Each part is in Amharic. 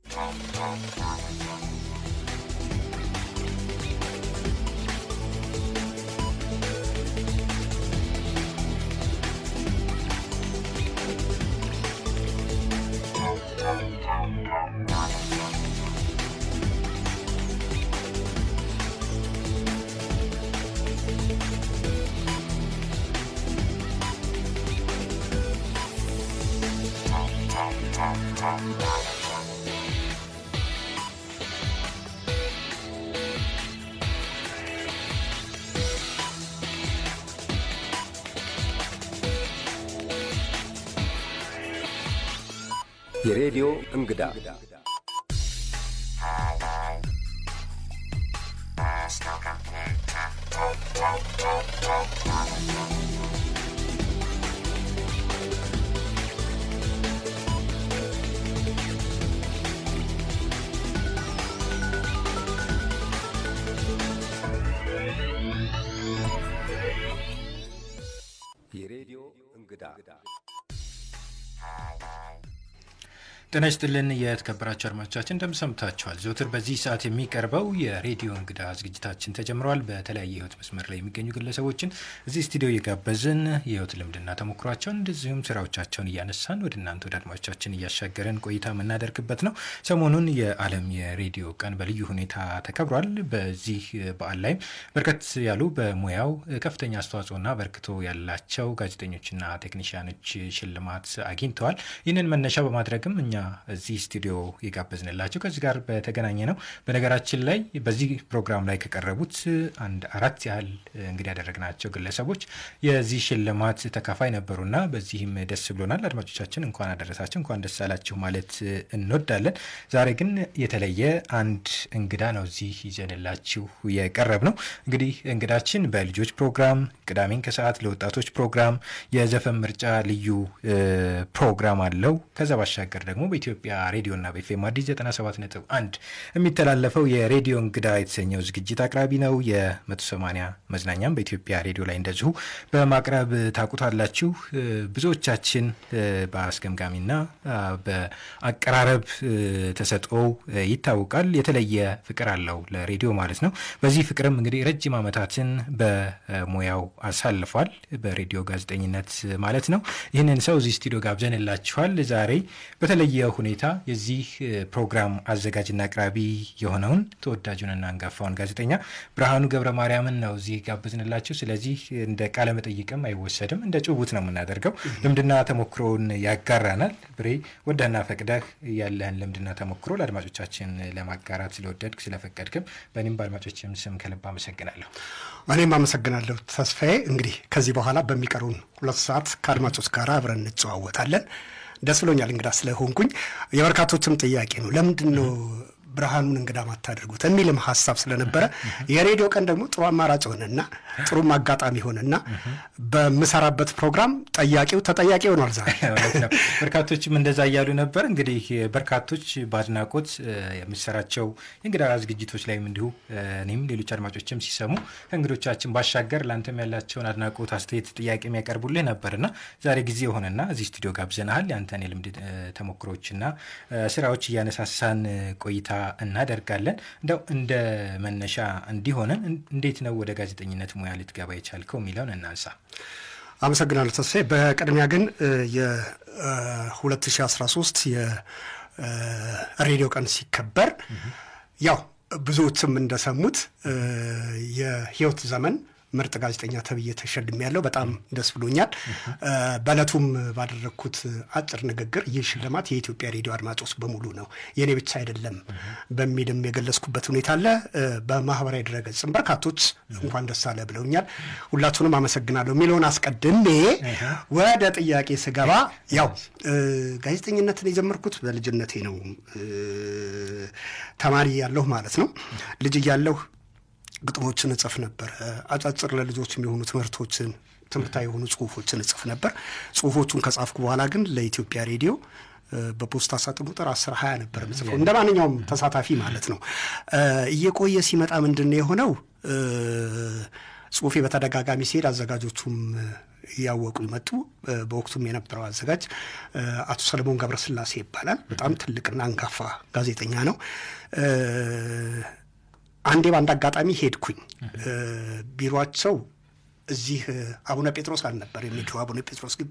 የሬዲዮ እንግዳ የሬዲዮ እንግዳ ጤና ይስጥልን የተከበራችሁ አድማጮቻችን እንደምሰምታችኋል። ዘውትር በዚህ ሰዓት የሚቀርበው የሬዲዮ እንግዳ ዝግጅታችን ተጀምረዋል። በተለያየ የህይወት መስመር ላይ የሚገኙ ግለሰቦችን እዚህ ስቱዲዮ እየጋበዝን የህይወት ልምድና ተሞክሯቸውን እንደዚሁም ስራዎቻቸውን እያነሳን ወደ እናንተ ወደ አድማጮቻችን እያሻገረን ቆይታ የምናደርግበት ነው። ሰሞኑን የዓለም የሬዲዮ ቀን በልዩ ሁኔታ ተከብሯል። በዚህ በዓል ላይም በርከት ያሉ በሙያው ከፍተኛ አስተዋጽኦና በርክቶ ያላቸው ጋዜጠኞችና ቴክኒሽያኖች ሽልማት አግኝተዋል። ይህንን መነሻ በማድረግም እኛ እዚህ ስቱዲዮ የጋበዝንላቸው ከዚህ ጋር በተገናኘ ነው። በነገራችን ላይ በዚህ ፕሮግራም ላይ ከቀረቡት አንድ አራት ያህል እንግዲህ ያደረግናቸው ግለሰቦች የዚህ ሽልማት ተካፋይ ነበሩና በዚህም ደስ ብሎናል። አድማጮቻችን እንኳን አደረሳችሁ፣ እንኳን ደስ አላችሁ ማለት እንወዳለን። ዛሬ ግን የተለየ አንድ እንግዳ ነው እዚህ ይዘንላችሁ የቀረብ ነው። እንግዲህ እንግዳችን በልጆች ፕሮግራም ቅዳሜን ከሰዓት ለወጣቶች ፕሮግራም የዘፈን ምርጫ ልዩ ፕሮግራም አለው። ከዛ ባሻገር ደግሞ በኢትዮጵያ ሬዲዮና በኤፍኤም አዲስ 97.1 የሚተላለፈው የሬዲዮ እንግዳ የተሰኘው ዝግጅት አቅራቢ ነው። የ180 መዝናኛም በኢትዮጵያ ሬዲዮ ላይ እንደዚሁ በማቅረብ ታውቁታላችሁ። ብዙዎቻችን በአስገምጋሚና በአቀራረብ ተሰጥኦ ይታወቃል። የተለየ ፍቅር አለው ለሬዲዮ ማለት ነው። በዚህ ፍቅርም እንግዲህ ረጅም ዓመታትን በሙያው አሳልፏል። በሬዲዮ ጋዜጠኝነት ማለት ነው። ይህንን ሰው እዚህ ስቱዲዮ ጋብዘንላችኋል። ዛሬ በተለየ ሁኔታ የዚህ ፕሮግራም አዘጋጅና አቅራቢ የሆነውን ተወዳጁንና አንጋፋውን ጋዜጠኛ ብርሃኑ ገብረ ማርያምን ነው እዚህ ጋብዝንላችሁ። ስለዚህ እንደ ቃለ መጠይቅም አይወሰድም፣ እንደ ጭውውት ነው የምናደርገው። ልምድና ተሞክሮውን ያጋራናል። ብሬ ወደህና ፈቅደህ ያለህን ልምድና ተሞክሮ ለአድማጮቻችን ለማጋራት ስለወደድክ ስለፈቀድክም በእኔም በአድማጮችም ስም ከልብ አመሰግናለሁ። እኔም አመሰግናለሁ ተስፋዬ። እንግዲህ ከዚህ በኋላ በሚቀሩን ሁለት ሰዓት ከአድማጮች ጋር አብረን እንጨዋወታለን። ደስ ብሎኛል እንግዳ ስለሆንኩኝ። የበርካቶችም ጥያቄ ነው ለምንድን ነው ብርሃኑን እንግዳ ማታደርጉት የሚልም ሀሳብ ስለነበረ የሬዲዮ ቀን ደግሞ ጥሩ አማራጭ ሆነና ጥሩም አጋጣሚ ሆነና በምሰራበት ፕሮግራም ጠያቂው ተጠያቂ ሆኗል። ዛሬ በርካቶችም እንደዛ እያሉ ነበር። እንግዲህ በርካቶች በአድናቆት የምሰራቸው የእንግዳ ዝግጅቶች ላይም እንዲሁ እኔም ሌሎች አድማጮችም ሲሰሙ ከእንግዶቻችን ባሻገር ለአንተም ያላቸውን አድናቆት፣ አስተያየት፣ ጥያቄ የሚያቀርቡልህ ነበርና ዛሬ ጊዜ የሆነና እዚህ ስቱዲዮ ጋብዘናሃል። ያንተን የልምድ ተሞክሮችና ስራዎች እያነሳሳን ቆይታ እናደርጋለን። እንደው እንደ መነሻ እንዲሆነን እንዴት ነው ወደ ጋዜጠኝነት ሙያ ልትገባ የቻልከው የሚለውን እናንሳ። አመሰግናለሁ ተስፋዬ። በቅድሚያ ግን የ2013 የሬዲዮ ቀን ሲከበር ያው ብዙዎችም እንደሰሙት የህይወት ዘመን ምርጥ ጋዜጠኛ ተብዬ ተሸልሜ ያለው በጣም ደስ ብሎኛል። በእለቱም ባደረግኩት አጭር ንግግር ይህ ሽልማት የኢትዮጵያ ሬዲዮ አድማጮች በሙሉ ነው የእኔ ብቻ አይደለም በሚልም የገለጽኩበት ሁኔታ አለ። በማህበራዊ ድረገጽም በርካቶች እንኳን ደስ አለ ብለውኛል። ሁላችሁንም አመሰግናለሁ የሚለውን አስቀድሜ ወደ ጥያቄ ስገባ ያው ጋዜጠኝነትን የጀመርኩት በልጅነቴ ነው። ተማሪ ያለሁ ማለት ነው። ልጅ እያለሁ ግጥሞችን እጽፍ ነበር። አጫጭር ለልጆች የሚሆኑ ትምህርቶችን ትምህርታዊ የሆኑ ጽሁፎችን እጽፍ ነበር። ጽሁፎቹን ከጻፍኩ በኋላ ግን ለኢትዮጵያ ሬዲዮ በፖስታ ሳጥን ቁጥር አስር ሀያ ነበር ምጽፈው እንደ ማንኛውም ተሳታፊ ማለት ነው። እየቆየ ሲመጣ ምንድን ነው የሆነው? ጽሁፌ በተደጋጋሚ ሲሄድ አዘጋጆቹም እያወቁ ይመጡ። በወቅቱም የነበረው አዘጋጅ አቶ ሰለሞን ገብረስላሴ ይባላል። በጣም ትልቅና አንጋፋ ጋዜጠኛ ነው። አንዴ በአንድ አጋጣሚ ሄድኩኝ። ቢሮቸው እዚህ አቡነ ጴጥሮስ አልነበር የሚድሮ አቡነ ጴጥሮስ ግቢ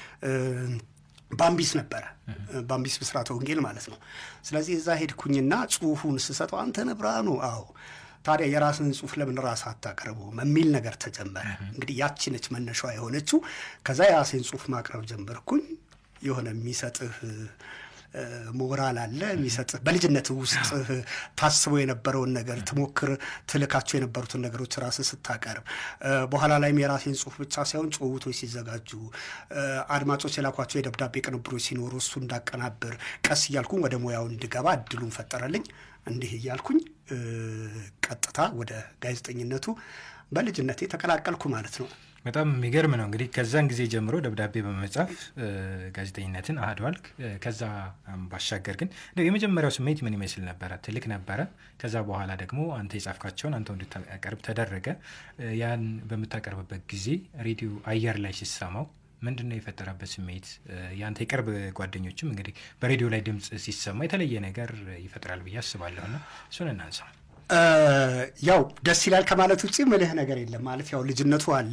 ባምቢስ ነበረ። ባምቢስ ብስራተ ወንጌል ማለት ነው። ስለዚህ እዛ ሄድኩኝና ጽሁፉን ስሰጠው አንተ ነህ ብርሃኑ? አዎ ታዲያ የራስን ጽሁፍ ለምን ራስ አታቀርበውም የሚል ነገር ተጀመረ። እንግዲህ ያቺ ነች መነሻዋ የሆነችው። ከዛ የራሴን ጽሁፍ ማቅረብ ጀመርኩኝ። የሆነ የሚሰጥህ ሞራል አለ የሚሰጥህ በልጅነት ውስጥ ታስቦ የነበረውን ነገር ትሞክር ትልካቸው የነበሩትን ነገሮች ራስህ ስታቀርብ፣ በኋላ ላይም የራሴን ጽሁፍ ብቻ ሳይሆን ጭውውቶች ሲዘጋጁ፣ አድማጮች የላኳቸው የደብዳቤ ቅንብሮች ሲኖሩ እሱ እንዳቀናብር ቀስ እያልኩኝ ወደ ሙያው እንድገባ እድሉን ፈጠረልኝ። እንዲህ እያልኩኝ ቀጥታ ወደ ጋዜጠኝነቱ በልጅነቴ ተቀላቀልኩ ማለት ነው። በጣም የሚገርም ነው። እንግዲህ ከዛን ጊዜ ጀምሮ ደብዳቤ በመጻፍ ጋዜጠኝነትን አህደዋልክ። ከዛ ባሻገር ግን የመጀመሪያው ስሜት ምን ይመስል ነበረ? ትልቅ ነበረ። ከዛ በኋላ ደግሞ አንተ የጻፍካቸውን አንተ እንድታቀርብ ተደረገ። ያን በምታቀርብበት ጊዜ ሬዲዮ አየር ላይ ሲሰማው ምንድን ነው የፈጠረበት ስሜት? የአንተ የቅርብ ጓደኞችም እንግዲህ በሬዲዮ ላይ ድምፅ ሲሰማ የተለየ ነገር ይፈጥራል ብዬ አስባለሁና እሱን እናንሳ። ያው ደስ ይላል ከማለት ውጭ ምልህ ነገር የለም። ማለት ያው ልጅነቱ አለ።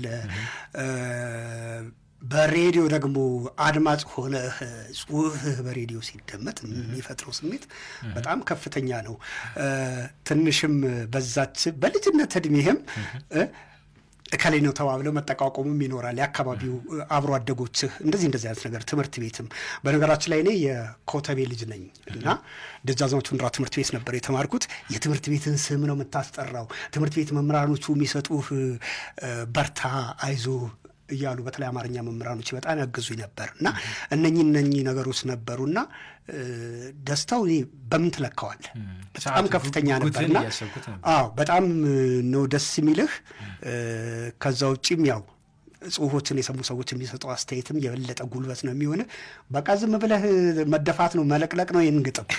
በሬዲዮ ደግሞ አድማጭ ሆነህ ጽሁፍህ በሬዲዮ ሲደመጥ የሚፈጥረው ስሜት በጣም ከፍተኛ ነው። ትንሽም በዛች በልጅነት እድሜህም እከሌ ነው ተባብለው መጠቋቆሙም ይኖራል። የአካባቢው አብሮ አደጎችህ እንደዚህ እንደዚህ አይነት ነገር ትምህርት ቤትም በነገራችን ላይ እኔ የኮተቤ ልጅ ነኝ እና ደጃዝማች ወንድይራ ትምህርት ቤት ነበር የተማርኩት። የትምህርት ቤትን ስም ነው የምታስጠራው። ትምህርት ቤት መምህራኖቹ የሚሰጡህ በርታ፣ አይዞ እያሉ በተለይ አማርኛ መምህራኖች በጣም ያገዙኝ ነበር እና እነኚህ እነኚህ ነገሮች ነበሩና ደስታው እኔ በምን ትለካዋል? በጣም ከፍተኛ ነበርና አዎ በጣም ነው ደስ የሚልህ። ከዛ ውጭም ያው ጽሁፎችን የሰሙ ሰዎች የሚሰጠው አስተያየትም የበለጠ ጉልበት ነው የሚሆን። በቃ ዝም ብለህ መደፋት ነው መለቅለቅ ነው ይህን ግጥም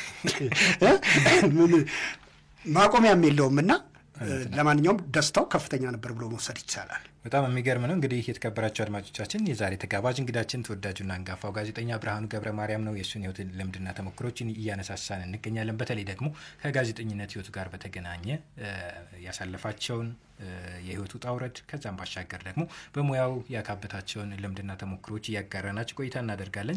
ማቆሚያም የለውም እና ለማንኛውም ደስታው ከፍተኛ ነበር ብሎ መውሰድ ይቻላል። በጣም የሚገርም ነው። እንግዲህ የተከበራቸው አድማጮቻችን የዛሬ ተጋባዥ እንግዳችን ተወዳጁና አንጋፋው ጋዜጠኛ ብርሃኑ ገብረ ማርያም ነው። የእሱን ህይወት ልምድና ተሞክሮችን እያነሳሳን እንገኛለን። በተለይ ደግሞ ከጋዜጠኝነት ህይወቱ ጋር በተገናኘ ያሳለፋቸውን የህይወት ውጣ ውረድ ከዛም ባሻገር ደግሞ በሙያው ያካበታቸውን ልምድና ተሞክሮች እያጋራናቸው ቆይታ እናደርጋለን።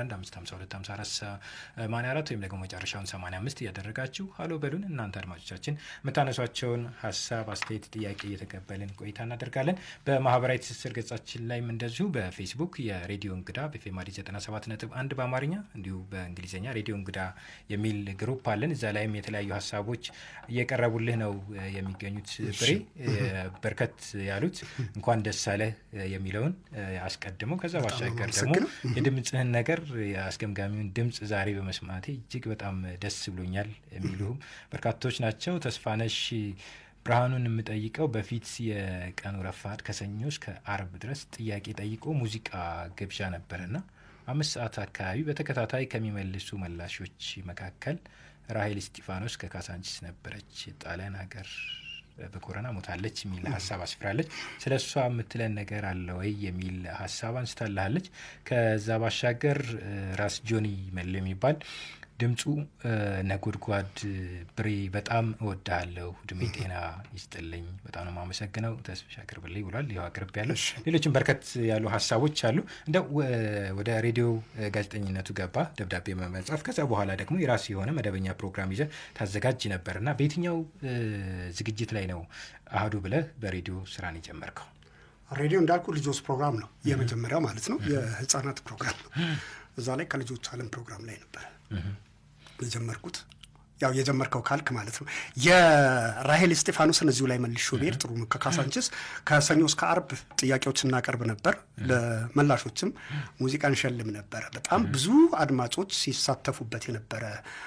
01155254 ወይም ደግሞ መጨረሻውን 85 እያደረጋችሁ ሀሎ በሉን። እናንተ አድማጮቻችን የምታነሷቸውን ሀሳብ፣ አስተያየት፣ ጥያቄ እየተቀበልን ቆይታ እናደርጋለን። በማህበራዊ ትስስር ገጻችን ላይም እንደዚሁ በፌስቡክ የሬዲዮ እንግዳ በፌማሪ 97.1 በአማርኛ እንዲሁ በእንግሊዝኛ ሬዲዮ እንግዳ የሚል ግሩፕ አለን። እዛ ላይም የተለያዩ ሀሳቦች እየቀረቡልህ ነው የሚገኙት ብሬ በርከት ያሉት እንኳን ደስ አለህ የሚለውን አስቀድመው ከዛ ባሻገር ደግሞ የድምፅህን ነገር የአስገምጋሚውን ድምፅ ዛሬ በመስማቴ እጅግ በጣም ደስ ብሎኛል የሚሉም በርካቶች ናቸው። ተስፋነሽ ብርሃኑን የምጠይቀው በፊት የቀኑ ረፋድ ከሰኞ እስከ አርብ ድረስ ጥያቄ ጠይቆ ሙዚቃ ግብዣ ነበረና አምስት ሰዓት አካባቢ በተከታታይ ከሚመልሱ መላሾች መካከል ራሄል እስጢፋኖስ ከካሳንቺስ ነበረች። ጣሊያን ሀገር በኮረና ሞታለች የሚል ሀሳብ አስፍራለች። ስለ እሷ የምትለን ነገር አለ ወይ የሚል ሀሳብ አንስታልሃለች። ከዛ ባሻገር ራስ ጆኒ መለ የሚባል ድምፁ ነጎድጓድ ብሬ በጣም እወድሃለሁ፣ እድሜ ጤና ይስጥልኝ፣ በጣም ነው የማመሰግነው፣ ተስፋ አቅርብልኝ ብሏል። ይኸው አቅርብ ያለው ሌሎችም በርከት ያሉ ሀሳቦች አሉ። እንደ ወደ ሬዲዮ ጋዜጠኝነቱ ገባ ደብዳቤ መጻፍ። ከዛ በኋላ ደግሞ የራሱ የሆነ መደበኛ ፕሮግራም ይዘህ ታዘጋጅ ነበር እና በየትኛው ዝግጅት ላይ ነው አህዱ ብለህ በሬዲዮ ስራን የጀመርከው? ሬዲዮ እንዳልኩ ልጆች ፕሮግራም ነው የመጀመሪያው ማለት ነው። የህፃናት ፕሮግራም ነው። እዛ ላይ ከልጆች አለም ፕሮግራም ላይ ነበረ የጀመርኩት ያው የጀመርከው ካልክ ማለት ነው። የራሄል እስጢፋኖስን እዚሁ ላይ መልሾ ብሄድ ጥሩ ነው። ከካሳንችስ ከሰኞ እስከ አርብ ጥያቄዎች እናቀርብ ነበር። ለመላሾችም ሙዚቃ እንሸልም ነበረ። በጣም ብዙ አድማጮች ሲሳተፉበት የነበረ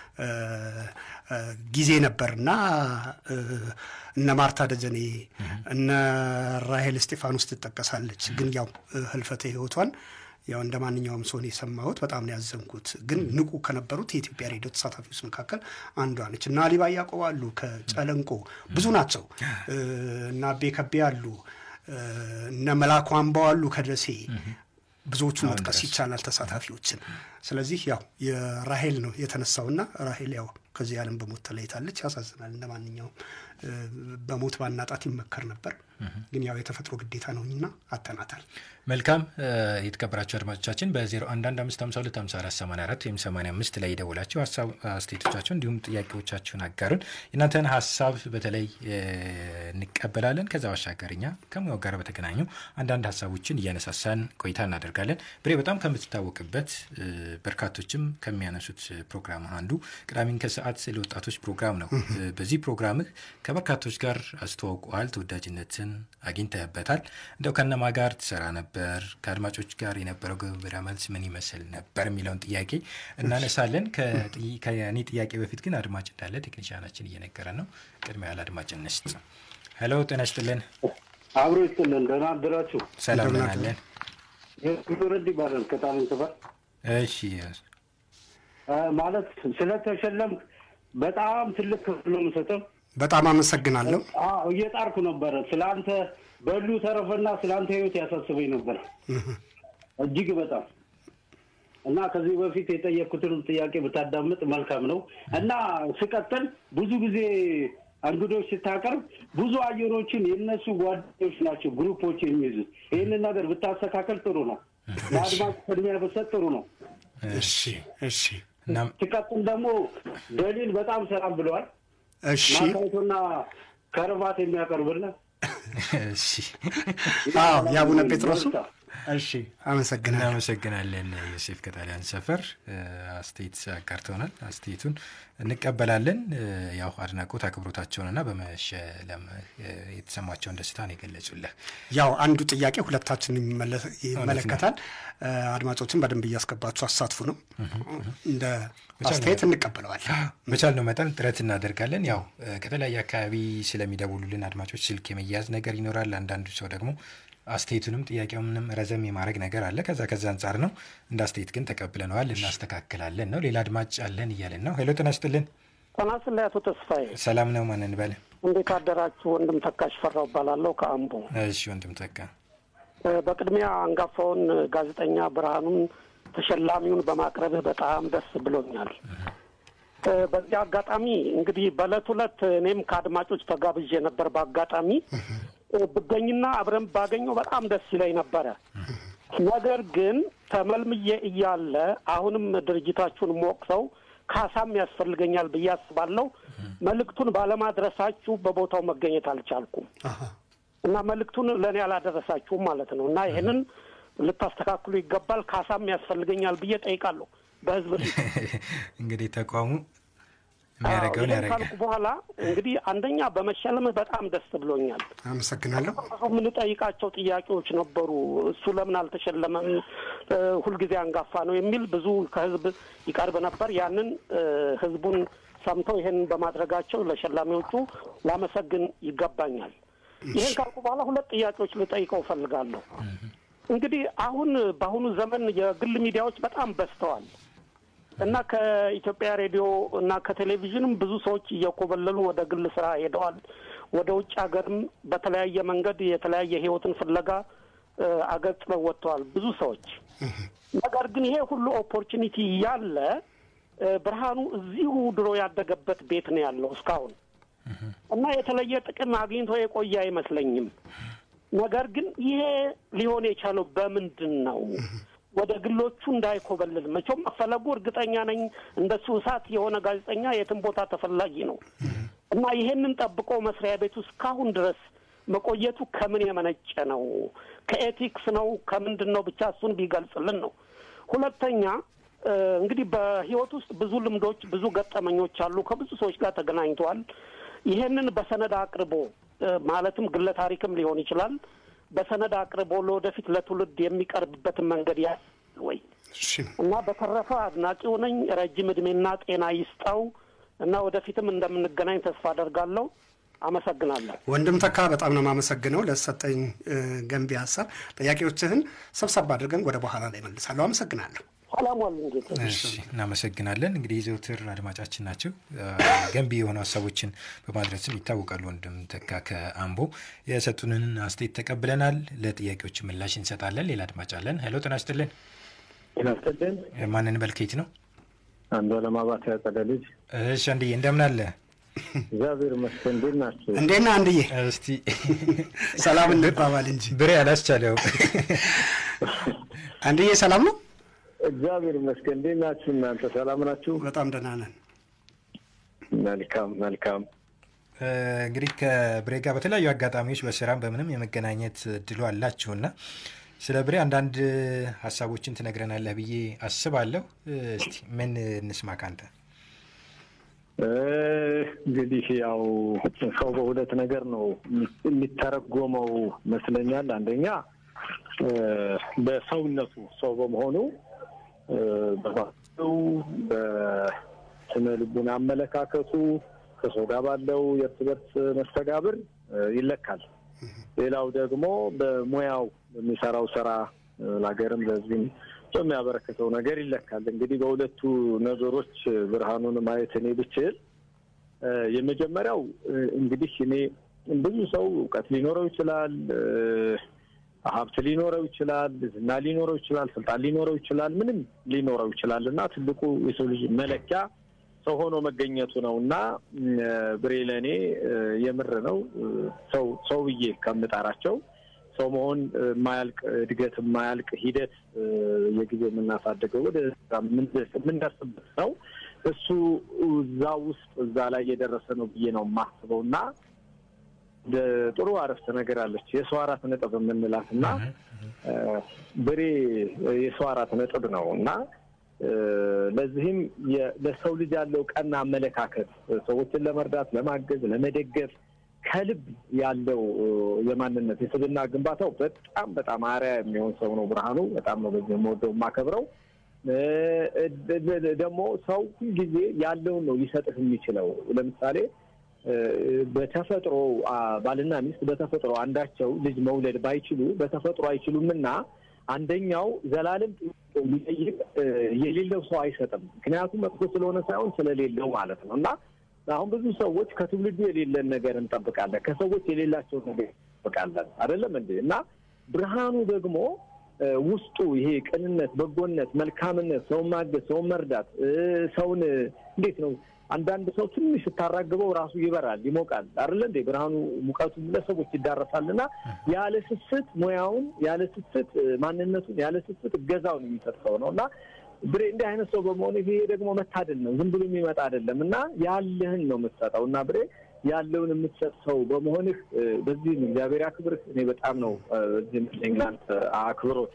ጊዜ ነበርና እነ ማርታ ደጀኔ እነ ራሄል እስጢፋኖስ ትጠቀሳለች። ግን ያው ህልፈተ ህይወቷን ያው እንደ ማንኛውም ሰው የሰማሁት በጣም ነው ያዘንኩት። ግን ንቁ ከነበሩት የኢትዮጵያ ሬዲዮ ተሳታፊዎች መካከል አንዷ ነች እና አሊባ ያዕቆብ አሉ ከጨለንቆ ብዙ ናቸው እና አቤ ከቤ አሉ እነ መላኩ አምባው አሉ ከደሴ ብዙዎቹ አሁን መጥቀስ ድረስ። ይቻላል ተሳታፊዎችን። ስለዚህ ያው የራሄል ነው የተነሳውና ራሄል ያው ከዚህ ዓለም በሞት ተለይታለች። ያሳዝናል። እንደ ማንኛውም እ፣ በሞት ባናጣት ይመከር ነበር፣ ግን ያው የተፈጥሮ ግዴታ ነውና አተናታል። መልካም እ፣ የተከበራችሁ አድማጮቻችን በ0115525484 ወይም 85 ላይ የደወላችሁ ሀሳብ አስተያየቶቻችሁ እንዲሁም ጥያቄዎቻችሁን አጋሩን። የእናንተን ሀሳብ በተለይ እ፣ እንቀበላለን። ከዛ ባሻገር እኛ ከሙያው ጋር በተገናኙ አንዳንድ ሀሳቦችን እያነሳሳን ቆይታ እናደርጋለን። ብሬ በጣም ከምትታወቅበት እ፣ በርካቶችም ከሚያነሱት ፕሮግራም አንዱ ቅዳሜን ከሰዓት ለወጣቶች ፕሮግራም ነው። እ፣ በዚህ ፕሮግራምህ ከበርካቶች ጋር አስተዋውቀዋል። ተወዳጅነትን አግኝተህበታል። እንደው ከነማ ጋር ትሰራ ነበር? ከአድማጮች ጋር የነበረው ግብረ መልስ ምን ይመስል ነበር የሚለውን ጥያቄ እናነሳለን። ከጥይ- ከእኔ ጥያቄ በፊት ግን አድማጭ እንዳለ ቴክኒሽያናችን እየነገረን ነው። ቅድሚያ ያለ አድማጭ እንስጥ። ሄሎ፣ ጤና ይስጥልን። አብሮ ይስጥልን። ደህና አደራችሁ። ሰላም እንደምን ነን አለን። ረድ ይባላል ከጣሊያን ሰፈር እሺ፣ አ፣ ማለት ስለተሸለምክ በጣም ትልቅ ክፍል ነው የምሰጠው። በጣም አመሰግናለሁ። አዎ እየጣርኩ ነበረ። ስለ አንተ በሉ ተረፈና ስለ አንተ ህይወት ያሳስበኝ ነበር እጅግ በጣም እና ከዚህ በፊት የጠየቅኩትን ጥያቄ ብታዳምጥ መልካም ነው። እና ስቀጥል ብዙ ጊዜ እንግዶች ስታቀርብ ብዙ አየሮችን የእነሱ ጓደኞች ናቸው ግሩፖች የሚይዙት። ይህንን ነገር ብታስተካከል ጥሩ ነው። ለአድማጭ ቅድሚያ ብትሰጥ ጥሩ ነው። እሺ እሺ እናም ሲቀጥል ደግሞ ደሊል በጣም ሰላም ብለዋል። እሺ ማካየቱና ከርባት የሚያቀርብልን እሺ፣ አዎ የአቡነ ጴጥሮሱ በርታ። እሺ አመሰግናለሁ። እናመሰግናለን ዮሴፍ ከጣሊያን ሰፈር እ፣ አስተያየት አጋርተውናል። አስተያየቱን እንቀበላለን። እ፣ ያው አድናቆት አክብሮታቸውንና በመሸለም እ፣ የተሰማቸውን ደስታ ነው የገለጹልህ። ያው አንዱ ጥያቄ ሁለታችን ይመለከታል። እ፣ አድማጮችን በደንብ እያስገባችሁ አሳትፉ ነው። እንደ አስተያየት እንቀበለዋለን። በቻልነው መጠን ጥረት እናደርጋለን። ያው እ፣ ከተለያየ አካባቢ ስለሚደውሉልን አድማጮች ስልክ የመያዝ ነገር ይኖራል። አንዳንዱ ሰው ደግሞ አስተያየቱንም ጥያቄውንም ረዘም የማድረግ ነገር አለ። ከዛ ከዛ አንጻር ነው። እንደ አስተያየት ግን ተቀብለነዋል፣ እናስተካክላለን ነው። ሌላ አድማጭ አለን እያለን ነው። ሄሎ ጤና ይስጥልን። ጤና ይስጥልኝ አቶ ተስፋዬ፣ ሰላም ነው። ማን እንበል? እንዴት አደራችሁ? ወንድም ተካሽ ፈራው እባላለሁ ከአምቦ። እሺ ወንድም ተካ እ፣ በቅድሚያ አንጋፋውን ጋዜጠኛ ብርሃኑን ተሸላሚውን በማቅረብህ በጣም ደስ ብሎኛል። እ፣ በዚህ አጋጣሚ እንግዲህ በዕለት ሁለት እኔም ከአድማጮች ተጋብዤ ነበር። በአጋጣሚ እ፣ ብገኝና አብረን ባገኘው በጣም ደስ ይለኝ ነበረ። ነገር ግን ተመልምዬ እያለ አሁንም ድርጅታችሁን ሞቅሰው ካሳም ያስፈልገኛል ብዬ አስባለሁ። መልእክቱን ባለማድረሳችሁ በቦታው መገኘት አልቻልኩም አሃ። እና መልእክቱን ለእኔ አላደረሳችሁም ማለት ነው እና ይህንን ልታስተካክሉ ይገባል። ካሳም ያስፈልገኛል ብዬ ጠይቃለሁ በህዝብ ፊት። እንግዲህ ተቋሙ የሚያደርገውን ይህን ያደርጋል። ካልኩ በኋላ እንግዲህ አንደኛ በመሸለምህ በጣም ደስ ብሎኛል። አመሰግናለሁ። ብዙ የምንጠይቃቸው ጥያቄዎች ነበሩ። እሱ ለምን አልተሸለመም? እ፣ ሁልጊዜ አንጋፋ ነው የሚል ብዙ ከህዝብ ይቀርብ ነበር። ያንን እ፣ ህዝቡን ሰምተው ይህንን በማድረጋቸው ለሸላሚዎቹ ላመሰግን ይገባኛል። ይህን ካልኩ በኋላ ሁለት ጥያቄዎች ልጠይቀው እፈልጋለሁ። እንግዲህ አሁን በአሁኑ ዘመን የግል ሚዲያዎች በጣም በዝተዋል እና ከኢትዮጵያ ሬዲዮ እና ከቴሌቪዥንም ብዙ ሰዎች እየኮበለሉ ወደ ግል ስራ ሄደዋል። ወደ ውጭ ሀገርም በተለያየ መንገድ የተለያየ ህይወትን ፍለጋ እ፣ አገር ጥለው ወጥተዋል ብዙ ሰዎች። ነገር ግን ይሄ ሁሉ ኦፖርቹኒቲ ያለ እ፣ ብርሃኑ እዚሁ ድሮ ያደገበት ቤት ነው ያለው እስካሁን እና የተለየ ጥቅም አግኝቶ የቆየ አይመስለኝም። ነገር ግን ይሄ ሊሆን የቻለው በምንድን ነው? ወደ ግሎቹ እንዳይኮበልል መቼም መፈለጉ እርግጠኛ ነኝ። እንደሱ እሳት የሆነ ጋዜጠኛ የትም ቦታ ተፈላጊ ነው እና ይሄንን ጠብቆ መስሪያ ቤቱ እስካሁን ድረስ መቆየቱ ከምን የመነጨ ነው? ከኤቲክስ ነው? ከምንድን ነው? ብቻ እሱን ቢገልጽልን ነው። ሁለተኛ እ፣ እንግዲህ በህይወት ውስጥ ብዙ ልምዶች፣ ብዙ ገጠመኞች አሉ። ከብዙ ሰዎች ጋር ተገናኝተዋል። ይሄንን በሰነድ አቅርቦ እ፣ ማለትም ግለ ታሪክም ሊሆን ይችላል። በሰነድ አቅርቦ ለወደፊት ለትውልድ የሚቀርብበትን መንገድ ያ ወይ እሺ እና በተረፈ አድናቂው ነኝ። ረጅም እድሜና ጤና ይስጠው እና ወደፊትም እንደምንገናኝ ተስፋ አደርጋለሁ። አመሰግናለሁ። ወንድም ተካ በጣም ነው የማመሰግነው ለሰጠኝ እ፣ ገንቢ ሀሳብ። ጥያቄዎችህን ሰብሰብ አድርገን ወደ በኋላ ላይ መልሳለሁ። አመሰግናለሁ። ሰላም ዋሉ እንጌታ። እሺ እናመሰግናለን። እንግዲህ ዘውትር አድማጫችን ናቸው። ገንቢ የሆኑ ሀሳቦችን በማድረስም ይታወቃሉ። ወንድም ተካ ከአምቦ የሰጡንን አስተያየት ተቀብለናል። ለጥያቄዎች ምላሽ እንሰጣለን። ሌላ አድማጭ አለን። ሄሎ ጤና ይስጥልን። ይናስተልን ማንን በልኬት ነው? አንዱ አለማባት ያጸደ ልጅ እሺ አንድዬ እንደምን አለ? እግዚአብሔር ይመስገን። እንዴት ናቸው? እንዴት ነህ አንድዬ? እስቲ ሰላም እንባባል እንጂ ብሬ አላስቻለው። አንድዬ ሰላም ነው? እግዚአብሔር ይመስገን። እንዴት ናችሁ እናንተ? ሰላም ናችሁ? በጣም ደህና ነን። መልካም መልካም። እንግዲህ ከብሬ ጋር በተለያዩ አጋጣሚዎች በስራም በምንም የመገናኘት እድሉ አላችሁና ስለ ብሬ አንዳንድ ሀሳቦችን ትነግረናለህ ብዬ አስባለሁ። እስቲ ምን እንስማ ካንተ? እንግዲህ ያው ሰው በሁለት ነገር ነው የሚተረጎመው ይመስለኛል። አንደኛ በሰውነቱ ሰው በመሆኑ በባህሪው፣ በስነ ልቡና አመለካከቱ ከሰው ጋር ባለው የእርስ በርስ መስተጋብር ይለካል። ሌላው ደግሞ በሙያው በሚሰራው ስራ ለሀገርም ለሕዝብም በሚያበረክተው ነገር ይለካል። እንግዲህ በሁለቱ ነገሮች ብርሃኑን ማየት እኔ ብችል የመጀመሪያው እንግዲህ እኔ ብዙ ሰው እውቀት ሊኖረው ይችላል፣ ሀብት ሊኖረው ይችላል፣ ዝና ሊኖረው ይችላል፣ ስልጣን ሊኖረው ይችላል፣ ምንም ሊኖረው ይችላል እና ትልቁ የሰው ልጅ መለኪያ ሰው ሆኖ መገኘቱ ነው እና ብሬ ለእኔ የምር ነው ሰው ሰው ብዬ ከምጠራቸው ሰው መሆን የማያልቅ እድገት የማያልቅ ሂደት የጊዜ የምናሳድገው ወደ የምንደርስበት ነው። እሱ እዛ ውስጥ እዛ ላይ የደረሰ ነው ብዬ ነው የማስበው እና ጥሩ አረፍተ ነገር አለች የሰው አራት ነጥብ የምንላት እና ብሬ የሰው አራት ነጥብ ነው እና ለዚህም ለሰው ልጅ ያለው ቀና አመለካከት ሰዎችን ለመርዳት፣ ለማገዝ፣ ለመደገፍ ከልብ ያለው የማንነት የስብና ግንባታው በጣም በጣም አርያ የሚሆን ሰው ነው ብርሃኑ። በጣም ነው በዚህ የምወደው የማከብረው። ደግሞ ሰው ሁልጊዜ ያለውን ነው ሊሰጥህ የሚችለው። ለምሳሌ በተፈጥሮ ባልና ሚስት በተፈጥሮ አንዳቸው ልጅ መውለድ ባይችሉ በተፈጥሮ አይችሉም እና አንደኛው ዘላለም ሊጠይቅ የሌለው ሰው አይሰጥም። ምክንያቱም መጥፎ ስለሆነ ሳይሆን ስለሌለው ማለት ነው እና አሁን ብዙ ሰዎች ከትውልዱ የሌለን ነገር እንጠብቃለን፣ ከሰዎች የሌላቸውን ነገር እንጠብቃለን። አይደለም እንዴ? እና ብርሃኑ ደግሞ ውስጡ ይሄ ቅንነት፣ በጎነት፣ መልካምነት፣ ሰውን ማገዝ፣ ሰውን መርዳት፣ ሰውን እንዴት ነው አንዳንድ ሰው ትንሽ ስታራግበው ራሱ ይበራል፣ ይሞቃል። አይደለ እንዴ? ብርሃኑ ሙቀቱ ለሰዎች ይዳረሳል እና ያለ ስስት ሙያውን ያለ ስስት ማንነቱን ያለ ስስት እገዛውን የሚሰጥ ሰው ነው እና ብሬ እንዲህ አይነት ሰው በመሆኑ ይሄ ደግሞ መታደል ነው። ዝም ብሎ የሚመጣ አይደለም እና ያለህን ነው የምትሰጠው እና ብሬ ያለውን የምትሰጥ ሰው በመሆንህ በዚህም እግዚአብሔር አክብርህ። እኔ በጣም ነው በዚህ ለእናንተ አክብሮት።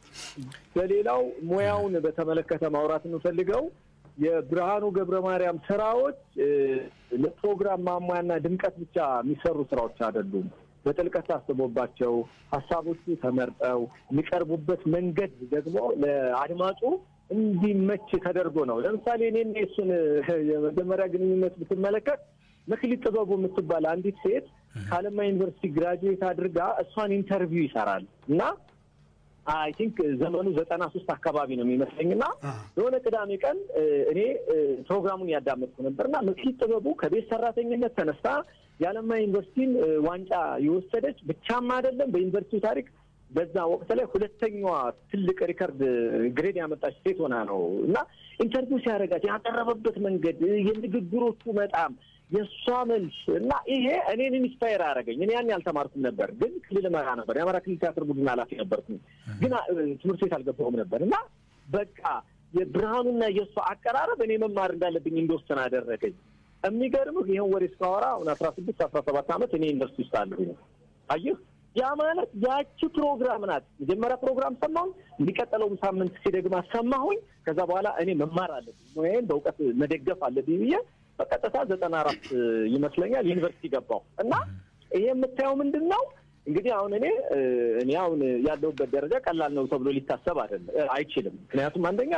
በሌላው ሙያውን በተመለከተ ማውራት የምፈልገው የብርሃኑ ገብረ ማርያም ስራዎች ለፕሮግራም ማሟያና ድምቀት ብቻ የሚሰሩ ስራዎች አይደሉም። በጥልቀት ታስቦባቸው ሀሳቦቹ ተመርጠው የሚቀርቡበት መንገድ ደግሞ ለአድማጩ እንዲመች ተደርጎ ነው። ለምሳሌ እኔ እሱን የመጀመሪያ ግንኙነት ብትመለከት መክሊት ጥበቡ የምትባል አንዲት ሴት ከአለማ ዩኒቨርሲቲ ግራጁዌት አድርጋ እሷን ኢንተርቪው ይሰራል እና አይ ቲንክ ዘመኑ ዘጠና ሶስት አካባቢ ነው የሚመስለኝ እና የሆነ ቅዳሜ ቀን እኔ ፕሮግራሙን ያዳመጥኩ ነበር እና መክሊት ጥበቡ ከቤት ሰራተኝነት ተነስታ የአለማ ዩኒቨርሲቲን ዋንጫ የወሰደች ብቻም አይደለም በዩኒቨርሲቲው ታሪክ በዛ ወቅት ላይ ሁለተኛዋ ትልቅ ሪከርድ ግሬድ ያመጣች ሴት ሆና ነው እና ኢንተርቪው ሲያደርጋት ያቀረበበት መንገድ የንግግሮቹ በጣም የእሷ መልስ እና ይሄ እኔን ኢንስፓየር አደረገኝ። እኔ ያን ያልተማርኩም ነበር፣ ግን ክልል መራ ነበር። የአማራ ክልል ቲያትር ቡድን ኃላፊ ነበርኩኝ፣ ግን ትምህርት ቤት አልገባሁም ነበር እና በቃ የብርሃኑና የእሷ አቀራረብ እኔ መማር እንዳለብኝ እንደወሰን አደረገኝ። የሚገርምህ ይህን ወሬ እስካወራ አሁን አስራ ስድስት አስራ ሰባት ዓመት እኔ ዩኒቨርሲቲ ውስጥ አለሁኝ። አየህ ያ ማለት ያቺ ፕሮግራም ናት። መጀመሪያ ፕሮግራም ሰማሁኝ፣ የሚቀጥለውም ሳምንት ሲደግማ ሰማሁኝ። ከዛ በኋላ እኔ መማር አለብኝ፣ ሙያዬን በእውቀት መደገፍ አለብኝ ብዬ በቀጥታ ዘጠና አራት ይመስለኛል ዩኒቨርሲቲ ገባሁ እና ይሄ የምታየው ምንድን ነው እንግዲህ አሁን እኔ እኔ አሁን ያለሁበት ደረጃ ቀላል ነው ተብሎ ሊታሰብ አይደለም አይችልም። ምክንያቱም አንደኛ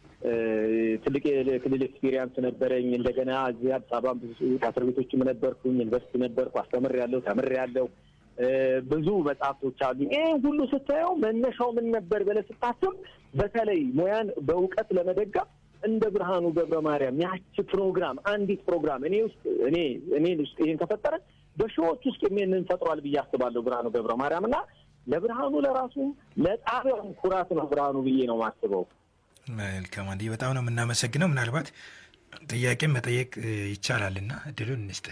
ትልቅ የክልል ኤክስፒሪያንስ ነበረኝ። እንደገና እዚህ አዲስ አበባ ብዙ ቲያትር ቤቶችም ነበርኩኝ፣ ዩኒቨርሲቲ ነበርኩ፣ አስተምሬያለሁ፣ ተምሬያለሁ። እ፣ ብዙ መጽሐፍቶች አሉ። ይህ ሁሉ ስታየው መነሻው ምን ነበር ብለህ ስታስብ በተለይ ሙያን በእውቀት ለመደገፍ እንደ ብርሃኑ ገብረ ማርያም ያቺ ፕሮግራም አንዲት ፕሮግራም እኔ ውስጥ እኔ እኔ ውስጥ ይህን ከፈጠረ በሺዎች ውስጥ ይህንን ፈጥሯል ብዬ አስባለሁ። ብርሃኑ ገብረ ማርያም እና ለብርሃኑ ለራሱ ለጣቢያውም ኩራት ነው ብርሃኑ ብዬ ነው የማስበው። መልካም አንዴ በጣም ነው የምናመሰግነው። ምናልባት ጥያቄም መጠየቅ እ, ይቻላልና እድሉን እንስጥ።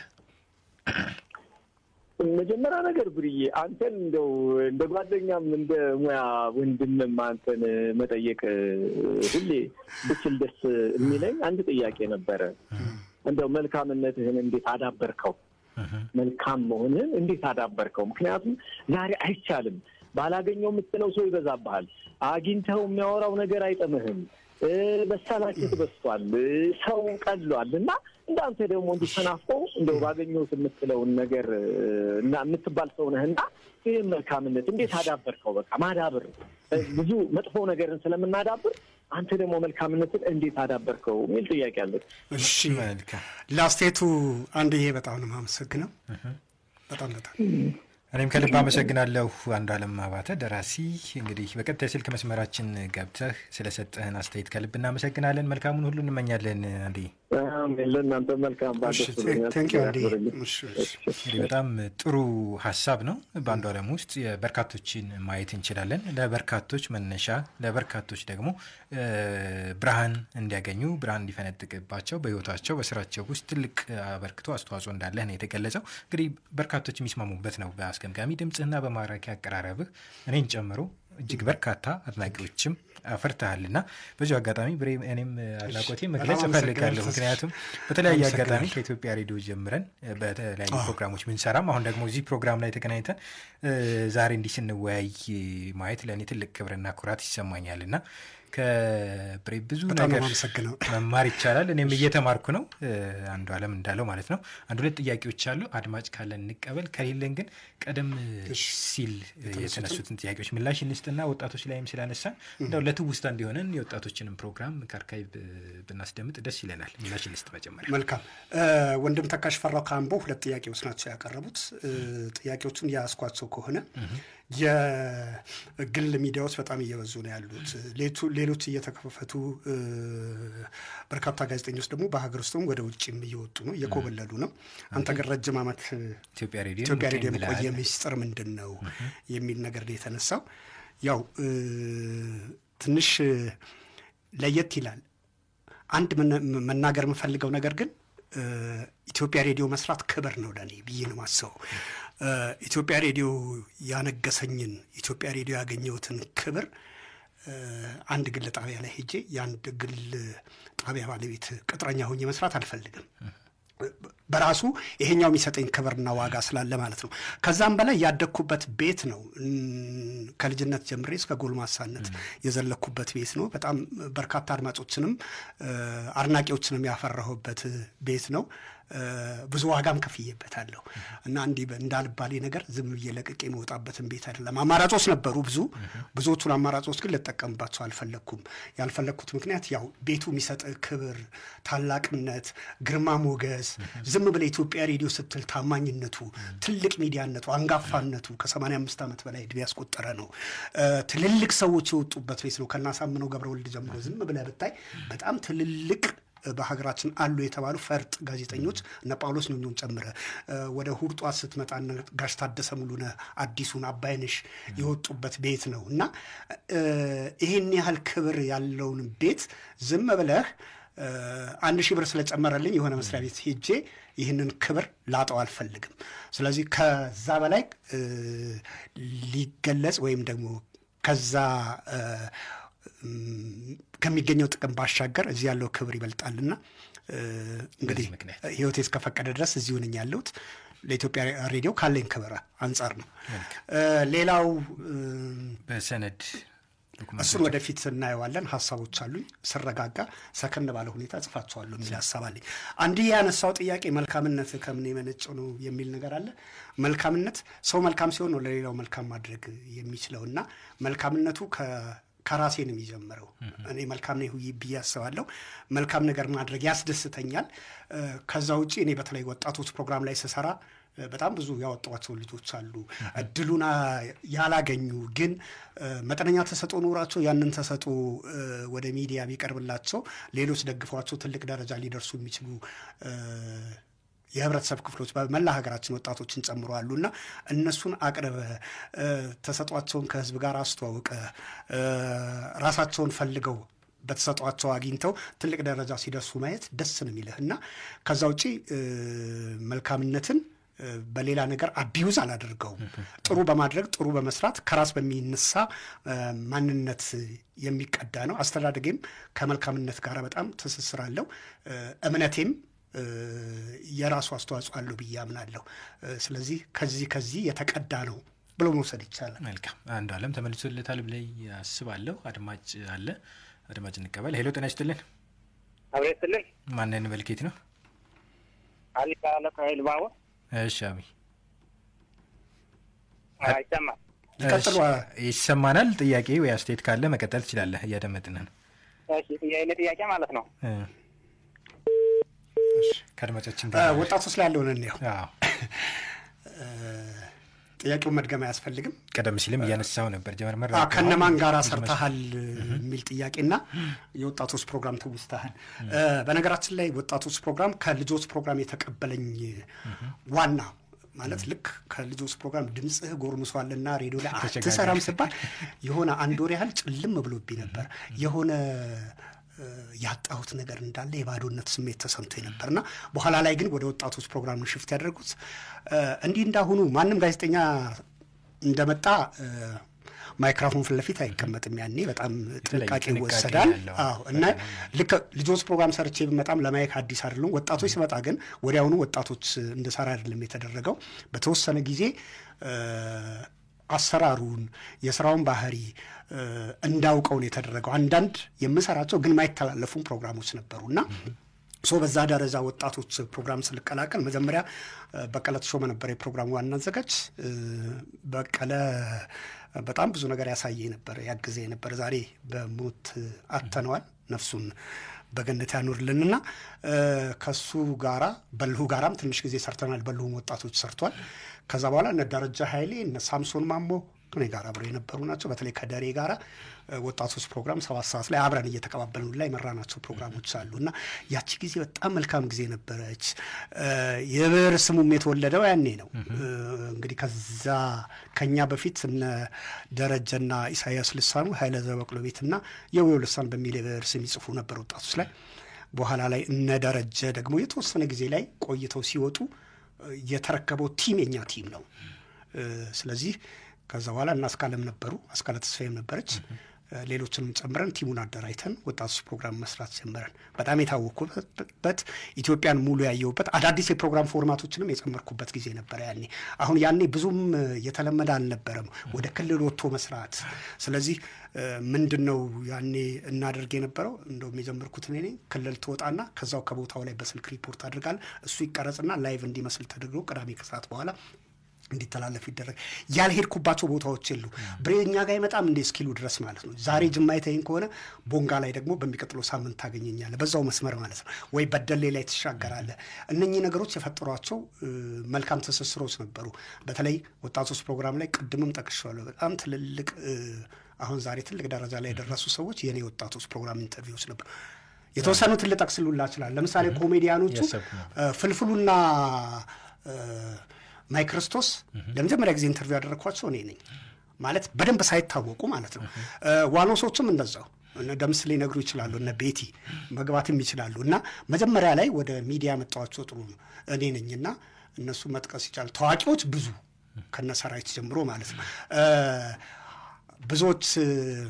መጀመሪያ ነገር ብርዬ አንተን እንደው እንደ ጓደኛም እንደ ሙያ ወንድምም አንተን መጠየቅ ሁሌ ብችል ደስ የሚለኝ አንድ ጥያቄ ነበረ። እንደው መልካምነትህን እንዴት አዳበርከው? መልካም መሆንህን እንዴት አዳበርከው? ምክንያቱም ዛሬ አይቻልም። ባላገኘው የምትለው ሰው ይበዛብሃል። አግኝተው የሚያወራው ነገር አይጥምህም። እ፣ መሰላቸት በስቷል። እ፣ ሰው ቀሏል እና እንዳንተ ደግሞ እንዲህ ተናፍቆ እንደው ባገኘሁት የምትለውን ነገር እ፣ እና የምትባል ሰው ነህና ይህም መልካምነት እንዴት አዳበርከው? በቃ ማዳበር እ፣ ብዙ መጥፎ ነገርን ስለምናዳብር አንተ ደግሞ መልካምነትን እንዴት አዳበርከው የሚል ጥያቄ አለ። እሺ መልካም ለአስተያየቱ አንድ ይሄ በጣም ነው የማመሰግነው። በጣም በጣም እኔም ከልብ አመሰግናለሁ አንዱ አለም አባተ ደራሲ። እንግዲህ በቀጥታ የስልክ መስመራችን ገብተህ ስለሰጠህን አስተያየት ከልብ እናመሰግናለን። መልካሙን ሁሉ እንመኛለን። አንዴ አሜን። ለእናንተ መልካም ባል እሺ፣ ደስ ብሎኛል። ቴንኪው አንዴ። ያክብርልኝ። እሺ፣ እሺ። እንግዲህ በጣም ጥሩ ሀሳብ ነው። በአንዱ ዓለም ውስጥ የበርካቶችን ማየት እንችላለን። ለበርካቶች መነሻ፣ ለበርካቶች ደግሞ እ፣ ብርሃን እንዲያገኙ ብርሃን እንዲፈነጥቅባቸው በህይወታቸው በስራቸው ውስጥ ትልቅ አበርክቶ አስተዋጽኦ እንዳለህ ነው የተገለጸው። እንግዲህ በርካቶች የሚስማሙበት ነው። በአስገምጋሚ ድምፅህና በማራኪ አቀራረብህ እኔን ጨምሮ እጅግ በርካታ አድናቂዎችም አፈርተሃልና በዚሁ አጋጣሚ ብሬ እኔም አድናቆቴ መግለጽ በጣም እፈልጋለሁ። አመሰግናለሁ። ምክንያቱም በተለያየ አጋጣሚ አመሰግናለሁ። ከኢትዮጵያ ሬዲዮ ጀምረን እ፣ በተለያዩ ፕሮግራሞች ብንሰራም አሁን ደግሞ እዚህ ፕሮግራም ላይ ተገናኝተን እ፣ ዛሬ እንዲህ ስንወያይ ማየት ለእኔ ትልቅ ክብርና ኩራት ይሰማኛል እና ከብሬ ብዙ በጣም ነው ነገር የማመሰግነው። መማር ይቻላል። እኔም እየተማርኩ ነው። እ፣ አንዱ አለም እንዳለው ማለት ነው። አንድ ሁለት ጥያቄዎች አሉ። አድማጭ ካለን እንቀበል፣ ከሌለን ግን ቀደም ሲል የተነሱትን ጥያቄዎች ምላሽ እንስጥና ወጣቶች ላይም ስላነሳን እንደው ለትውስታ እንዲሆነን የወጣቶችንም ፕሮግራም ከአርካይቭ ብናስደምጥ ደስ ይለናል። ምላሽ እንስጥ መጀመሪያ። መልካም እ፣ ወንድም ተካሽ ፈራው ከአምቦ ሁለት ጥያቄዎች ናቸው ያቀረቡት። እ፣ ጥያቄዎቹን የያዝኳቸው ከሆነ የግል ሚዲያዎች በጣም እየበዙ ነው ያሉት። ሌቱ- ሌሎች እየተከፈቱ እ፣ በርካታ ጋዜጠኞች ደግሞ በሀገር ውስጥም ወደ ውጭም እየወጡ ነው፣ እየኮበለሉ ነው። አንተ ግን ረጅም ዓመት ኢትዮጵያ ሬዲዮ ኢትዮጵያ ሬዲዮ እንገኝ የመቆየ ብለሃል። ሚስጥር ምንድን ነው የሚል ነገር ነው የተነሳው። ያው እ፣ ትንሽ እ፣ ለየት ይላል። አንድ መነ- መናገር የምፈልገው ነገር ግን እ፣ ኢትዮጵያ ሬዲዮ መስራት ክብር ነው ለእኔ ብዬ ነው ማስበው። እ፣ ኢትዮጵያ ሬዲዮ ያነገሰኝን ኢትዮጵያ ሬዲዮ ያገኘሁትን ክብር እ፣ አንድ ግል ጣቢያ ላይ ሄጄ የአንድ ግል ጣቢያ ባለቤት ቅጥረኛ ሆኜ መስራት አልፈልግም። በራሱ ይሄኛው የሚሰጠኝ ክብርና ዋጋ ስላለ ማለት ነው። ከዛም በላይ ያደግኩበት ቤት ነው። እም፣ ከልጅነት ጀምሬ እስከ ጎልማሳነት የዘለኩበት ቤት ነው። በጣም በርካታ አድማጮችንም እ፣ አድናቂዎችንም ያፈራሁበት ቤት ነው። እ፣ ብዙ ዋጋም ከፍዬበታለሁ እና እንዲህ በ- እንዳልባሌ ነገር ዝም ብዬ ለቅቄ የመውጣበትን ቤት አይደለም። አማራጮች ነበሩ ብዙ። ብዙዎቹን አማራጮች ግን ልጠቀምባቸው አልፈለግኩም። ያልፈለግኩት ምክንያት ያው ቤቱ የሚሰጥ ክብር፣ ታላቅነት፣ ግርማ ሞገስ ዝም ብለ ኢትዮጵያ ሬዲዮ ስትል ታማኝነቱ፣ ትልቅ ሚዲያነቱ፣ አንጋፋነቱ ከ85 ዓመት በላይ እድሜ ያስቆጠረ ነው። እ፣ ትልልቅ ሰዎች የወጡበት ቤት ነው። ከናሳምነው ገብረወልድ ጀምሮ ዝም ብለ ብታይ በጣም ትልልቅ በሀገራችን አሉ የተባሉ ፈርጥ ጋዜጠኞች እነ ጳውሎስ ኞኞን ጨምረ እ፣ ወደ ሁርጧ ስትመጣ እነ ጋሽ ታደሰ ሙሉነ አዲሱን አባይነሽ የወጡበት ቤት ነው እና እ፣ ይህን ያህል ክብር ያለውን ቤት ዝም ብለህ እ፣ አንድ ሺህ ብር ስለጨመረልኝ የሆነ መስሪያ ቤት ሄጄ ይህንን ክብር ላጠው አልፈልግም። ስለዚህ ከዛ በላይ እ፣ ሊገለጽ ወይም ደግሞ ከዛ እ፣ እም፣ ከሚገኘው ጥቅም ባሻገር እዚህ ያለው ክብር ይበልጣልና እ፣ እንግዲህ ምክንያት ህይወቴ እስከፈቀደ ድረስ እዚሁ ነኝ ያለሁት ለኢትዮጵያ ሬዲዮ ካለኝ ክብር አንጻር ነው። እ፣ ሌላው እም፣ በሰነድ ዶኩመንቶች እሱን ወደፊት እናየዋለን። ሀሳቦች አሉኝ። ስረጋጋ ሰከን ባለ ሁኔታ እጽፋቸዋለሁ የሚል ሀሳብ አለኝ። አንዲህ ያነሳው ጥያቄ መልካምነት ከምን የመነጨው ነው የሚል ነገር አለ። መልካምነት ሰው መልካም ሲሆን ነው ለሌላው መልካም ማድረግ የሚችለው እና መልካምነቱ ከ- ከራሴ ነው የሚጀምረው። እኔ መልካም ነው ብዬ አስባለሁ። መልካም ነገር ማድረግ ያስደስተኛል። እ፣ ከዛ ውጭ እኔ በተለይ ወጣቶች ፕሮግራም ላይ ስሰራ እ፣ በጣም ብዙ ያወጧቸው ልጆች አሉ። እድሉን አ፣ ያላገኙ ግን እ፣ መጠነኛ ተሰጥኦ ኖሯቸው ያንን ተሰጥኦ እ፣ ወደ ሚዲያ ቢቀርብላቸው ሌሎች ደግፏቸው ትልቅ ደረጃ ሊደርሱ የሚችሉ እ፣ የህብረተሰብ ክፍሎች በመላ ሀገራችን ወጣቶችን ጨምሮ አሉ እና እነሱን አቅርበ እ፣ ተሰጧቸውን ከህዝብ ጋር አስተዋውቀ እ፣ ራሳቸውን ፈልገው በተሰጧቸው አግኝተው ትልቅ ደረጃ ሲደርሱ ማየት ደስ ነው የሚልህ እና ከዛ ውጪ እ፣ መልካምነትን እ፣ በሌላ ነገር አቢዩዝ አላደርገውም። ጥሩ በማድረግ ጥሩ በመስራት ከራስ በሚነሳ እ፣ ማንነት የሚቀዳ ነው። አስተዳደጌም ከመልካምነት ጋር በጣም ትስስር አለው። እ፣ እምነቴም እ፣ የራሱ አስተዋጽኦ አለው ብዬ አምናለሁ። እ፣ ስለዚህ ከዚህ ከዚህ የተቀዳ ነው ብሎ መውሰድ ይቻላል። መልካም አንዱ አለም ተመልሶለታል ብለይ አስባለሁ። አድማጭ አለ፣ አድማጭ እንቀበል። ሄሎ ጤና ይስጥልን። አብሬት ስልኝ ማንን መልኬት ነው? አሊ ካለ ከሀይል ባቡር እሺ አቢ አይሰማም። ይቀጥሉ። እሺ፣ ይሰማናል። ጥያቄ ወይ አስተያየት ካለ መቀጠል ትችላለህ። እያደመጥን ነው። እሺ የእኔ ጥያቄ ማለት ነው እ፣ ከአድማጫችን እ፣ ጋር ወጣቶች ላይ ያለውን እንየው። አዎ፣ ጥያቄውን መድገም አያስፈልግም። ቀደም ሲልም እያነሳው ነበር ጀመርመር አዎ፣ ከነማን ጋር ሰርተሃል የሚል ጥያቄና የወጣቶች ፕሮግራም ትውስተሃል። እ፣ በነገራችን ላይ ወጣቶች ፕሮግራም ከልጆች ፕሮግራም የተቀበለኝ ዋና ማለት ልክ ከልጆች ፕሮግራም ድምፅህ ጎርምሷልና ሬዲዮ ላይ ተቸጋሪ። አትሰራም ስባል የሆነ አንድ ወር ያህል ጭልም ብሎብኝ ነበር። የሆነ እ፣ ያጣሁት ነገር እንዳለ የባዶነት ስሜት ተሰምቶ ነበርና በኋላ ላይ ግን ወደ ወጣቶች ፕሮግራም ነው ሽፍት ያደረጉት። እ፣ እንዲህ እንዳሁኑ ማንም ጋዜጠኛ እንደመጣ እ፣ ማይክሮፎን ፊት ለፊት አይቀመጥም። ያኔ በጣም ጥንቃቄ ጥንቃቄ ይወሰዳል። ያለው አዎ እና ልክ ልጆች ፕሮግራም ሰርቼ ብመጣም ለማየት አዲስ አይደለም። ወጣቶች ስመጣ ግን ወዲያውኑ ወጣቶች እንድሰራ አይደለም የተደረገው። በተወሰነ ጊዜ እ፣ አሰራሩን የስራውን ባህሪ እ፣ እንዳውቀው ነው የተደረገው። አንዳንድ የምሰራቸው ግን ማይተላለፉም ፕሮግራሞች ነበሩ እና ሶ በዛ ደረጃ ወጣቶች ፕሮግራም ስልቀላቀል መጀመሪያ እ፣ በቀለ ተሾመ ነበር የፕሮግራሙ ዋና አዘጋጅ። እ፣ በቀለ በጣም ብዙ ነገር ያሳየ ነበር፣ ያግዘ ነበር። ዛሬ በሞት አተነዋል። ነፍሱን በገነት ያኑርልንና እ፣ ከሱ ጋራ በልሁ ጋራም ትንሽ ጊዜ ሰርተናል። በልሁም ወጣቶች ሰርቷል። ከዛ በኋላ እነ ደረጃ ኃይሌ እነ ሳምሶን ማሞ ከኔ ጋር አብረው የነበሩ ናቸው። በተለይ ከደሬ ጋራ እ፣ ወጣቶች ፕሮግራም ሰባት ሰዓት ላይ አብረን እየተቀባበልን ላይ የመራናቸው ፕሮግራሞች አሉ እና ያቺ ጊዜ በጣም መልካም ጊዜ ነበረች። እ፣ የብዕር ስሙም የተወለደው ያኔ ነው። እ፣ እንግዲህ ከዛ ከኛ በፊት እነ ደረጀና ኢሳያስ ልሳኑ ኃይለ ዘበቅሎ ቤትና የውየው ልሳን በሚል የብዕር ስም ይጽፉ ነበር ወጣቶች ላይ። በኋላ ላይ እነ ደረጀ ደግሞ የተወሰነ ጊዜ ላይ ቆይተው ሲወጡ እ፣ የተረከበው ቲም የኛ ቲም ነው። እ፣ ስለዚህ ከዛ በኋላ እና አስካለም ነበሩ፣ አስካለ ተስፋዬም ነበረች። እ፣ ሌሎችንም ጨምረን ቲሙን አደራጅተን ወጣቶች ፕሮግራም መስራት ጀመረን። በጣም የታወኩበት ኢትዮጵያን ሙሉ ያየሁበት አዳዲስ የፕሮግራም ፎርማቶችንም የጨመርኩበት ጊዜ ነበረ ያኔ። አሁን ያኔ ብዙም እ፣ የተለመደ አልነበረም ወደ ክልል ወጥቶ መስራት። ስለዚህ እ፣ ምንድን ነው ያኔ እናደርግ የነበረው እንደውም የጀመርኩት እኔ ነኝ። ክልል ትወጣና ከዛው ከቦታው ላይ በስልክ ሪፖርት አድርጋል። እሱ ይቀረጽና ላይቭ እንዲመስል ተደርጎ ቅዳሜ ከሰዓት በኋላ እንዲተላለፍ ይደረግ። ያልሄድኩባቸው ቦታዎች የሉ ብሬ እኛ ጋር አይመጣም እንደ እስኪሉ ድረስ ማለት ነው። ዛሬ ጅማ የተይኝ ከሆነ ቦንጋ ላይ ደግሞ በሚቀጥለው ሳምንት ታገኘኛለህ፣ በዛው መስመር ማለት ነው። ወይ በደሌ ላይ ትሻገራለህ። እነኚህ ነገሮች የፈጠሯቸው እ፣ መልካም ትስስሮች ነበሩ። በተለይ ወጣቶች ፕሮግራም ላይ ቅድምም ጠቅሼዋለሁ። በጣም ትልልቅ እ፣ አሁን ዛሬ ትልቅ ደረጃ ላይ የደረሱ ሰዎች የኔ ወጣቶች ፕሮግራም ኢንተርቪዎች ነበሩ። የተወሰኑትን ልጠቅስሉላ ይችላል። ለምሳሌ ኮሜዲያኖቹ ያሰብኩ ነበር። እ፣ ፍልፍሉና እ፣ ማይ ክርስቶስ ለመጀመሪያ ጊዜ ኢንተርቪው ያደረግኳቸው እኔ ነኝ። ማለት በደንብ ሳይታወቁ ማለት ነው። እ፣ ዋኖሶችም እንደዛው እነ ደምስ ሊነግሩ ይችላሉ። እነ ቤቲ መግባትም ይችላሉ። እና መጀመሪያ ላይ ወደ ሚዲያ መጣዋቸው ጥሩ ነው እኔ ነኝና እነሱ መጥቀስ ይቻላል። ታዋቂዎች ብዙ ከነ ሰራዊት ጀምሮ ማለት ነው እ፣ ብዙዎች እ፣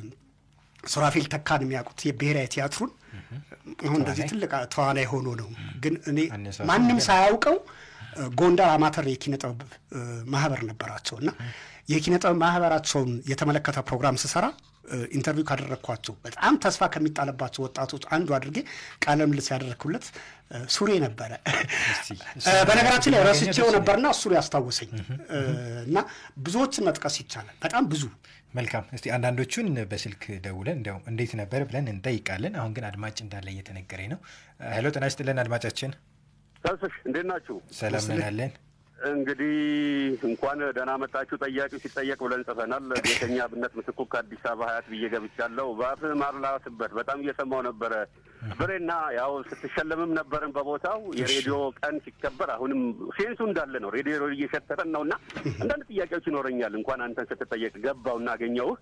ሱራፌል ተካን የሚያውቁት የብሔራዊ ቲያትሩን አሁን እንደዚህ ትልቅ ተዋናይ ሆኖ ነው። ግን እኔ አነሳሱ ማንም ሳያውቀው እ፣ ጎንደር አማተር የኪነ ጥበብ እ፣ ማህበር ነበራቸው እና የኪነ ጥበብ ማህበራቸውን የተመለከተ ፕሮግራም ስሰራ ኢንተርቪው ካደረግኳቸው በጣም ተስፋ ከሚጣለባቸው ወጣቶች አንዱ አድርጌ ቃለ ምልልስ ያደረግኩለት ሱሬ ነበረ። በነገራችን ላይ ረስቼው ነበርና እሱ ያስታወሰኝ እና ብዙዎችን መጥቀስ ይቻላል። በጣም ብዙ መልካም። እስቲ አንዳንዶቹን በስልክ ደውለን እንዲያው እንዴት ነበር ብለን እንጠይቃለን። አሁን ግን አድማጭ እንዳለ እየተነገረኝ ነው። ሄሎ፣ ጤና ይስጥልን አድማጫችን። ተስሽ እንዴት ናችሁ? ሰላም ነን አለን። እንግዲህ እንኳን ደህና መጣችሁ። ጠያቂው ሲጠየቅ ብለን ጽፈናል። ቤተኛ ብነት ምትኩ ከአዲስ አበባ ሀያት ብዬ ገብቻለሁ። በአፍህ ማር ላስበት በጣም እየሰማው ነበረ ብሬና ያው ስትሸለምም ነበርን በቦታው የሬዲዮ ቀን ሲከበር አሁንም ሴንሱ እንዳለ ነው። ሬዲዮ እየሸተተን ነው እና አንዳንድ ጥያቄዎች ይኖረኛል። እንኳን አንተን ስትጠየቅ ገባው እና አገኘሁህ።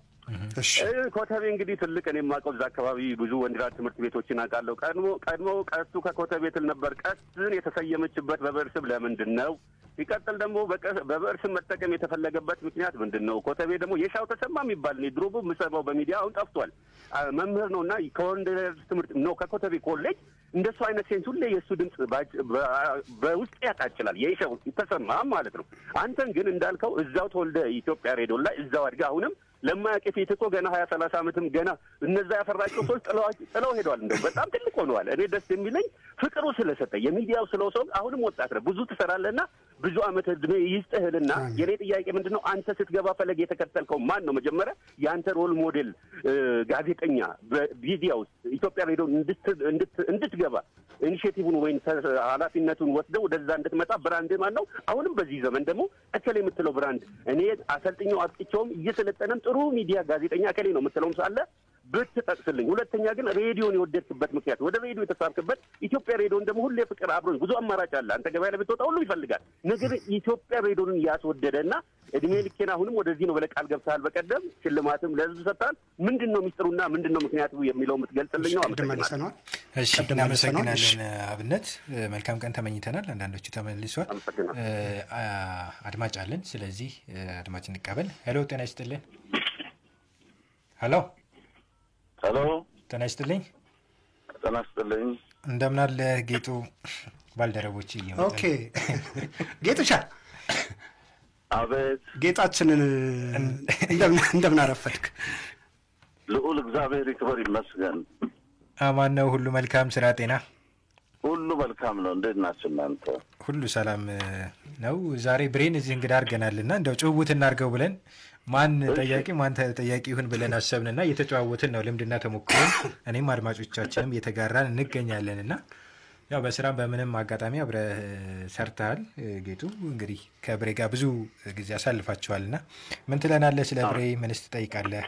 ኮተቤ እንግዲህ ትልቅ እኔ የማውቀው እዛ አካባቢ ብዙ ወንድራት ትምህርት ቤቶችን አውቃለሁ። ቀድሞ ቀድሞ ቀስቱ ከኮተቤ ትል ነበር። ቀስትን የተሰየመችበት በብዕር ስም ለምንድን ነው? ሲቀጥል ደግሞ በብዕር ስም መጠቀም የተፈለገበት ምክንያት ምንድን ነው? ኮተቤ ደግሞ የሻው ተሰማ የሚባል እኔ ድሮ የምሰማው በሚዲያ አሁን ጠፍቷል። መምህር ነው እና ከወንድራት ትምህርት ነው ከኮተቤ ኮሌጅ እንደሱ አይነት ሴንስ ሁሌ የእሱ ድምፅ በውስጥ ያቃጭላል። የሻው ተሰማ ማለት ነው። አንተን ግን እንዳልከው እዛው ተወልደ ኢትዮጵያ ሬዲዮ ላይ እዛው አድጋ አሁንም ለማያውቅ ፊት እኮ ገና ሀያ ሰላሳ ዓመትም ገና እነዛ ያፈራቸው ሰዎች ጥለው ሄደዋል። እንደው በጣም ትልቅ ሆነዋል። እኔ ደስ የሚለኝ ፍቅሩ ስለሰጠ የሚዲያው ስለው ሰው አሁንም ወጣት ነህ፣ ብዙ ትሰራለህና ብዙ ዓመት እድሜ ይስጥህልና የኔ ጥያቄ ምንድን ነው አንተ ስትገባ ፈለግ የተከተልከው ማን ነው? መጀመሪያ የአንተ ሮል ሞዴል ጋዜጠኛ በሚዲያ ውስጥ ኢትዮጵያ ሬዲዮ እንድትገባ ኢኒሽቲቭን ወይም ኃላፊነቱን ወስደው ወደዛ እንድትመጣ ብራንድ ማን ነው? አሁንም በዚህ ዘመን ደግሞ እከሌ የምትለው ብራንድ እኔ አሰልጥኛው አጥቅቼውም እየሰለጠነም ጥሩ ሚዲያ ጋዜጠኛ እከሌ ነው የምትለውም ሳለ ብትጠቅስልኝ። ሁለተኛ ግን ሬዲዮን የወደድክበት ምክንያት ወደ ሬዲዮ የተሳብክበት ኢትዮጵያ ሬዲዮን ደግሞ ሁሌ ፍቅር አብሮኝ ብዙ አማራጭ አለ። አንተ ገበያ ላይ ብትወጣ ሁሉ ይፈልጋል። ነገር ኢትዮጵያ ሬዲዮንን ያስወደደ እና እድሜ ልኬን አሁንም ወደዚህ ነው ብለህ ቃል ገብተሃል። በቀደም ሽልማትም ለህዝብ ሰጥተሃል። ምንድን ነው ሚስጥሩና ምንድን ነው ምክንያቱ የሚለው የምትገልጽልኝ ነው። አመሰግናለሁ። እሺ፣ እናመሰግናለን አብነት። መልካም ቀን ተመኝተናል። አንዳንዶቹ ተመልሷል። አድማጭ አለን። ስለዚህ አድማጭ እንቀበል። ሄሎ፣ ጤና ይስጥልን። ሄሎ ሄሎ፣ ጤና ይስጥልኝ። ጤና ይስጥልኝ። እንደምን አለ ጌጡ? ባልደረቦች እየመጡ ኦኬ፣ ጌጡሻ አቤት። ጌጣችንን እንደምን አረፈድክ? ልዑል እግዚአብሔር ይክበር ይመስገን። አማን ነው። ሁሉ መልካም፣ ስራ፣ ጤና ሁሉ መልካም ነው። እንዴት ናችሁ እናንተ? ሁሉ ሰላም ነው። ዛሬ ብሬን እዚህ እንግዳ አድርገናልና እንደው ጭውውት እናድርገው ብለን ማን ጠያቂ ማን ተጠያቂ ይሁን ብለን አሰብንና እየተጨዋወትን ነው ልምድና ተሞክሮ እኔም አድማጮቻችንም እየተጋራን እንገኛለን እና ያው በስራ በምንም አጋጣሚ አብረህ ሰርተሃል ጌጡ። እንግዲህ ከብሬ ጋር ብዙ ጊዜ አሳልፋችኋል እና ምን ትለናለህ ስለ ብሬ? ምንስ ትጠይቃለህ?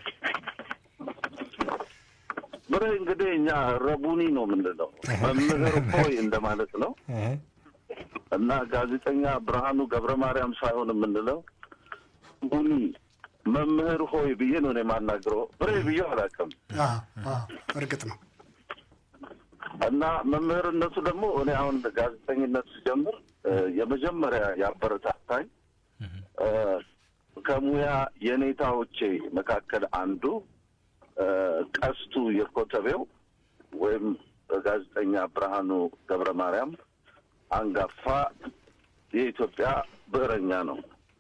ብሬ እንግዲህ እኛ ረቡኒ ነው የምንለው መምህር ሆይ እንደማለት ነው እና ጋዜጠኛ ብርሃኑ ገብረ ማርያም ሳይሆን የምንለው ቡኒ መምህር ሆይ ብዬ ነው እኔ የማናግረው። ብሬ ብዬ አላውቅም። እርግጥ ነው እና መምህርነቱ ደግሞ እኔ አሁን ጋዜጠኝነት ስጀምር የመጀመሪያ ያበረታታኝ ከሙያ የኔታዎቼ መካከል አንዱ ቀስቱ የኮተቤው ወይም ጋዜጠኛ ብርሃኑ ገብረ ማርያም አንጋፋ የኢትዮጵያ ብዕረኛ ነው።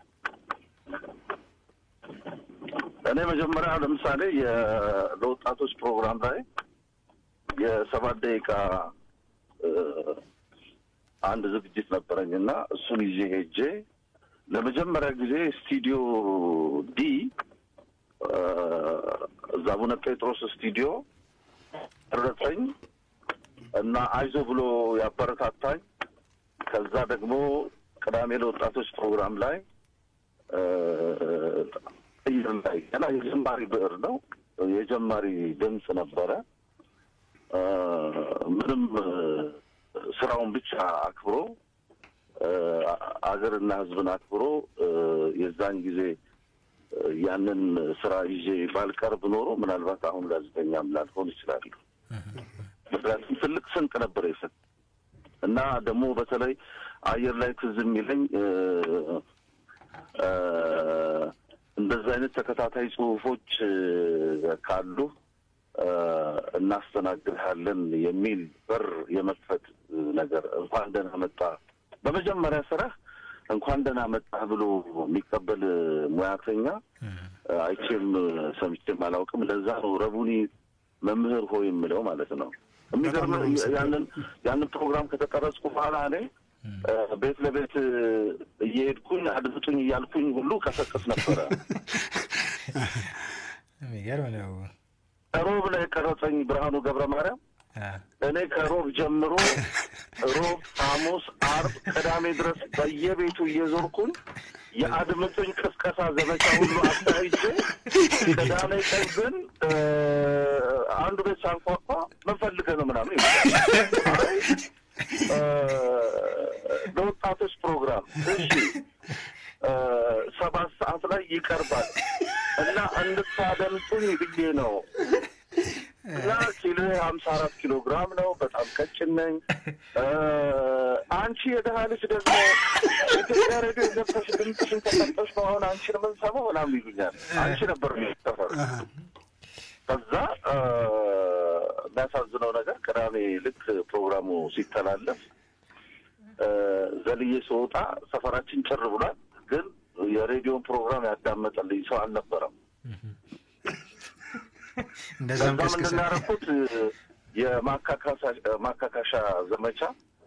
እኔ መጀመሪያ ለምሳሌ ለወጣቶች ፕሮግራም ላይ የሰባት ደቂቃ አንድ ዝግጅት ነበረኝ እና እሱን ይዤ ሄጄ ለመጀመሪያ ጊዜ ስቱዲዮ ዲ እዛ አቡነ ጴጥሮስ ስቱዲዮ ረጠኝ እና አይዞ ብሎ ያበረታታኝ። ከዛ ደግሞ ቅዳሜ ለወጣቶች ፕሮግራም ላይ አየር ላይ ገና የጀማሪ ብዕር ነው የጀማሪ ድምፅ ነበረ። ምንም ስራውን ብቻ አክብሮ አገርና ሕዝብን አክብሮ የዛን ጊዜ ያንን ስራ ይዤ ባልቀርብ ኖሮ ምናልባት አሁን ጋዜጠኛም ላልሆን ይችላሉ። ምክንያቱም ትልቅ ስንቅ ነበር የሰጥ እና ደግሞ በተለይ አየር ላይ ትዝ የሚለኝ እንደዚህ አይነት ተከታታይ ጽሁፎች ካሉ እናስተናግድሃለን የሚል በር የመክፈት ነገር እንኳን ደህና መጣ። በመጀመሪያ ስራህ እንኳን ደህና መጣህ ብሎ የሚቀበል ሙያተኛ አይቼም ሰምቼም አላውቅም። ለዛ ነው ረቡኒ መምህር ሆይ የምለው ማለት ነው። የሚገርም ያንን ያንን ፕሮግራም ከተቀረጽኩ በኋላ እኔ ቤት ለቤት እየሄድኩኝ አድምጡኝ እያልኩኝ ሁሉ ቀሰቅስ ነበረ። የሚገርም ነው። ሮብ ላይ የቀረጸኝ ብርሃኑ ገብረ ማርያም እኔ ከሮብ ጀምሮ ሮብ፣ ሐሙስ፣ አርብ፣ ቅዳሜ ድረስ በየቤቱ እየዞርኩኝ የአድምጡኝ ቅስቀሳ ዘመቻ ሁሉ አካሂጄ ቅዳሜ ቀን ግን አንዱ ቤት ሳንኳኳ ምን ፈልገህ ነው ምናምን ይባላል። አይ ለወጣቶች ፕሮግራም እሺ ሰባት ሰዓት ላይ ይቀርባል እና እንድታደምጡኝ ብዬ ነው እና ኪሎ ሀምሳ አራት ኪሎ ግራም ነው። በጣም ቀጭን ነኝ። አንቺ የደሃ ልጅ ደግሞ ኢትዮጵያ ሬዲዮ ገብተሽ ድምፅሽን ተሰጠሽ ነው አሁን አንቺን የምንሰማው ምናምን ይሉኛል። አንቺ ነበር የሚሰፈር ከዛ የሚያሳዝነው ነገር ቅዳሜ ልክ ፕሮግራሙ ሲተላለፍ ዘልዬ ስወጣ ሰፈራችን ጭር ብሏል። ግን የሬዲዮን ፕሮግራም ያዳመጠልኝ ሰው አልነበረም። እንደዛም ከዛ ቀስቅሰ ምንድን ነው ያደረኩት የማካካሻ ዘመቻ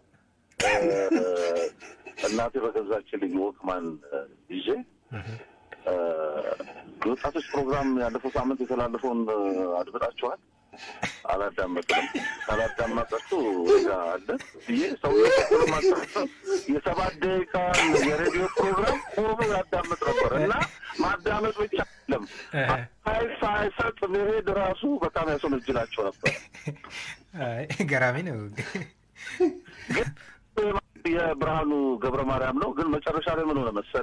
እናቴ በገዛችልኝ ወክማን ይዤ የወጣቶች ፕሮግራም ያለፈው ሳምንት የተላለፈውን አድምጣችኋል? አላዳመጥንም። ካላዳመጣችሁ ጋ አለ ብዬ ሰው የሰባት ደቂቃ የሬዲዮ ፕሮግራም ቆሞ ያዳምጥ ነበር እና ማዳመጥ ብቻ አይደለም ሀይ ሳይሰጥ መሄድ ራሱ በጣም ያስወነጅላቸው ነበር። አይ ገራሚ ነው። ግን የብርሃኑ ገብረ ማርያም ነው። ግን መጨረሻ ላይ ምን ሆነ መሰለ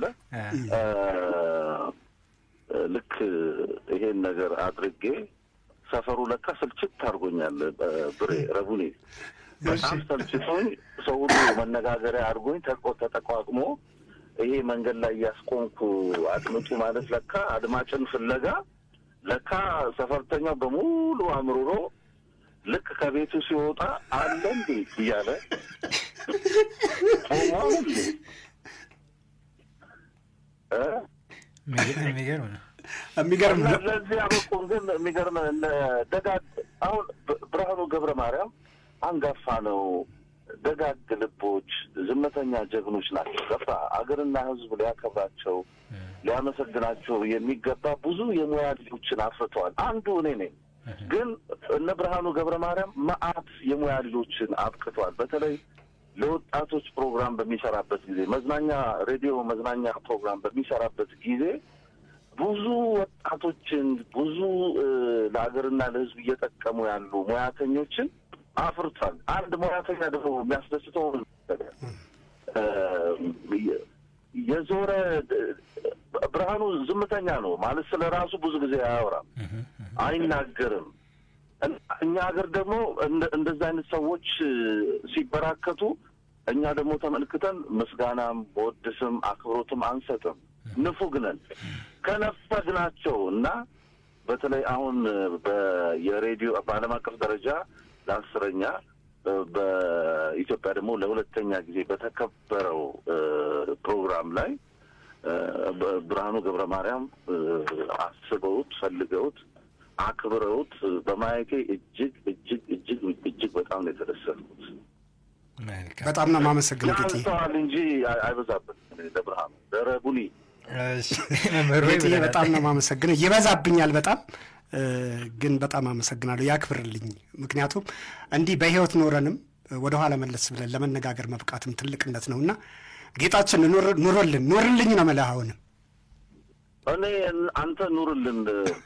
ልክ ይሄን ነገር አድርጌ ሰፈሩ ለካ ስልችት አድርጎኛል። ብሬ ረቡኔ በጣም ሰልችቶኝ ሰው ሁሉ መነጋገሪያ አድርጎኝ ተቆ ተጠቋቅሞ ይሄ መንገድ ላይ እያስቆምኩ አድምጡ ማለት ለካ አድማጭን ፍለጋ ለካ ሰፈርተኛው በሙሉ አምርሮ ልክ ከቤቱ ሲወጣ አለ እንዴ እያለ ቆሟል እንዴ እ የሚገርም ነው። የሚገርም እና ነው። ለዚህ አበቁን። ግን የሚገርም እነ ደጋግ አሁን ብ- ብርሃኑ ገብረ ማርያም አንጋፋ ነው። ደጋግ ልቦች፣ ዝምተኛ ጀግኖች ናቸው። ገባ አገርና ሕዝብ ሊያከብራቸው ሊያመሰግናቸው የሚገባ ብዙ የሙያ ልጆችን አፍርተዋል። አንዱ እኔ ነኝ። ግን እነ ብርሃኑ ገብረ ማርያም መዓት የሙያ ልጆችን አብቅተዋል። በተለይ ለወጣቶች ፕሮግራም በሚሰራበት ጊዜ መዝናኛ ሬዲዮ መዝናኛ ፕሮግራም በሚሰራበት ጊዜ ብዙ ወጣቶችን ብዙ እ፣ ለሀገርና ለሕዝብ እየጠቀሙ ያሉ ሙያተኞችን አፍርቷል። አንድ ሙያተኛ ደግሞ የሚያስደስተው ነገር እ፣ የ- የዞረ ብርሃኑ ዝምተኛ ነው ማለት ስለ ራሱ ብዙ ጊዜ አያወራም፣ አይናገርም። እና እኛ ሀገር ደግሞ እንደ- እንደዛ አይነት ሰዎች እ፣ ሲበራከቱ እኛ ደግሞ ተመልክተን ምስጋናም በወድስም አክብሮትም አንሰጥም። ንፉግ ነን። ከነፈግናቸው እና በተለይ አሁን በ- የሬዲዮ በዓለም አቀፍ ደረጃ ለአስረኛ እ፣ በኢትዮጵያ ደግሞ ለሁለተኛ ጊዜ በተከበረው እ፣ ፕሮግራም ላይ እ፣ በ- ብርሃኑ ገብረ ማርያም እ፣ አስበውት ፈልገውት አክብረውት በማየቴ እጅግ እጅግ እጅግ እጅግ በጣም ነው የተደሰትኩት። መልካም በጣም ነው የማመሰግነው ጌጤ። ያንሰዋል እንጂ አይ- አይበዛበትም። እኔ ለብርሃኑ ለረቡኒ እሺ፣ መምህሩ ጌጤ ብለናል። በጣም ነው የማመሰግነው። ይበዛብኛል በጣም እ፣ ግን በጣም አመሰግናለሁ። ያክብርልኝ። ምክንያቱም እንዲህ በህይወት ኖረንም ወደኋላ መለስ ብለን ለመነጋገር መብቃትም ትልቅነት ነው እና ጌጣችን ኑር- ኑሮልን ኑርልኝ ነው የምልህ አሁንም እኔ አንተ ኑርልን።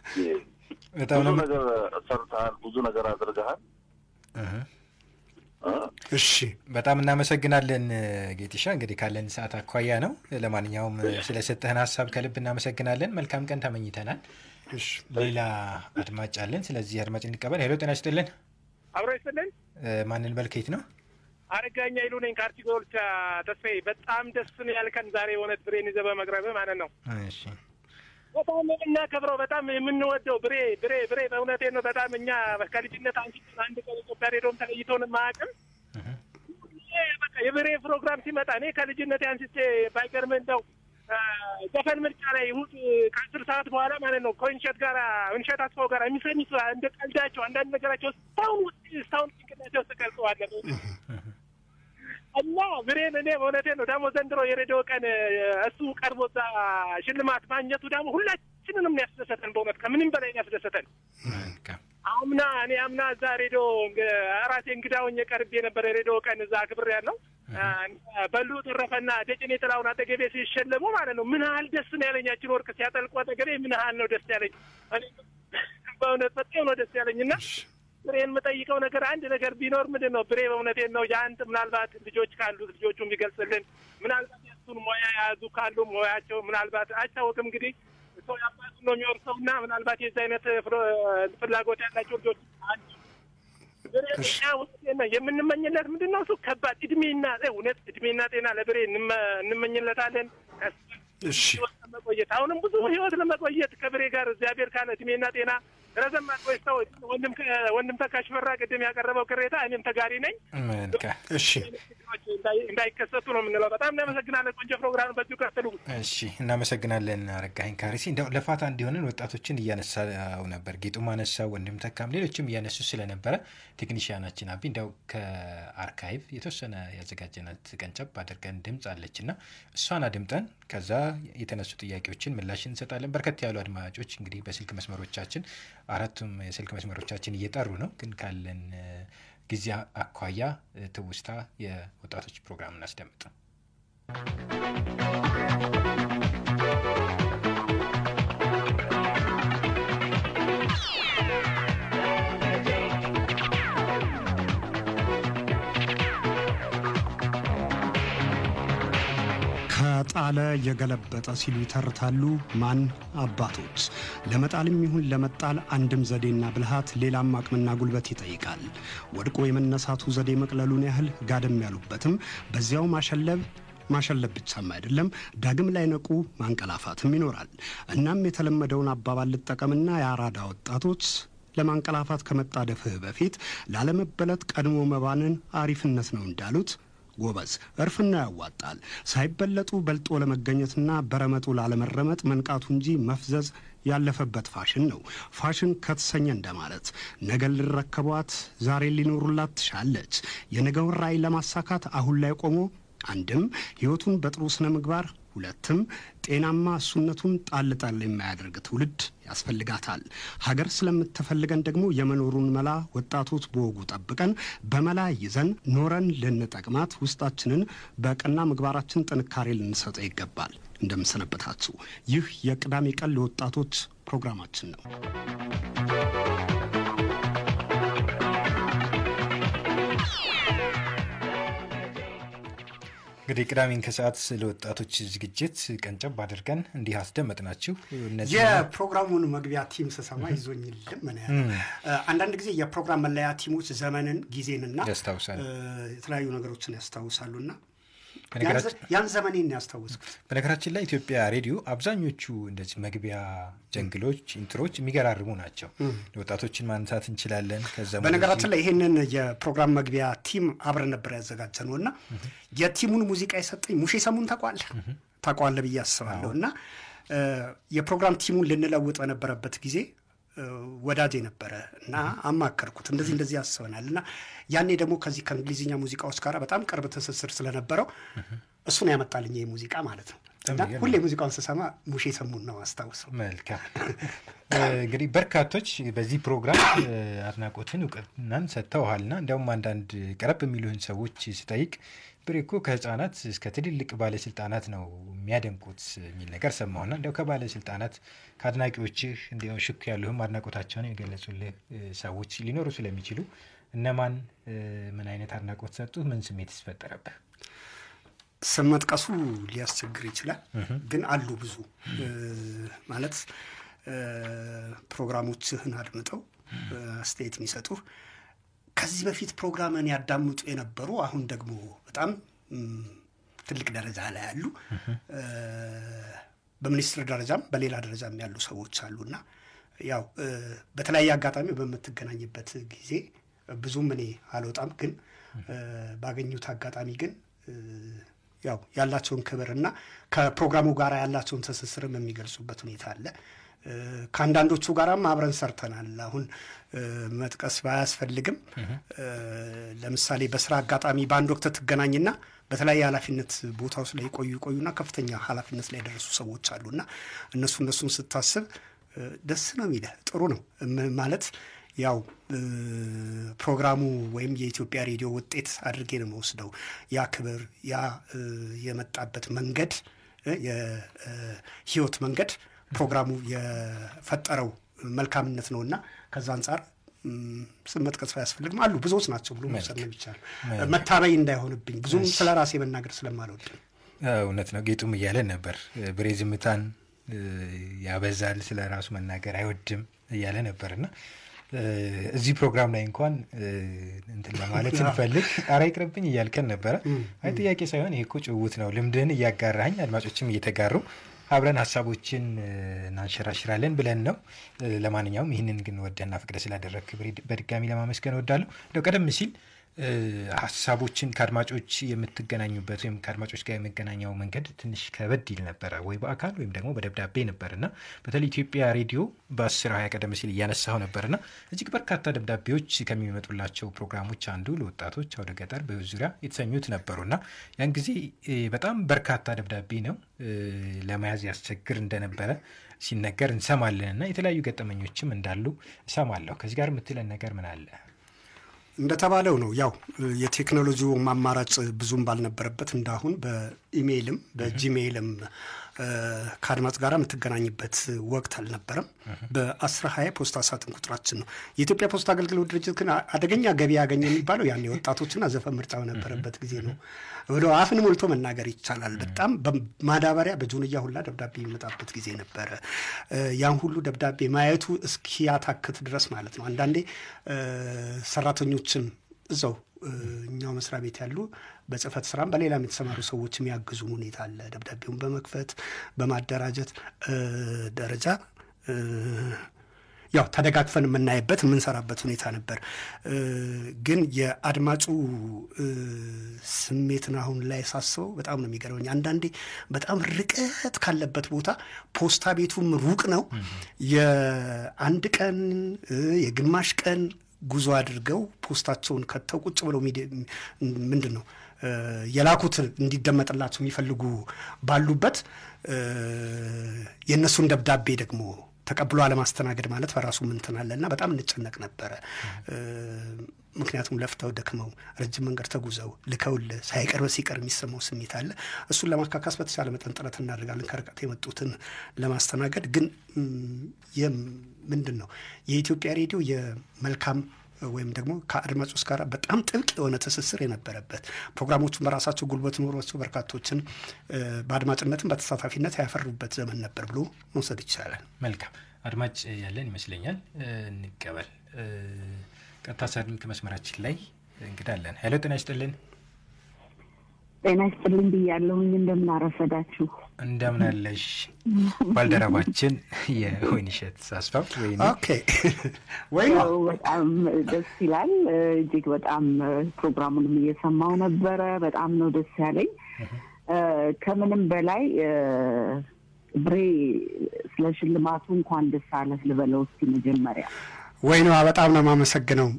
በጣም ብዙ ነው ነገር ሰርተሃል፣ ብዙ ነገር አድርገሃል። እህ። እ? እሺ በጣም እናመሰግናለን ጌጢሻ። እንግዲህ ካለን ሰዓት አኳያ ነው። ለማንኛውም ስለሰጠህን ሀሳብ ከልብ እናመሰግናለን። መልካም ቀን ተመኝተናል። እሺ ሌላ አድማጭ አለን። ስለዚህ አድማጭ እንቀበል። ሄሎ፣ ጤና ይስጥልን። አብሮ ይስጥልን። እ፣ ማንን በልከይት ነው? አረጋኛ ይሉ ነኝ ከአርቲጎ ብቻ ተስፋዬ። በጣም ደስ ነው ያልከን ዛሬ እውነት ብሬን ይዘህ በመቅረብ ማለት ነው። እሺ በጣም የምናከብረው በጣም የምንወደው ብሬ ብሬ ብሬ በእውነቴ ነው። በጣም እኛ ከልጅነት አንስቶ አንድ ቀን ኢትዮጵያ ሬዲዮም ተለይቶን ማያውቅም። በቃ የብሬ ፕሮግራም ሲመጣ እኔ ከልጅነት አንስቼ ባይገርም እንደው አ፣ ዘፈን ምርጫ ላይ እሑድ ከአስር ሰዓት በኋላ ማለት ነው ከእንሸት ጋር እንሸት አስፋው ጋር የሚሰኙት እንደ ቀልዳቸው አንዳንድ ነገራቸው እስካሁን ውስጥ እስካሁን ጭንቅላቴ ውስጥ ቀርጸዋለሁ እና ብሬን እኔ በእውነቴ ነው ደግሞ ዘንድሮ የሬዲዮ ቀን እሱ ቀርቦ እዛ ሽልማት ማግኘቱ ደግሞ ሁላችንንም ነው ያስደሰተን። በእውነት ከምንም በላይ ነው ያስደሰተን። አምና እኔ አምና እዛ ሬዲዮ ራሴ እንግዳ ሆኜ ቀርቤ የነበረ ሬዲዮ ቀን እዛ ክብር ያለው በሉ ተረፈና ደጭኔ ጥላሁን አጠገቤ ሲሸለሙ ማለት ነው ምን ያህል ደስ ነው ያለኝ። ያችን ወርቅ ሲያጠልቁ አጠገቤ ምን ያህል ነው ደስ ያለኝ። እኔ በእውነት በጣም ነው ደስ ያለኝ እና ብሬን የምጠይቀው ነገር አንድ ነገር ቢኖር ምንድን ነው ብሬ በእውነቴን ነው የአንድ ምናልባት ልጆች ካሉት ልጆቹ የሚገልጽልን ምናልባት የእሱን ሙያ የያዙ ካሉ ሙያቸው ምናልባት አይታወቅም እንግዲህ ሰው የአባቱን ነው የሚወርሰው እና ምናልባት የዚህ አይነት ፍሮ- ፍላጎት ያላቸው ልጆች አሉ። ብሬ እኛ እውነቴን ነው የምንመኝለት ምንድን ነው እሱ ከባድ እድሜና እውነት እድሜና ጤና ለብሬ እንመ- እንመኝለታለን እሺ ህይወት ለመቆየት አሁንም ብዙ ህይወት ለመቆየት ከብሬ ጋር እግዚአብሔር ካለ እድሜና ጤና ረዘም አድርጎ ወንድም ከ- ወንድም ተካሽ ፈራ ቅድም ያቀረበው ቅሬታ እኔም ተጋሪ ነኝ። መልካም እሺ ችግሮች እንዳይ- እንዳይከሰቱ ነው የምንለው። በጣም እናመሰግናለን። ቆንጆ ፕሮግራም በዚሁ ቀጥሉ። እሺ እናመሰግናለን አረጋኸኝ ካሪሲ። እንደው ለፋታ እንዲሆንን ወጣቶችን እያነሳው ነበር፣ ጌጡም አነሳው፣ ወንድም ተካም ሌሎችም እያነሱ ስለነበረ ቴክኒሽያናችን አቢ እንደው ከአርካይቭ የተወሰነ ያዘጋጀናት ቀንጨብ አድርገን ድምፅ አለች እና እሷን አድምጠን ከዛ የተነሱ ጥያቄዎችን ምላሽ እንሰጣለን። በርከት ያሉ አድማጮች እንግዲህ በስልክ መስመሮቻችን አራቱም የስልክ መስመሮቻችን እየጠሩ ነው፣ ግን ካለን እ፣ ጊዜ አኳያ እ፣ ትውስታ የወጣቶች ፕሮግራም እናስደምጥ። ከጣለ የገለበጠ ሲሉ ይተርታሉ ማን አባቶች። ለመጣልም ይሁን ለመጣል አንድም ዘዴና ብልሃት ሌላም አቅምና ጉልበት ይጠይቃል። ወድቆ የመነሳቱ ዘዴ መቅለሉን ያህል ጋደም ያሉበትም በዚያው ማሸለብ ማሸለብ ብቻም አይደለም፣ ዳግም ላይ ነቁ ማንቀላፋትም ይኖራል። እናም የተለመደውን አባባል ልጠቀምና የአራዳ ወጣቶች ለማንቀላፋት ከመጣደፍህ በፊት ላለመበለት ቀድሞ መባንን አሪፍነት ነው እንዳሉት ጎበዝ እርፍና ያዋጣል። ሳይበለጡ በልጦ ለመገኘትና በረመጡ ላለመረመጥ መንቃቱ እንጂ መፍዘዝ ያለፈበት ፋሽን ነው። ፋሽን ከተሰኘ እንደማለት ነገ ልረከቧት ዛሬ ሊኖሩላት ትሻለች። የነገውን ራዕይ ለማሳካት አሁን ላይ ቆሞ አንድም ሕይወቱን በጥሩ ስነ ምግባር ሁለትም ጤናማ እሱነቱን ጣል ጣል የማያደርግ ትውልድ ያስፈልጋታል። ሀገር ስለምትፈልገን ደግሞ የመኖሩን መላ ወጣቶች በወጉ ጠብቀን በመላ ይዘን ኖረን ልንጠቅማት ውስጣችንን በቀና ምግባራችን ጥንካሬ ልንሰጠው ይገባል። እንደምሰነበታችሁ። ይህ የቅዳሜ ቀን ለወጣቶች ፕሮግራማችን ነው። እንግዲህ ቅዳሜን ከሰዓት ለወጣቶች ዝግጅት ቀንጨብ አድርገን እንዲህ አስደመጥናችሁ። እነዚህ የፕሮግራሙን መግቢያ ቲም ስሰማ ይዞኝ ልም ነው ያለው። አንዳንድ ጊዜ የፕሮግራም መለያ ቲሞች ዘመንን ጊዜንና ያስታውሳል። እ፣ የተለያዩ ነገሮችን ያስታውሳሉና በነገራችን- ያን ዘመኔን ነው ያስታወስኩት። በነገራችን ላይ ኢትዮጵያ ሬዲዮ አብዛኞቹ እንደዚህ መግቢያ ጀንግሎች፣ ኢንትሮች የሚገራርሙ ናቸው። ወጣቶችን ማንሳት እንችላለን። ከዛ በነገራችን ላይ ይህንን የፕሮግራም መግቢያ ቲም አብረን ነበር ያዘጋጀ ነው እና የቲሙን ሙዚቃ የሰጠኝ ሙሼ ሰሙን ታውቀዋለህ ታውቀዋለህ ብዬ አስባለሁ እና እ፣ የፕሮግራም ቲሙን ልንለውጥ በነበረበት ጊዜ እ፣ ወዳጄ ነበረ እና አማከርኩት። እንደዚህ እንደዚህ ያስበናል እና ያኔ ደግሞ ከዚህ ከእንግሊዝኛ ሙዚቃዎች ጋር በጣም ቅርብ ትስስር ስለነበረው እሱን ያመጣልኝ ይህ ሙዚቃ ማለት ነው እና የሚገርም ሁሌ ሙዚቃውን ስሰማ ሙሼ ሰሙን ነው አስታውሰው። መልካም እ፣ እንግዲህ በርካቶች በዚህ ፕሮግራም እ፣ አድናቆትን እውቅናን ሰጥተውሃልና እንዲያውም አንዳንድ ቀረብ የሚሉህን ሰዎች ስጠይቅ ብሬ እኮ ከህፃናት እስከ ትልልቅ ባለስልጣናት ነው የሚያደንቁት የሚል ነገር ሰማሁና እንዲያው ከባለስልጣናት ከአድናቂዎችህ እንዲያው ሽክ ያሉህም አድናቆታቸውን የገለጹልህ እ፣ ሰዎች ሊኖሩ ስለሚችሉ እነማን እ፣ ምን አይነት አድናቆት ሰጡህ? ምን ስሜት ይፈጠረብህ? ስም መጥቀሱ ሊያስቸግር ይችላል፣ ግን አሉ ብዙ እ፣ ማለት እ፣ ፕሮግራሞችህን አድምጠው እ፣ አስተያየት የሚሰጡ ከዚህ በፊት ፕሮግራምን ያዳምጡ የነበሩ አሁን ደግሞ በጣም እም፣ ትልቅ ደረጃ ላይ ያሉ እ፣ በሚኒስትር ደረጃም በሌላ ደረጃም ያሉ ሰዎች አሉና ያው እ፣ በተለያየ አጋጣሚ በምትገናኝበት ጊዜ ብዙም እኔ አልወጣም፣ ግን ባገኙት አጋጣሚ ግን ያው ያላቸውን ክብር እና ከፕሮግራሙ ጋር ያላቸውን ትስስርም የሚገልጹበት ሁኔታ አለ። ከአንዳንዶቹ ጋራም አብረን ሰርተናል። አሁን መጥቀስ ባያስፈልግም ለምሳሌ በስራ አጋጣሚ በአንድ ወቅት ትገናኝና በተለያየ ኃላፊነት ቦታ ውስጥ ላይ የቆዩ ቆዩና ከፍተኛ ኃላፊነት ላይ የደረሱ ሰዎች አሉና እነሱ እነሱን ስታስብ ደስ ነው የሚልህ። ጥሩ ነው ማለት ያው ፕሮግራሙ ወይም የኢትዮጵያ ሬዲዮ ውጤት አድርጌ ነው የምወስደው። ያ ክብር ያ የመጣበት መንገድ የህይወት መንገድ ፕሮግራሙ የፈጠረው መልካምነት ነው እና ከዛ አንጻር ስም መጥቀስ አያስፈልግም። አሉ ብዙዎች ናቸው ብሎ መውሰድ ነው የሚቻል። መታበይ እንዳይሆንብኝ ብዙም ስለ ራሴ መናገር ስለማልወድ እውነት ነው። ጌጡም እያለን ነበር ብሬ ዝምታን ያበዛል፣ ስለ ራሱ መናገር አይወድም እያለ ነበር እና እዚህ ፕሮግራም ላይ እንኳን እንትን ለማለት ስንፈልግ ኧረ ይቅርብኝ እያልከን ነበረ። አይ ጥያቄ ሳይሆን ይሄ እኮ ጭውውት ነው። ልምድህን እያጋራኝ አድማጮችም እየተጋሩ አብረን ሀሳቦችን እናንሸራሽራለን ብለን ነው። ለማንኛውም ይህንን ግን ወደና ፍቅደ ስላደረግ በድጋሚ ለማመስገን እወዳለሁ። እንደው ቀደም ሲል ሀሳቦችን ከአድማጮች የምትገናኙበት ወይም ከአድማጮች ጋር የመገናኛው መንገድ ትንሽ ከበድ ይል ነበረ፣ ወይ በአካል ወይም ደግሞ በደብዳቤ ነበር እና በተለይ ኢትዮጵያ ሬዲዮ በአስር ሀያ ቀደም ሲል እያነሳው ነበር እና እጅግ በርካታ ደብዳቤዎች ከሚመጡላቸው ፕሮግራሞች አንዱ ለወጣቶች አውደ ገጠር በሕይወት ዙሪያ የተሰኙት ነበሩ እና ያን ጊዜ በጣም በርካታ ደብዳቤ ነው ለመያዝ ያስቸግር እንደነበረ ሲነገር እንሰማለን እና የተለያዩ ገጠመኞችም እንዳሉ እሰማለሁ። ከዚህ ጋር የምትለን ነገር ምን አለ? እንደተባለው ነው። ያው የቴክኖሎጂው አማራጭ ብዙም ባልነበረበት እንዳሁን በኢሜይልም በጂሜይልም ከአድማጭ ጋር የምትገናኝበት ወቅት አልነበረም። በአስራ ሀያ ፖስታ ሳጥን ቁጥራችን ነው። የኢትዮጵያ ፖስታ አገልግሎት ድርጅት ግን አደገኛ ገቢ ያገኘ የሚባለው ያን የወጣቶችና ዘፈን ምርጫ በነበረበት ጊዜ ነው ብሎ አፍን ሞልቶ መናገር ይቻላል። በጣም በማዳበሪያ በጆንያ ሁላ ደብዳቤ የሚመጣበት ጊዜ ነበረ። ያን ሁሉ ደብዳቤ ማየቱ እስኪያታክት ድረስ ማለት ነው። አንዳንዴ ሰራተኞችን እዛው እኛው መስሪያ ቤት ያሉ በጽህፈት ስራም በሌላም የተሰማሩ ሰዎች የሚያግዙን ሁኔታ አለ። ደብዳቤውን በመክፈት በማደራጀት ደረጃ ያው ተደጋግፈን የምናይበት የምንሰራበት ሁኔታ ነበር። ግን የአድማጩ ስሜትን አሁን ላይ ሳስበው በጣም ነው የሚገርመኝ። አንዳንዴ በጣም ርቀት ካለበት ቦታ ፖስታ ቤቱም ሩቅ ነው። የአንድ ቀን የግማሽ ቀን ጉዞ አድርገው ፖስታቸውን ከተው ቁጭ ብለው ምንድን ነው የላኩት እንዲደመጥላቸው የሚፈልጉ ባሉበት የእነሱን ደብዳቤ ደግሞ ተቀብሎ አለማስተናገድ ማለት በራሱ ምንትን አለ እና በጣም እንጨነቅ ነበረ። ምክንያቱም ለፍተው ደክመው ረጅም መንገድ ተጉዘው ልከውልህ ሳይቀርብ ሲቀር የሚሰማው ስሜት አለ። እሱን ለማካካስ በተቻለ መጠን ጥረት እናደርጋለን ከርቀት የመጡትን ለማስተናገድ። ግን ምንድን ነው የኢትዮጵያ ሬዲዮ የመልካም ወይም ደግሞ ከአድማጮች ጋር በጣም ጥብቅ የሆነ ትስስር የነበረበት ፕሮግራሞቹን በራሳቸው ጉልበት ኖሯቸው በርካቶችን በአድማጭነትም በተሳታፊነት ያፈሩበት ዘመን ነበር ብሎ መውሰድ ይቻላል። መልካም አድማጭ ያለን ይመስለኛል። እንቀበል። ቀጥታ ስልክ መስመራችን ላይ እንግዳ አለን። ሄሎ፣ ጤና ይስጥልን። ጤና ይስጥልኝ ብያለሁኝ። እንደምን አረፈዳችሁ? እንደምን አለሽ? ባልደረባችን የወይንሸት አስፋው ወይ ኦኬ ወይ በጣም ደስ ይላል። እጅግ በጣም ፕሮግራሙንም እየሰማው ነበረ። በጣም ነው ደስ ያለኝ። ከምንም በላይ ብሬ ስለ ሽልማቱ እንኳን ደስ አለህ ልበለው እስኪ መጀመሪያ። ወይ ነው በጣም ነው የማመሰግነው።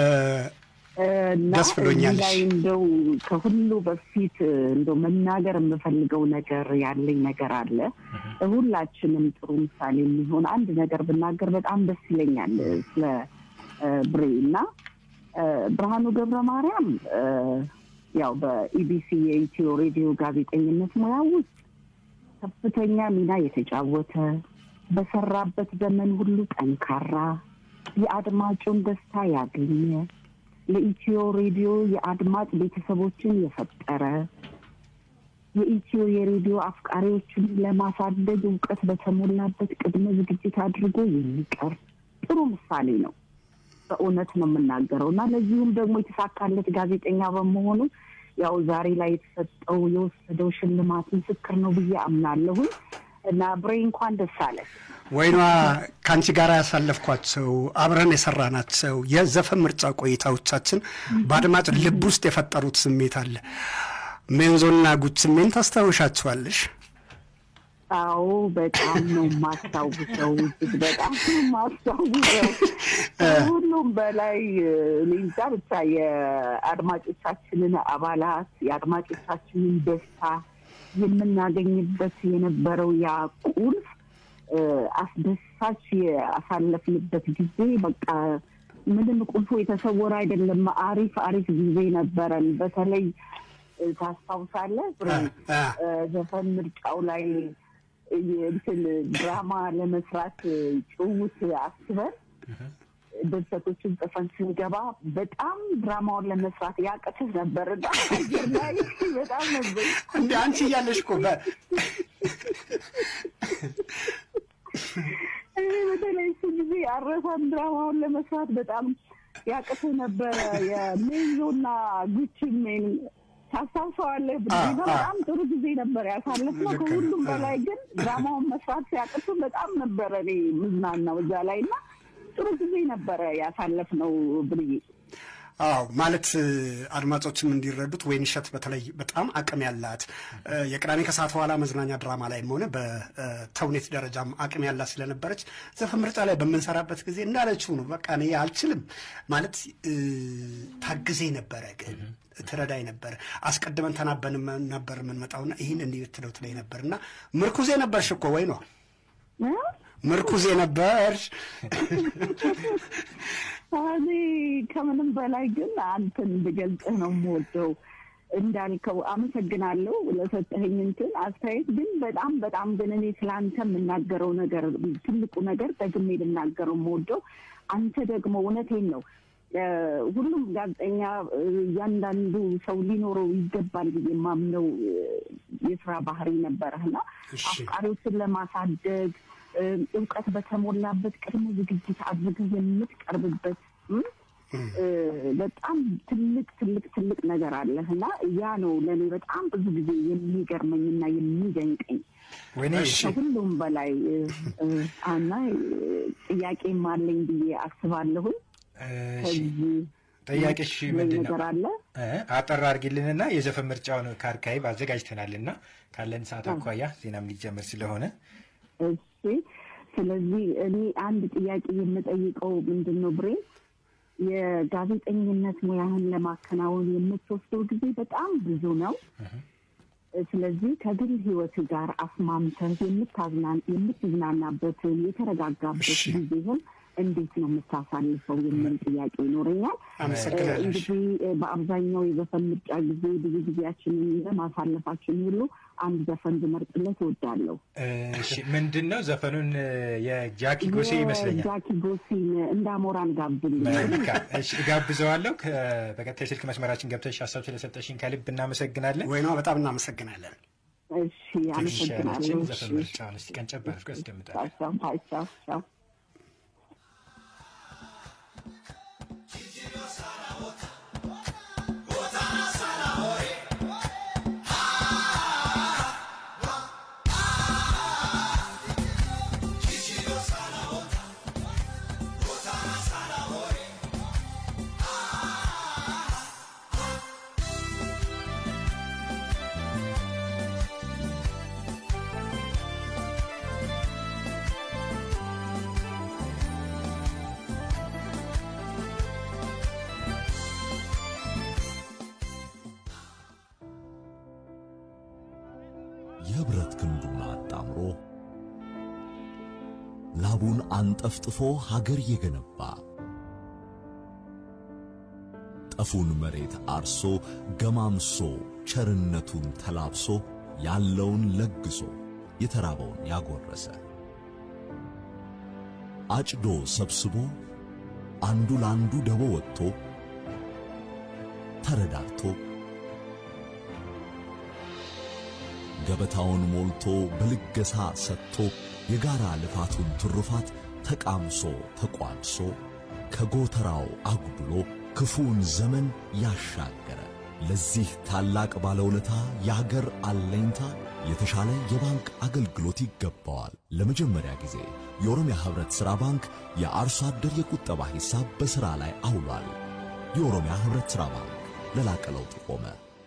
እና ደስ ብሎኛል። እዚህ ላይ እንደው ከሁሉ በፊት እንደው መናገር የምፈልገው ነገር ያለኝ ነገር አለ። ሁላችንም ጥሩ ምሳሌ የሚሆን አንድ ነገር ብናገር በጣም ደስ ይለኛል ስለ ብሬ እና ብርሃኑ ገብረ ማርያም ያው በኢቢሲ የኢትዮ ሬዲዮ ጋዜጠኝነት ሙያ ውስጥ ከፍተኛ ሚና የተጫወተ በሰራበት ዘመን ሁሉ ጠንካራ የአድማጩን ደስታ ያገኘ ለኢትዮ ሬዲዮ የአድማጭ ቤተሰቦችን የፈጠረ የኢትዮ የሬዲዮ አፍቃሪዎችን ለማሳደግ እውቀት በተሞላበት ቅድመ ዝግጅት አድርጎ የሚቀር ጥሩ ምሳሌ ነው። በእውነት ነው የምናገረው እና ለዚሁም ደግሞ የተሳካለት ጋዜጠኛ በመሆኑ ያው ዛሬ ላይ የተሰጠው የወሰደው ሽልማት ምስክር ነው ብዬ አምናለሁኝ። እና ብሬ እንኳን ደስ አለ። ወይኗ ከአንቺ ጋር ያሳለፍኳቸው አብረን የሰራናቸው የዘፈን ምርጫ ቆይታዎቻችን በአድማጭ ልብ ውስጥ የፈጠሩት ስሜት አለ። ሜንዞና ጉችሜን ታስታውሻቸዋለሽ? አዎ በጣም ነው የማስታውሰው፣ እጅግ በጣም ነው የማስታውሰው። ከሁሉም በላይ እኔ እንጃ ብቻ የአድማጮቻችንን አባላት የአድማጮቻችንን ደስታ የምናገኝበት የነበረው ያ ቁልፍ አስደሳች ያሳለፍንበት ጊዜ በቃ ምንም ቁልፉ የተሰወረ አይደለም። አሪፍ አሪፍ ጊዜ ነበረን። በተለይ ታስታውሳለህ ዘፈን ምርጫው ላይ እንትን ድራማ ለመስራት ጭውት አስበን ድርሰቶችን ጽፈን ስንገባ በጣም ድራማውን ለመስራት ያቅትህ ነበር እና አየር ላይ በጣም ነበር እንደ አንቺ እያለሽ እኮ በተለይ እሱ ጊዜ አረሳን ድራማውን ለመስራት በጣም ያቅትህ ነበረ። የሜዞና ጉቺሜን ታስታውሰዋለህ? ብና በጣም ጥሩ ጊዜ ነበር ያሳለፍነው። ከሁሉም በላይ ግን ድራማውን መስራት ሲያቅቱ በጣም ነበረ እኔ ምዝናናው እዛ ላይ እና ጥሩ ጊዜ ነበረ ያሳለፍነው ብዬ አዎ ማለት አድማጮችም እንዲረዱት ወይንሸት በተለይ በጣም አቅም ያላት የቅዳሜ ከሰዓት በኋላ መዝናኛ ድራማ ላይም ሆነ በተውኔት ደረጃም አቅም ያላት ስለነበረች ዘፈን ምርጫ ላይ በምንሰራበት ጊዜ እንዳለችው ነው። በቃ እኔ አልችልም ማለት ታግዜ ነበረ ግን ትረዳኝ ነበር። አስቀድመን ተናበን ነበር የምንመጣውና ይህን እንዲህ ብትለው ትለኝ ነበር እና ምርኩዜ ነበርሽ እኮ ወይ ነው ምርኩዜ ነበርሽ። እኔ ከምንም በላይ ግን አንተን ብገልጽህ ነው የምወደው። እንዳልከው አመሰግናለሁ ለሰጠኸኝ እንትን አስተያየት። ግን በጣም በጣም ግን እኔ ስለ አንተ የምናገረው ነገር ትልቁ ነገር ደግሜ ልናገረው የምወደው አንተ ደግሞ እውነቴን ነው ሁሉም ጋዜጠኛ እያንዳንዱ ሰው ሊኖረው ይገባል ብዬ የማምነው የስራ ባህሪ ነበረህና አፍቃሪዎችን ለማሳደግ እውቀት በተሞላበት ቅድመ ዝግጅት አድርገህ የምትቀርብበት በጣም ትልቅ ትልቅ ትልቅ ነገር አለህ እና ያ ነው ለእኔ በጣም ብዙ ጊዜ የሚገርመኝና የሚደንቀኝ ከሁሉም በላይ እና ጥያቄም አለኝ ብዬ አስባለሁኝ። ጥያቄሽ ምንድን ነው? ነገር አለ አጠር አድርጊልንና የዘፈን ምርጫውን ከአርካይቭ አዘጋጅተናልና ካለን ሰዓት አኳያ ዜናም ሊጀምር ስለሆነ እሺ። ስለዚህ እኔ አንድ ጥያቄ የምጠይቀው ምንድን ነው ብሬ የጋዜጠኝነት ሙያህን ለማከናወን የምትወስደው ጊዜ በጣም ብዙ ነው። ስለዚህ ከግል ህይወት ጋር አስማምተህ የምትዝናናበትን የተረጋጋበት ጊዜህን እንዴት ነው የምታሳልፈው የሚል ጥያቄ ይኖረኛል። እንግዲህ በአብዛኛው የዘፈን ምርጫ ጊዜ ብዙ ጊዜያችንን ለማሳለፋችን ሁሉ አንድ ዘፈን ብመርጥለት እወዳለሁ። ምንድን ነው ዘፈኑን? የጃኪ ጎሴ ይመስለኛል። ጃኪ ጎሴን እንደ አሞራን ጋብዝልኝ። መልካም እሺ፣ እጋብዘዋለሁ። በቀጥታ የስልክ መስመራችን ገብተሽ ሀሳብ ስለሰጠሽኝ ከልብ እናመሰግናለን። ወይኗ በጣም እናመሰግናለን። እሺ፣ አመሰግናለሁ። ዘፈን ምርጫውን እስኪ ቀንጨብ አድርጎ ያስደምጣል። ቻው ቻው። የብረት ክንዱን አጣምሮ ላቡን አንጠፍጥፎ ሀገር የገነባ ጠፉን መሬት አርሶ ገማምሶ ቸርነቱን ተላብሶ ያለውን ለግሶ የተራበውን ያጎረሰ አጭዶ ሰብስቦ አንዱ ለአንዱ ደቦ ወጥቶ ተረዳድቶ ገበታውን ሞልቶ በልገሳ ሰጥቶ የጋራ ልፋቱን ትሩፋት ተቃምሶ ተቋድሶ ከጎተራው አጉድሎ ክፉውን ዘመን ያሻገረ ለዚህ ታላቅ ባለውለታ የአገር አለኝታ የተሻለ የባንክ አገልግሎት ይገባዋል። ለመጀመሪያ ጊዜ የኦሮሚያ ህብረት ሥራ ባንክ የአርሶ አደር የቁጠባ ሂሳብ በሥራ ላይ አውሏል። የኦሮሚያ ህብረት ሥራ ባንክ ለላቀ ለውጥ ቆመ።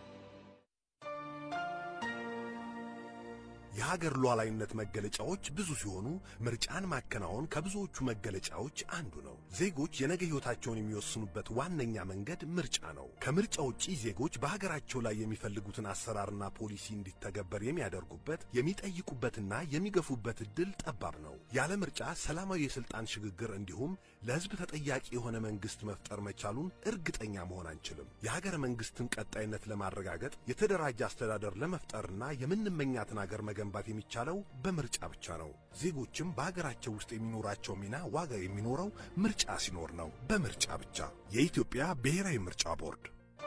የሀገር ሉዓላዊነት መገለጫዎች ብዙ ሲሆኑ ምርጫን ማከናወን ከብዙዎቹ መገለጫዎች አንዱ ነው። ዜጎች የነገ ሕይወታቸውን የሚወስኑበት ዋነኛ መንገድ ምርጫ ነው። ከምርጫ ውጪ ዜጎች በሀገራቸው ላይ የሚፈልጉትን አሰራርና ፖሊሲ እንዲተገበር የሚያደርጉበት የሚጠይቁበትና የሚገፉበት እድል ጠባብ ነው። ያለ ምርጫ ሰላማዊ የስልጣን ሽግግር እንዲሁም ለሕዝብ ተጠያቂ የሆነ መንግስት መፍጠር መቻሉን እርግጠኛ መሆን አንችልም። የሀገረ መንግስትን ቀጣይነት ለማረጋገጥ የተደራጀ አስተዳደር ለመፍጠርና የምንመኛትን ሀገር መገንባት የሚቻለው በምርጫ ብቻ ነው። ዜጎችም በሀገራቸው ውስጥ የሚኖራቸው ሚና ዋጋ የሚኖረው ምርጫ ሲኖር ነው። በምርጫ ብቻ። የኢትዮጵያ ብሔራዊ ምርጫ ቦርድ።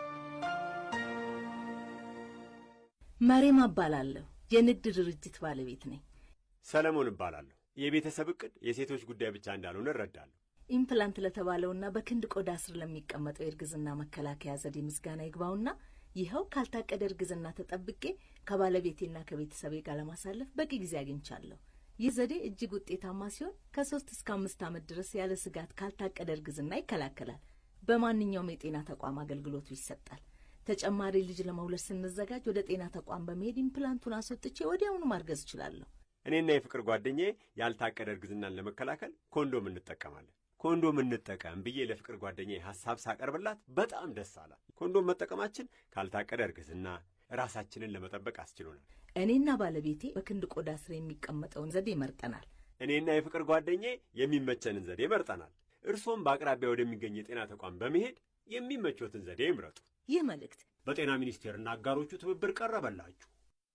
መሬም እባላለሁ። የንግድ ድርጅት ባለቤት ነኝ። ሰለሞን እባላለሁ። የቤተሰብ እቅድ የሴቶች ጉዳይ ብቻ እንዳልሆነ እረዳለሁ። ኢምፕላንት ለተባለውና በክንድ ቆዳ ስር ለሚቀመጠው የእርግዝና መከላከያ ዘዴ ምስጋና ይግባውና ይኸው ካልታቀደ እርግዝና ተጠብቄ ከባለቤቴና ከቤተሰቤ ጋር ለማሳለፍ በቂ ጊዜ አግኝቻለሁ። ይህ ዘዴ እጅግ ውጤታማ ሲሆን ከሶስት እስከ አምስት ዓመት ድረስ ያለ ስጋት ካልታቀደ እርግዝና ይከላከላል። በማንኛውም የጤና ተቋም አገልግሎቱ ይሰጣል። ተጨማሪ ልጅ ለመውለድ ስንዘጋጅ ወደ ጤና ተቋም በመሄድ ኢምፕላንቱን አስወጥቼ ወዲያውኑ ማርገዝ እችላለሁ። እኔና የፍቅር ጓደኛዬ ያልታቀደ እርግዝናን ለመከላከል ኮንዶም እንጠቀማለን። ኮንዶም እንጠቀም ብዬ ለፍቅር ጓደኛዬ ሐሳብ ሳቀርብላት በጣም ደስ አላት። ኮንዶም መጠቀማችን ካልታቀደ እርግዝና ራሳችንን ለመጠበቅ አስችሎናል። እኔና ባለቤቴ በክንድ ቆዳ ስር የሚቀመጠውን ዘዴ መርጠናል። እኔና የፍቅር ጓደኛዬ የሚመቸንን ዘዴ መርጠናል። እርሶም በአቅራቢያ ወደሚገኝ የጤና ተቋም በመሄድ የሚመቾትን ዘዴ ይምረጡ። ይህ መልእክት በጤና ሚኒስቴርና አጋሮቹ ትብብር ቀረበላችሁ።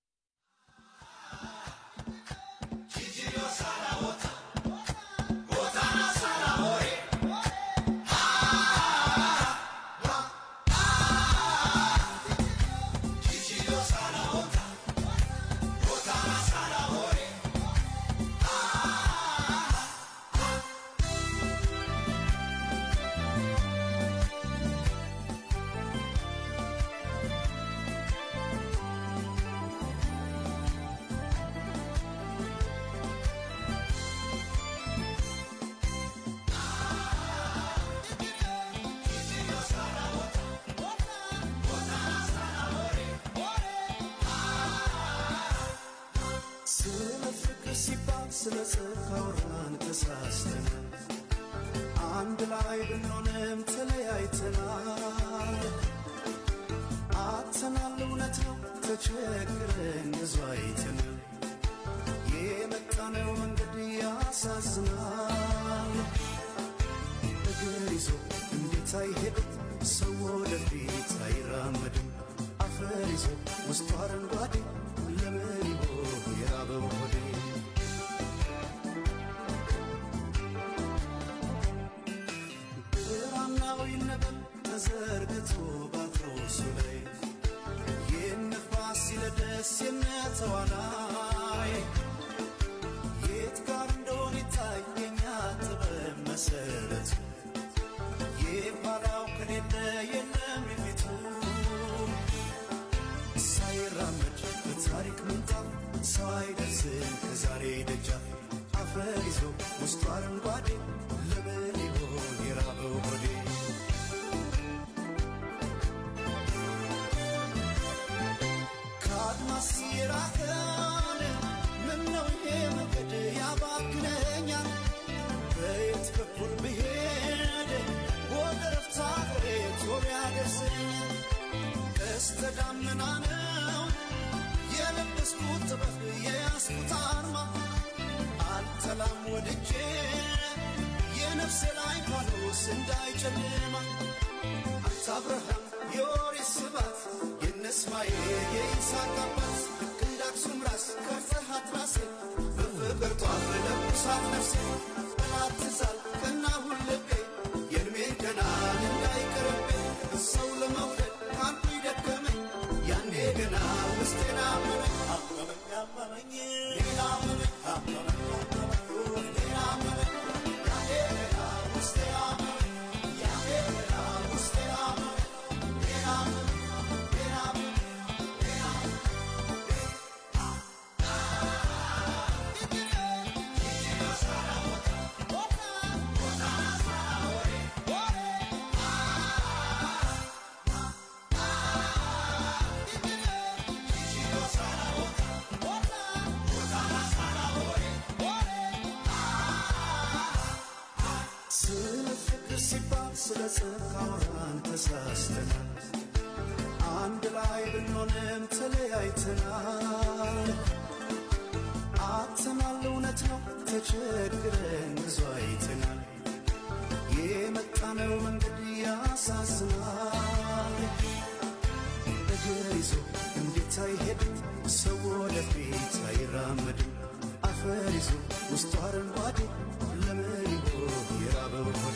ስለ ፍቅር ሲባል ስለ ጽድቅ አወራን ተሳስተን አንድ ላይ ብንሆንም ተለያይተናል። አጥተናል እውነት ነው ተቸግረን ብዙ አይተን የመጣነው መንገድ ያሳዝናል። እግር ይዞ እንዴት አይሄድም ሰው ወደፊት አይራመድም። አፈር ይዞ ውስጡ አረንጓዴ ለምን ይሆን የራበው ሆዴ? ብራናው ይነበብ ተዘርግቶ ባትሮሱ ላይ የነፋስ ሲለደስ የነተዋናይ የት ጋር እንደሆነ ይታየኛ ጥበብ መሰረቱ የኋላው ከሌለ የለም የፊቱ ሳይራመድ በታሪክ ምንጣፍ ሰው አይደርስም ከዛሬ ደጃፍ አፈር ይዞ ውስጡ አረንጓዴ ለምን ይሆን የራበው ሆዴ? ከአድማስ የራቀን ምነው ይሄ መንገድ ያባክነኛል? በየት በኩል ብሄድ ወደ ረፍታ ሀገሬ ቶሎ ያደርሰኛል? ቀስተ ደመና ነው የለበስኩት ጥበብ የያዝኩት አርማ አልጠላም ወድጄ የነፍሴ ላይ ፋኖስ እንዳይጨልማ አንተ አብርሃም የኦሪት ስባት የነ እስማኤል የይስሐቅ አባት ልክ እንደ አክሱም ራስ ቀርጸሃት ራሴ በፍቅር ጧፍ ለኩሳት ነፍሴ ጠላት ትዛል ቀናሁን ልቤ የእድሜን ገናን እንዳይቀርብኝ ሰው ለመውደድ አንዱ ይደከመኝ ያኔ ገና ውስጤን አመመኝ አመመኝ አመመኝ ሌላ አመመኝ አመመኝ አመመኝ ሌላ አመመኝ ያኔ ገና ውስጤ አመመኝ ያኔ ገና ውስጤ አመመኝ ሌላ አመመኝ ሌላ አመመኝ ሌላ አመመኝ ለጽድቅ አውራን ተሳስተናል አንድ ላይ ብንሆንም ተለያይተናል አጥተናል እውነት ነው ተቸግረን ብዙ አይተናል የመጣነው መንገድ ያሳዝናል እግር ይዞ እንዴት አይሄድም ሰው ወደፊት አይራመድም አፈር ይዞ ውስጡ አረንጓዴ ለምን ይሆን የራበው ሆዴ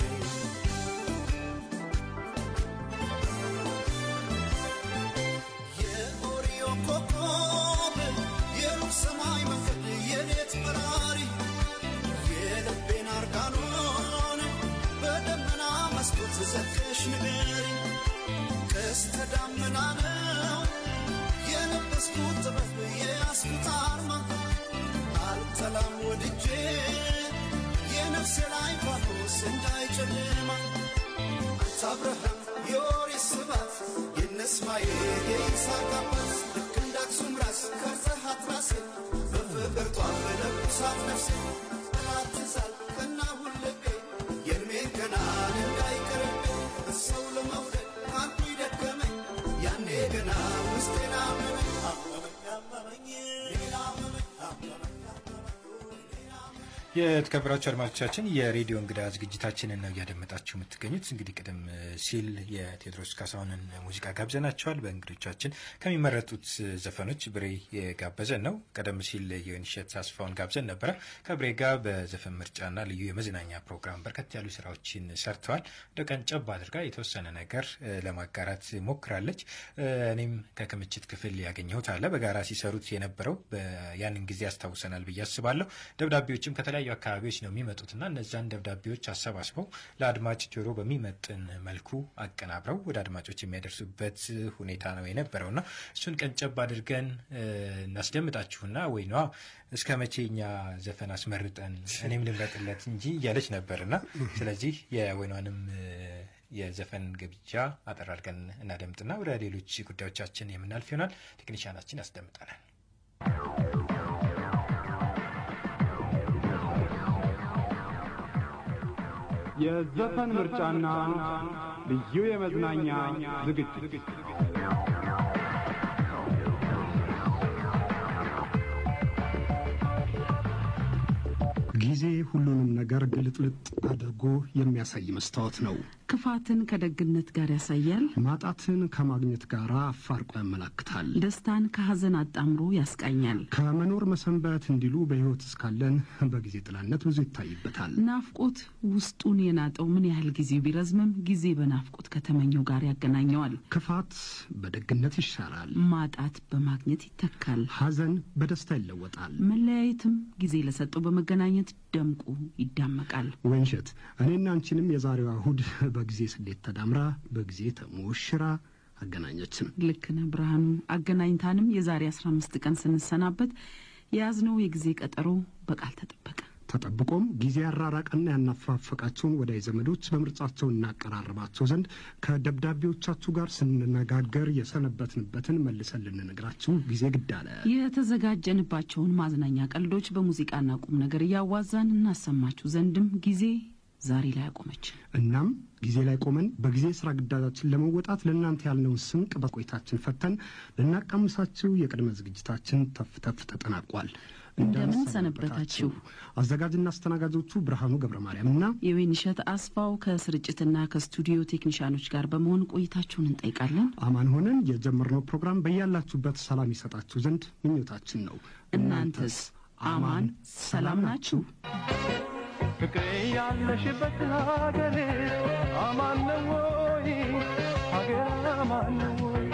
የኦሪዮ ኮከብ የሩቅ ሰማይ መንገድ የሌት በራሪ የልቤን አርጋኖን በደመና መስኮት ዘግተሽ ንገሪ ቀስተ ደመና ነው የለበስኩት ጥበብ የያዝኩት አርማ አልጠላም ወድጄ የነፍሴ ላይ ፋኖስ እንዳይጨልማ አንተ አብርሃም የኦሪት ስባት የነ እስማኤል የይስሐቅ አባት ልክ እንደ አክሱም ራስ ከርጸሃት ራሴ በፍቅር ጧፍ ለኩሳት ነፍሴ ጠላት ትዛል ቀና ሁልቤ የእድሜን ገናን እንዳይቀርብኝ ሰው ለመውደድ አንዱ ይደከመኝ ያኔ ገና ውስጤን አመመኝ አመመኝ አመመኝ ሌላ አመመኝ አመመኝ የተከበራችሁ አድማጮቻችን የሬዲዮ እንግዳ ዝግጅታችንን ነው እያደመጣችሁ የምትገኙት። እንግዲህ ቀደም ሲል የቴዎድሮስ ካሳሁንን ሙዚቃ ጋብዘናቸዋል። በእንግዶቻችን ከሚመረጡት ዘፈኖች ብሬ የጋበዘን ነው። ቀደም ሲል የወይንሸት አስፋውን ጋብዘን ነበረ። ከብሬ ጋር በዘፈን ምርጫና ልዩ የመዝናኛ ፕሮግራም በርከት ያሉ ስራዎችን ሰርተዋል። እንደ ቀንጨብ አድርጋ የተወሰነ ነገር ለማጋራት ሞክራለች። እኔም ከክምችት ክፍል ያገኘሁት አለ በጋራ ሲሰሩት የነበረው ያንን ጊዜ ያስታውሰናል ብዬ አስባለሁ። ደብዳቤዎችም ከተለያዩ አካባቢዎች ነው የሚመጡትና እነዛን ደብዳቤዎች አሰባስበው ለአድማጭ ጆሮ በሚመጥን መልኩ አቀናብረው ወደ አድማጮች የሚያደርሱበት ሁኔታ ነው የነበረውና እሱን ቀንጨብ አድርገን እናስደምጣችሁና ወይኗ እስከ መቼ እኛ ዘፈን አስመርጠን እኔም ልምረጥለት እንጂ እያለች ነበርና ስለዚህ የወይኗንም የዘፈን ግብዣ አጠር አድርገን እናደምጥና ወደ ሌሎች ጉዳዮቻችን የምናልፍ ይሆናል። ቴክኒሽያናችን ያስደምጠናል። የዘፈን ምርጫና ልዩ የመዝናኛ ዝግጅት ጊዜ ሁሉንም ነገር ግልጥልጥ አድርጎ የሚያሳይ መስታወት ነው። ክፋትን ከደግነት ጋር ያሳያል። ማጣትን ከማግኘት ጋር አፋርቆ ያመላክታል። ደስታን ከሐዘን አጣምሮ ያስቃኛል። ከመኖር መሰንበት እንዲሉ በሕይወት እስካለን በጊዜ ጥላነት ብዙ ይታይበታል። ናፍቆት ውስጡን የናጠው ምን ያህል ጊዜ ቢረዝምም ጊዜ በናፍቆት ከተመኘው ጋር ያገናኘዋል። ክፋት በደግነት ይሻራል። ማጣት በማግኘት ይተካል። ሐዘን በደስታ ይለወጣል። መለያየትም ጊዜ ለሰጠው በመገናኘት ደምቆ ይዳመቃል። ወይንሸት እኔና አንቺንም የዛሬዋ እሁድ በጊዜ ስሌት ተዳምራ በጊዜ ተሞሽራ አገናኘችን። ልክ ነህ ብርሃኑ። አገናኝታንም የዛሬ አስራ አምስት ቀን ስንሰናበት የያዝነው የጊዜ ቀጠሮ በቃል ተጠበቀ። ተጠብቆም ጊዜ ያራራቀና ያናፋፈቃቸውን ወዳጅ ዘመዶች በምርጫቸው እናቀራርባቸው ዘንድ ከደብዳቤዎቻችሁ ጋር ስንነጋገር የሰነበትንበትን መልሰን ልንነግራችሁ ጊዜ ግድ አለ። የተዘጋጀንባቸውን ማዝናኛ ቀልዶች በሙዚቃና ቁም ነገር እያዋዛን እናሰማችሁ ዘንድም ጊዜ ዛሬ ላይ አቆመች። እናም ጊዜ ላይ ቆመን በጊዜ ስራ ግዳጃችን ለመወጣት ለእናንተ ያልነውን ስንቅ በቆይታችን ፈተን ልናቃምሳችሁ የቅድመ ዝግጅታችን ተፍ ተፍ ተጠናቋል። እንደምን ሰነበታችሁ? አዘጋጅና አስተናጋጆቹ ብርሃኑ ገብረ ማርያም እና የወይንሸት አስፋው ከስርጭትና ከስቱዲዮ ቴክኒሻኖች ጋር በመሆን ቆይታችሁን እንጠይቃለን። አማን ሆነን የጀመርነው ፕሮግራም በያላችሁበት ሰላም ይሰጣችሁ ዘንድ ምኞታችን ነው። እናንተስ አማን ሰላም ናችሁ? ፍቅሬ ያለሽበት ሀገር አማን ነው ወይ? ሀገር አማን ነው ወይ?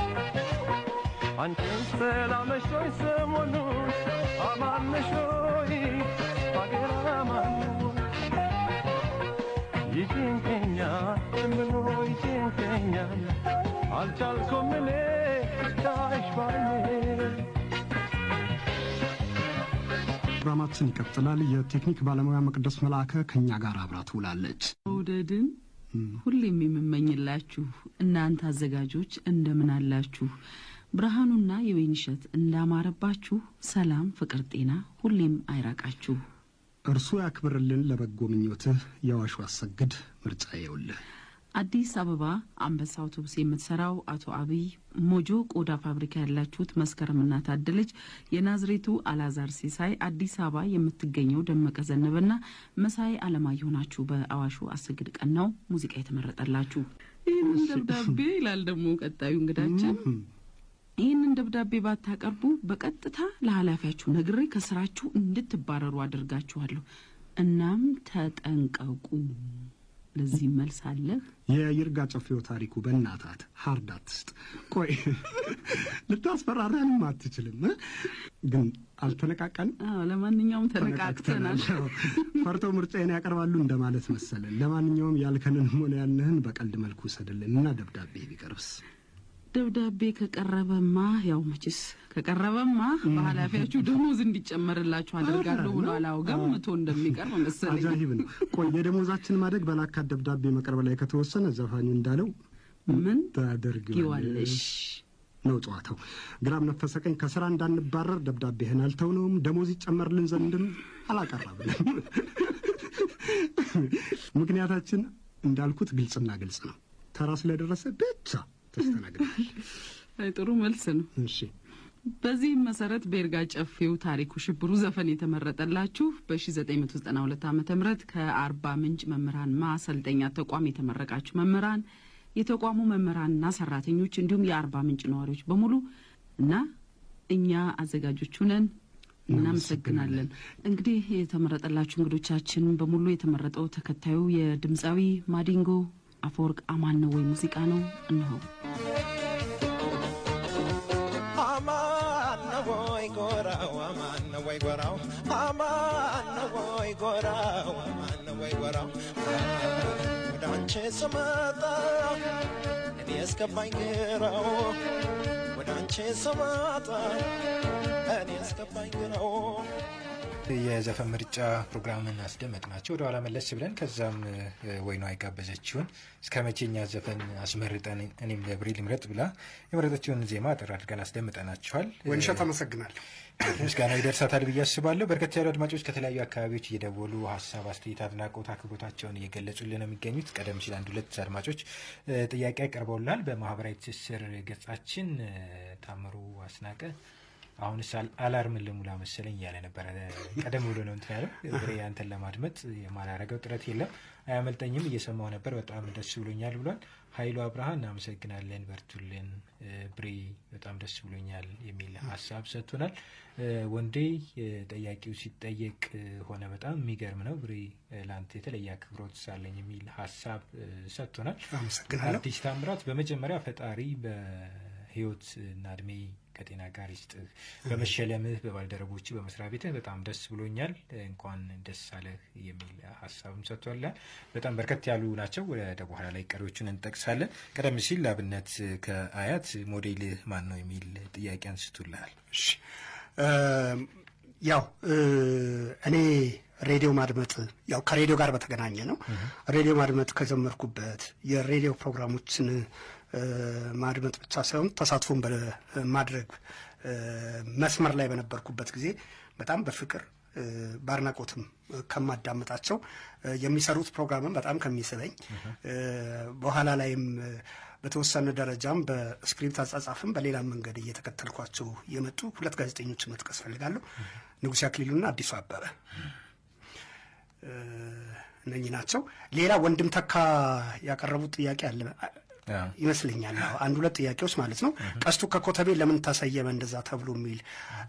አንቺን ሰላመሽ ወይ? ሰሞኑን አማን ነሽ ወይ? ሀገር አማን ነው ወይ? ይጭንቀኛል ምኖ ይጭንቀኛል አልቻልኩም እኔ ታይሽ ባይኔ ፕሮግራማችን ይቀጥላል። የቴክኒክ ባለሙያ መቅደስ መልአከ ከእኛ ጋር አብራ ትውላለች። መውደድን ሁሌም የምመኝላችሁ እናንተ አዘጋጆች እንደምን አላችሁ? ብርሃኑና የወይንሸት እንዳማረባችሁ ሰላም፣ ፍቅር፣ ጤና ሁሌም አይራቃችሁ። እርሱ ያክብርልን ለበጎ ምኞትህ የዋሹ አሰግድ ምርጫ የውልህ አዲስ አበባ አንበሳ አውቶቡስ የምትሰራው አቶ አብይ፣ ሞጆ ቆዳ ፋብሪካ ያላችሁት መስከረምና ታደለች፣ የናዝሬቱ አላዛር ሲሳይ፣ አዲስ አበባ የምትገኘው ደመቀ ዘነበና መሳይ አለማየሁ ናችሁ። በአዋሹ አሰግድ ቀናው ሙዚቃ የተመረጠላችሁ ይህንን ደብዳቤ ይላል ደግሞ ቀጣዩ እንግዳችን ይህንን ደብዳቤ ባታቀርቡ በቀጥታ ለኃላፊያችሁ ነግሬ ከስራችሁ እንድትባረሩ አድርጋችኋለሁ። እናም ተጠንቀቁ። ለዚህ መልስ አለህ? የይርጋ ጨፌው ታሪኩ በእናታት ሀርድ አትስጥ። ቆይ ልታስፈራራንም አትችልም እ? ግን አልተነቃቀንም። ለማንኛውም ተነቃቅተናል። ፈርተው ምርጫዬን ያቀርባሉ እንደማለት መሰለን። ለማንኛውም ያልከንንም ሆነ ያልንህን በቀልድ መልኩ ውሰድልን እና ደብዳቤ ቢቀርብስ? ደብዳቤ ከቀረበማ ያው መቼስ ከቀረበማ በኃላፊያችሁ ደሞዝ እንዲጨመርላችሁ አደርጋለሁ ብሎ አላውጋም መቶ እንደሚቀርብ መሰለኝ። አጃሂብ ነው። ቆይ የደሞዛችን ማደግ በላካት ደብዳቤ መቅረብ ላይ ከተወሰነ ዘፋኙ እንዳለው ምን ታደርጊዋለሽ ነው ጨዋታው። ግራም ነፈሰ ቀኝ ከስራ እንዳንባረር ደብዳቤህን አልተውነውም፣ ደሞዝ ይጨመርልን ዘንድም አላቀረብንም። ምክንያታችን እንዳልኩት ግልጽና ግልጽ ነው። ተራ ስለደረሰ ብቻ ተስተናግዳል። አይ ጥሩ መልስ ነው። እሺ በዚህም መሰረት በይርጋ ጨፌው ታሪኩ ሽብሩ ዘፈን የተመረጠላችሁ በ1992 ዓ ም ከአርባ ምንጭ መምህራን ማሰልጠኛ ተቋም የተመረቃችሁ መምህራን፣ የተቋሙ መምህራንና ሰራተኞች እንዲሁም የአርባ ምንጭ ነዋሪዎች በሙሉ እና እኛ አዘጋጆቹ ነን። እናመሰግናለን። እንግዲህ የተመረጠላችሁ እንግዶቻችን በሙሉ የተመረጠው ተከታዩ የድምፃዊ ማዲንጎ አፈወርቅ አማን ነው ወይ ሙዚቃ ነው። እነሆ አማን ነው ወይ ጎራው አማን ነው ወይ ጎራው አማን ነው ወይ ጎራው አማን ነው ወይ ጎራው ወደ አንቺ ስመጣ እኔ እስገባኝ ግራው ወደ አንቺ ስመጣ እኔ እስገባኝ ግራው የዘፈን ምርጫ ፕሮግራምን አስደመጥናቸው። ወደ ኋላ መለስ ብለን ከዛም ወይኗ የጋበዘችውን እስከ መቼኛ ዘፈን አስመርጠን እኔም ለብሬል ምረጥ ብላ የመረጠችውን ዜማ አጠር አድርገን አስደምጠናቸዋል። ወይንሸት አመሰግናለሁ። ምስጋና ይደርሳታል ብዬ አስባለሁ። በርከት ያሉ አድማጮች ከተለያዩ አካባቢዎች እየደወሉ ሀሳብ፣ አስተያየት፣ አድናቆት፣ አክብሮታቸውን እየገለጹልን ነው የሚገኙት። ቀደም ሲል አንድ ሁለት አድማጮች ጥያቄ አቅርበውልናል። በማህበራዊ ትስስር ገጻችን ታምሩ አስናቀ አሁንስ አላርምን ልሙላ መሰለኝ እያለ ነበረ። ቀደም ብሎ ነው እንትን ያለው ብሬ አንተን ለማድመጥ የማላረገው ጥረት የለም አያመልጠኝም፣ እየሰማው ነበር፣ በጣም ደስ ብሎኛል ብሏል። ኃይሉ አብርሃ እናመሰግናለን፣ በርቱልን። ብሬ በጣም ደስ ብሎኛል የሚል ሀሳብ ሰጥቶናል። ወንዴ ጠያቂው ሲጠየቅ ሆነ በጣም የሚገርም ነው ብሬ ለአንተ የተለየ አክብሮት ሳለኝ የሚል ሀሳብ ሰጥቶናል። አመሰግናለሁ። አዲስ ታምራት በመጀመሪያ ፈጣሪ በህይወት እና እድሜ ከጤና ጋር ይስጥህ። በመሸለምህ በባልደረቦች በመስሪያ ቤትህ በጣም ደስ ብሎኛል። እንኳን ደስ አለህ የሚል ሀሳብም ሰጥቷል። በጣም በርከት ያሉ ናቸው። ወደ በኋላ ላይ ቀሪዎቹን እንጠቅሳለን። ቀደም ሲል ለአብነት ከአያት ሞዴልህ ማን ነው የሚል ጥያቄ አንስቶልሃል። ያው እኔ ሬዲዮ ማድመጥ ያው ከሬዲዮ ጋር በተገናኘ ነው። ሬዲዮ ማድመጥ ከጀመርኩበት የሬዲዮ ፕሮግራሞችን ማድመጥ ብቻ ሳይሆን ተሳትፎን በማድረግ መስመር ላይ በነበርኩበት ጊዜ በጣም በፍቅር በአድናቆትም ከማዳመጣቸው የሚሰሩት ፕሮግራምም በጣም ከሚስበኝ በኋላ ላይም በተወሰነ ደረጃም በስክሪፕት አጻጻፍም በሌላም መንገድ እየተከተልኳቸው የመጡ ሁለት ጋዜጠኞችን መጥቀስ ፈልጋለሁ። ንጉሴ አክሊሉና አዲሱ አበበ እነኚህ ናቸው። ሌላ ወንድም ተካ ያቀረቡት ጥያቄ አለ ይመስለኛል። አንድ ሁለት ጥያቄዎች ማለት ነው። ቀስቱ ከኮተቤ ለምን ተሰየመ እንደዛ ተብሎ የሚል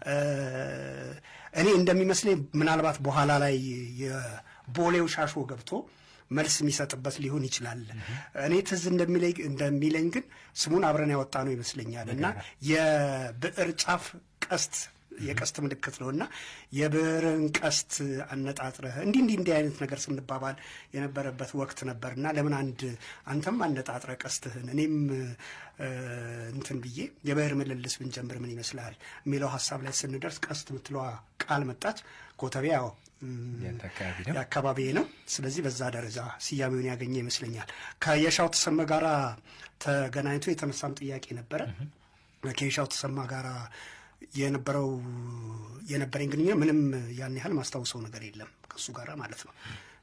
እኔ እንደሚመስለኝ ምናልባት በኋላ ላይ የቦሌው ሻሾ ገብቶ መልስ የሚሰጥበት ሊሆን ይችላል። እኔ ትዝ እንደሚለኝ ግን ስሙን አብረን ያወጣ ነው ይመስለኛል እና የብዕር ጫፍ ቀስት የቀስት ምልክት ነው እና የብዕርን ቀስት አነጣጥረህ እንዲህ እንዲህ እንዲህ አይነት ነገር ስንባባል የነበረበት ወቅት ነበር እና ለምን አንድ አንተም አነጣጥረ ቀስትህን እኔም እንትን ብዬ የብዕር ምልልስ ብንጀምር ምን ይመስላል የሚለው ሀሳብ ላይ ስንደርስ ቀስት ምትለዋ ቃል መጣች። ኮተቤ ያው የአካባቢ ነው። ስለዚህ በዛ ደረጃ ስያሜውን ያገኘ ይመስለኛል። ከየሻው ተሰማ ጋራ ተገናኝቶ የተነሳም ጥያቄ ነበረ። ከየሻው ተሰማ ጋራ የነበረው የነበረኝ ግንኙነት ምንም ያን ያህል ማስታውሰው ነገር የለም ከሱ ጋር ማለት ነው።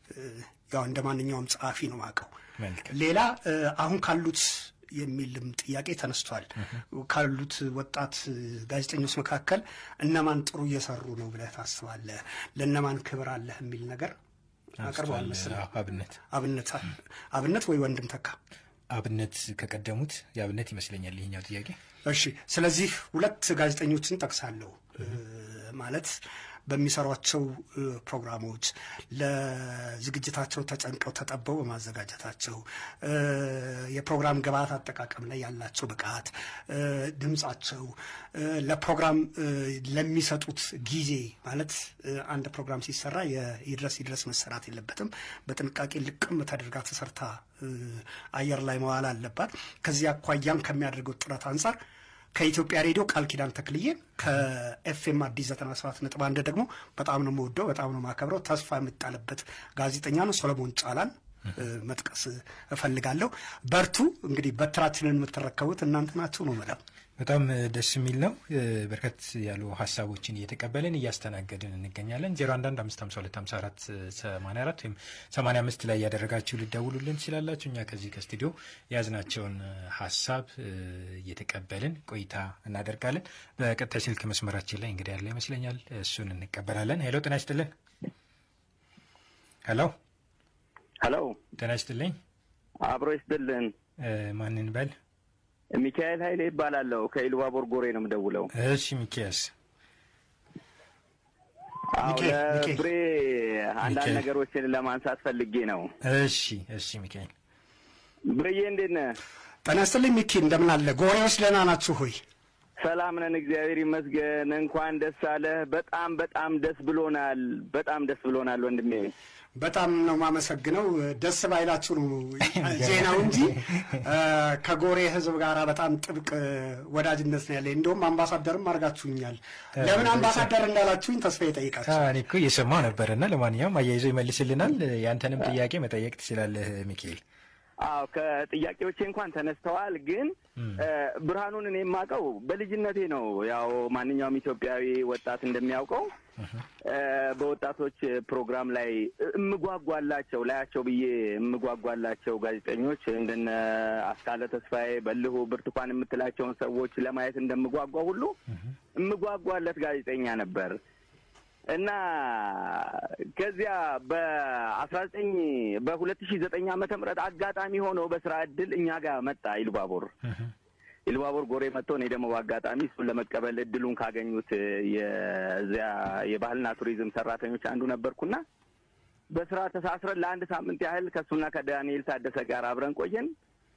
ያው እንደ ማንኛውም ጸሐፊ ነው ማቀው። ሌላ አሁን ካሉት የሚልም ጥያቄ ተነስቷል። ካሉት ወጣት ጋዜጠኞች መካከል እነማን ጥሩ እየሰሩ ነው ብለህ ታስባለህ? ለእነማን ክብር አለህ የሚል ነገር አቅርበዋል መሰለኝ። አብነት አብነት አብነት ወይ ወንድም ተካ አብነት ከቀደሙት የአብነት ይመስለኛል ይሄኛው ጥያቄ። እሺ፣ ስለዚህ ሁለት ጋዜጠኞችን ጠቅሳለሁ ማለት በሚሰሯቸው ፕሮግራሞች ለዝግጅታቸው ተጨንቀው ተጠበው በማዘጋጀታቸው የፕሮግራም ግብዓት አጠቃቀም ላይ ያላቸው ብቃት፣ ድምፃቸው፣ ለፕሮግራም ለሚሰጡት ጊዜ ማለት አንድ ፕሮግራም ሲሰራ ይድረስ ይድረስ መሰራት የለበትም። በጥንቃቄ ልቅም ተደርጋ ተሰርታ አየር ላይ መዋል አለባት። ከዚህ አኳያም ከሚያደርገው ጥረት አንጻር ከኢትዮጵያ ሬዲዮ ቃል ኪዳን ተክልዬን ከኤፍኤም አዲስ ዘጠና ሰባት ነጥብ አንድ ደግሞ በጣም ነው የምወደው፣ በጣም ነው የማከብረው። ተስፋ የምጣልበት ጋዜጠኛ ነው ሶሎሞን ጫላን መጥቀስ እፈልጋለሁ። በርቱ። እንግዲህ በትራችንን የምትረከቡት እናንተ ናችሁ ነው መለም በጣም ደስ የሚል ነው። በርከት ያሉ ሀሳቦችን እየተቀበልን እያስተናገድን እንገኛለን። 0115525484 ወይም 85 ላይ እያደረጋችሁ ልደውሉልን ትችላላችሁ። እኛ ከዚህ ከስቱዲዮ የያዝናቸውን ሀሳብ እየተቀበልን ቆይታ እናደርጋለን። በቀጣይ ስልክ መስመራችን ላይ እንግዲህ ያለ ይመስለኛል፣ እሱን እንቀበላለን። ሄሎ፣ ጤና ይስጥልን። ሄሎ፣ ሄሎ፣ ጤና ይስጥልኝ። አብሮ ይስጥልን። ማንን በል ሚካኤል ኃይሌ ይባላለሁ። ከኢሉባቦር ጎሬ ነው የምደውለው። እሺ ሚኪያስ። አዎ ለፍሬ አንዳንድ ነገሮችን ለማንሳት ፈልጌ ነው። እሺ እሺ ሚካኤል። ብርዬ እንዴት ነህ? ጤና ይስጥልኝ ሚኪ፣ እንደምን አለ? ጎሬዎች ደህና ናችሁ ሆይ? ሰላም ነን፣ እግዚአብሔር ይመስገን። እንኳን ደስ አለህ። በጣም በጣም ደስ ብሎናል። በጣም ደስ ብሎናል ወንድሜ። በጣም ነው የማመሰግነው። ደስ ባይላችሁ ነው ዜናው እንጂ ከጎሬ ሕዝብ ጋር በጣም ጥብቅ ወዳጅነት ነው ያለኝ። እንደውም አምባሳደርም አድርጋችሁኛል። ለምን አምባሳደር እንዳላችሁኝ ተስፋ ይጠይቃችሁ። እኔ እኮ እየሰማሁ ነበርና ለማንኛውም አያይዞ ይመልስልናል። ያንተንም ጥያቄ መጠየቅ ትችላለህ ሚካኤል። አዎ ከጥያቄዎቼ እንኳን ተነስተዋል። ግን ብርሃኑን እኔ የማውቀው በልጅነቴ ነው። ያው ማንኛውም ኢትዮጵያዊ ወጣት እንደሚያውቀው በወጣቶች ፕሮግራም ላይ እምጓጓላቸው ላያቸው ብዬ እምጓጓላቸው ጋዜጠኞች እንደነ አስካለ ተስፋዬ፣ በልሁ፣ ብርቱካን የምትላቸውን ሰዎች ለማየት እንደምጓጓ ሁሉ እምጓጓለት ጋዜጠኛ ነበር እና ከዚያ በአስራ ዘጠኝ በሁለት ሺህ ዘጠኝ ዓመተ ምህረት አጋጣሚ ሆነው በስራ እድል እኛ ጋር መጣ ኢሉባቦር ኢሉባቦር ጎሬ መጥቶ እኔ ደግሞ በአጋጣሚ እሱን ለመቀበል እድሉን ካገኙት የዚያ የባህልና ቱሪዝም ሰራተኞች አንዱ ነበርኩና በስራ ተሳስረን ለአንድ ሳምንት ያህል ከእሱና ከዳንኤል ታደሰ ጋር አብረን ቆየን።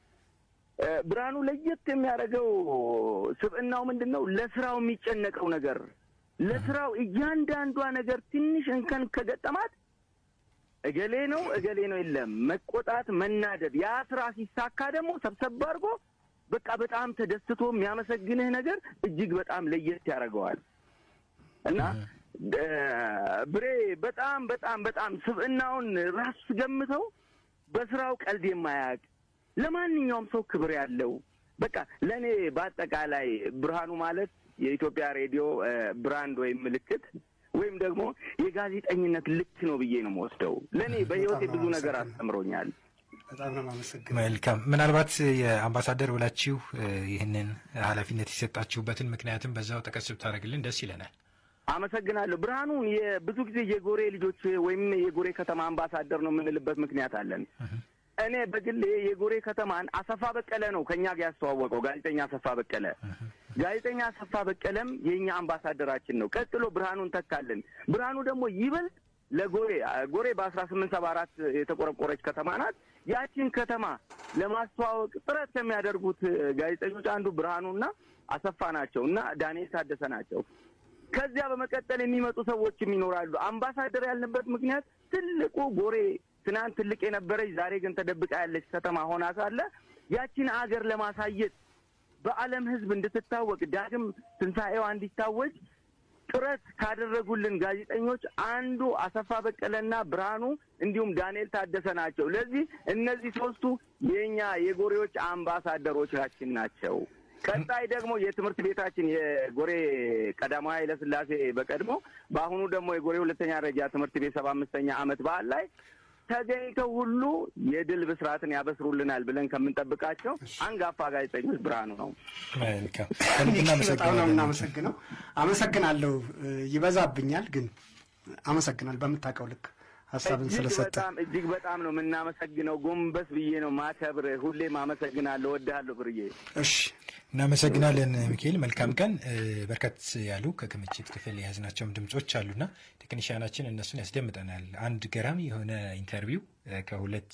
ብርሃኑ ለየት የሚያደርገው ስብዕናው ምንድን ነው? ለስራው የሚጨነቀው ነገር ለስራው እያንዳንዷ ነገር ትንሽ እንከን ከገጠማት እገሌ ነው እገሌ ነው የለም መቆጣት፣ መናደድ። ያ ስራ ሲሳካ ደግሞ ሰብሰብ አድርጎ በቃ በጣም ተደስቶ የሚያመሰግንህ ነገር እጅግ በጣም ለየት ያደርገዋል እና ብሬ በጣም በጣም በጣም ስብዕናውን ራሱ ስገምተው በስራው ቀልድ የማያውቅ ለማንኛውም ሰው ክብር ያለው በቃ ለእኔ በአጠቃላይ ብርሃኑ ማለት የኢትዮጵያ ሬዲዮ ብራንድ ወይም ምልክት ወይም ደግሞ የጋዜጠኝነት ልክ ነው ብዬ ነው የምወስደው። ለእኔ በህይወቴ ብዙ ነገር አስተምሮኛል። በጣም ነው የማመሰግነው። መልካም። ምናልባት የአምባሳደር ብላችሁ ይህንን ኃላፊነት የሰጣችሁበትን ምክንያትም በዛው ጠቀስ ብታደርግልን ደስ ይለናል። አመሰግናለሁ። ብርሃኑን ብዙ ጊዜ የጎሬ ልጆች ወይም የጎሬ ከተማ አምባሳደር ነው የምንልበት ምክንያት አለን። እኔ በግሌ የጎሬ ከተማን አሰፋ በቀለ ነው ከእኛ ጋር ያስተዋወቀው ጋዜጠኛ አሰፋ በቀለ። ጋዜጠኛ አሰፋ በቀለም የእኛ አምባሳደራችን ነው። ቀጥሎ ብርሃኑን ተካልን። ብርሃኑ ደግሞ ይበልጥ ለጎሬ ጎሬ በአስራ ስምንት ሰባ አራት የተቆረቆረች ከተማ ናት። ያችን ከተማ ለማስተዋወቅ ጥረት ከሚያደርጉት ጋዜጠኞች አንዱ ብርሃኑና አሰፋ ናቸው እና ዳንኤል ታደሰ ናቸው። ከዚያ በመቀጠል የሚመጡ ሰዎችም ይኖራሉ። አምባሳደር ያልንበት ምክንያት ትልቁ ጎሬ ትናንት ትልቅ የነበረች ዛሬ ግን ተደብቃ ያለች ከተማ ሆና ሳለ ያችን አገር ለማሳየት በዓለም ሕዝብ እንድትታወቅ ዳግም ትንሣኤዋ እንዲታወጅ ጥረት ካደረጉልን ጋዜጠኞች አንዱ አሰፋ በቀለና ብርሃኑ እንዲሁም ዳንኤል ታደሰ ናቸው። ለዚህ እነዚህ ሶስቱ የእኛ የጎሬዎች አምባሳደሮቻችን ናቸው። ቀጣይ ደግሞ የትምህርት ቤታችን የጎሬ ቀዳማዊ ኃይለ ሥላሴ በቀድሞ በአሁኑ ደግሞ የጎሬ ሁለተኛ ደረጃ ትምህርት ቤት ሰባ አምስተኛ ዓመት በዓል ላይ ተገኝተው ሁሉ የድል ብስራትን ያበስሩልናል ብለን ከምንጠብቃቸው አንጋፋ ጋዜጠኞች ብርሃኑ ነው። መልካም በጣም ነው እናመሰግናለን። የምናመሰግነው። አመሰግናለሁ። ይበዛብኛል፣ ግን አመሰግናል በምታውቀው ልክ ሀሳብን እጅግ ስለሰጠ በጣም እጅግ በጣም ነው የምናመሰግነው። ጎንበስ ብዬ ነው ማከብር። ሁሌም አመሰግናለሁ። ወድሃለሁ ብርዬ። እሺ እናመሰግናለን ሚካኤል። መልካም ቀን። እ፣ በርከት ያሉ ከክምችት ክፍል የያዝናቸውም ድምጾች አሉና ቴክኒሽያናችን እነሱን ያስደምጠናል። አንድ ገራሚ የሆነ ኢንተርቪው እ፣ ከሁለት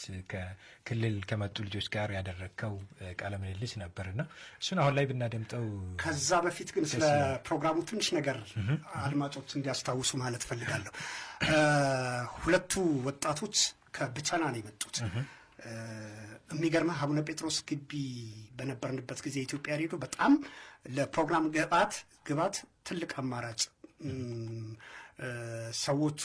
ከክልል ከመጡ ልጆች ጋር ያደረግከው እ፣ ቃለ ምልልስ ነበርና እሱን አሁን ላይ ብናደምጠው ከዛ በፊት ግን ስለ ደስ ይላል። ፕሮግራሙ ትንሽ ነገር አድማጮች እንዲያስታውሱ ማለት ፈልጋለሁ። እ፣ ሁለቱ ወጣቶች ከብቸና ነው የመጡት። እ፣ የሚገርመህ አቡነ ጴጥሮስ ግቢ በነበርንበት ጊዜ የኢትዮጵያ ሬዲዮ በጣም ለፕሮግራም ግብአት ግባት ትልቅ አማራጭ እም፣ እ፣ ሰዎቹ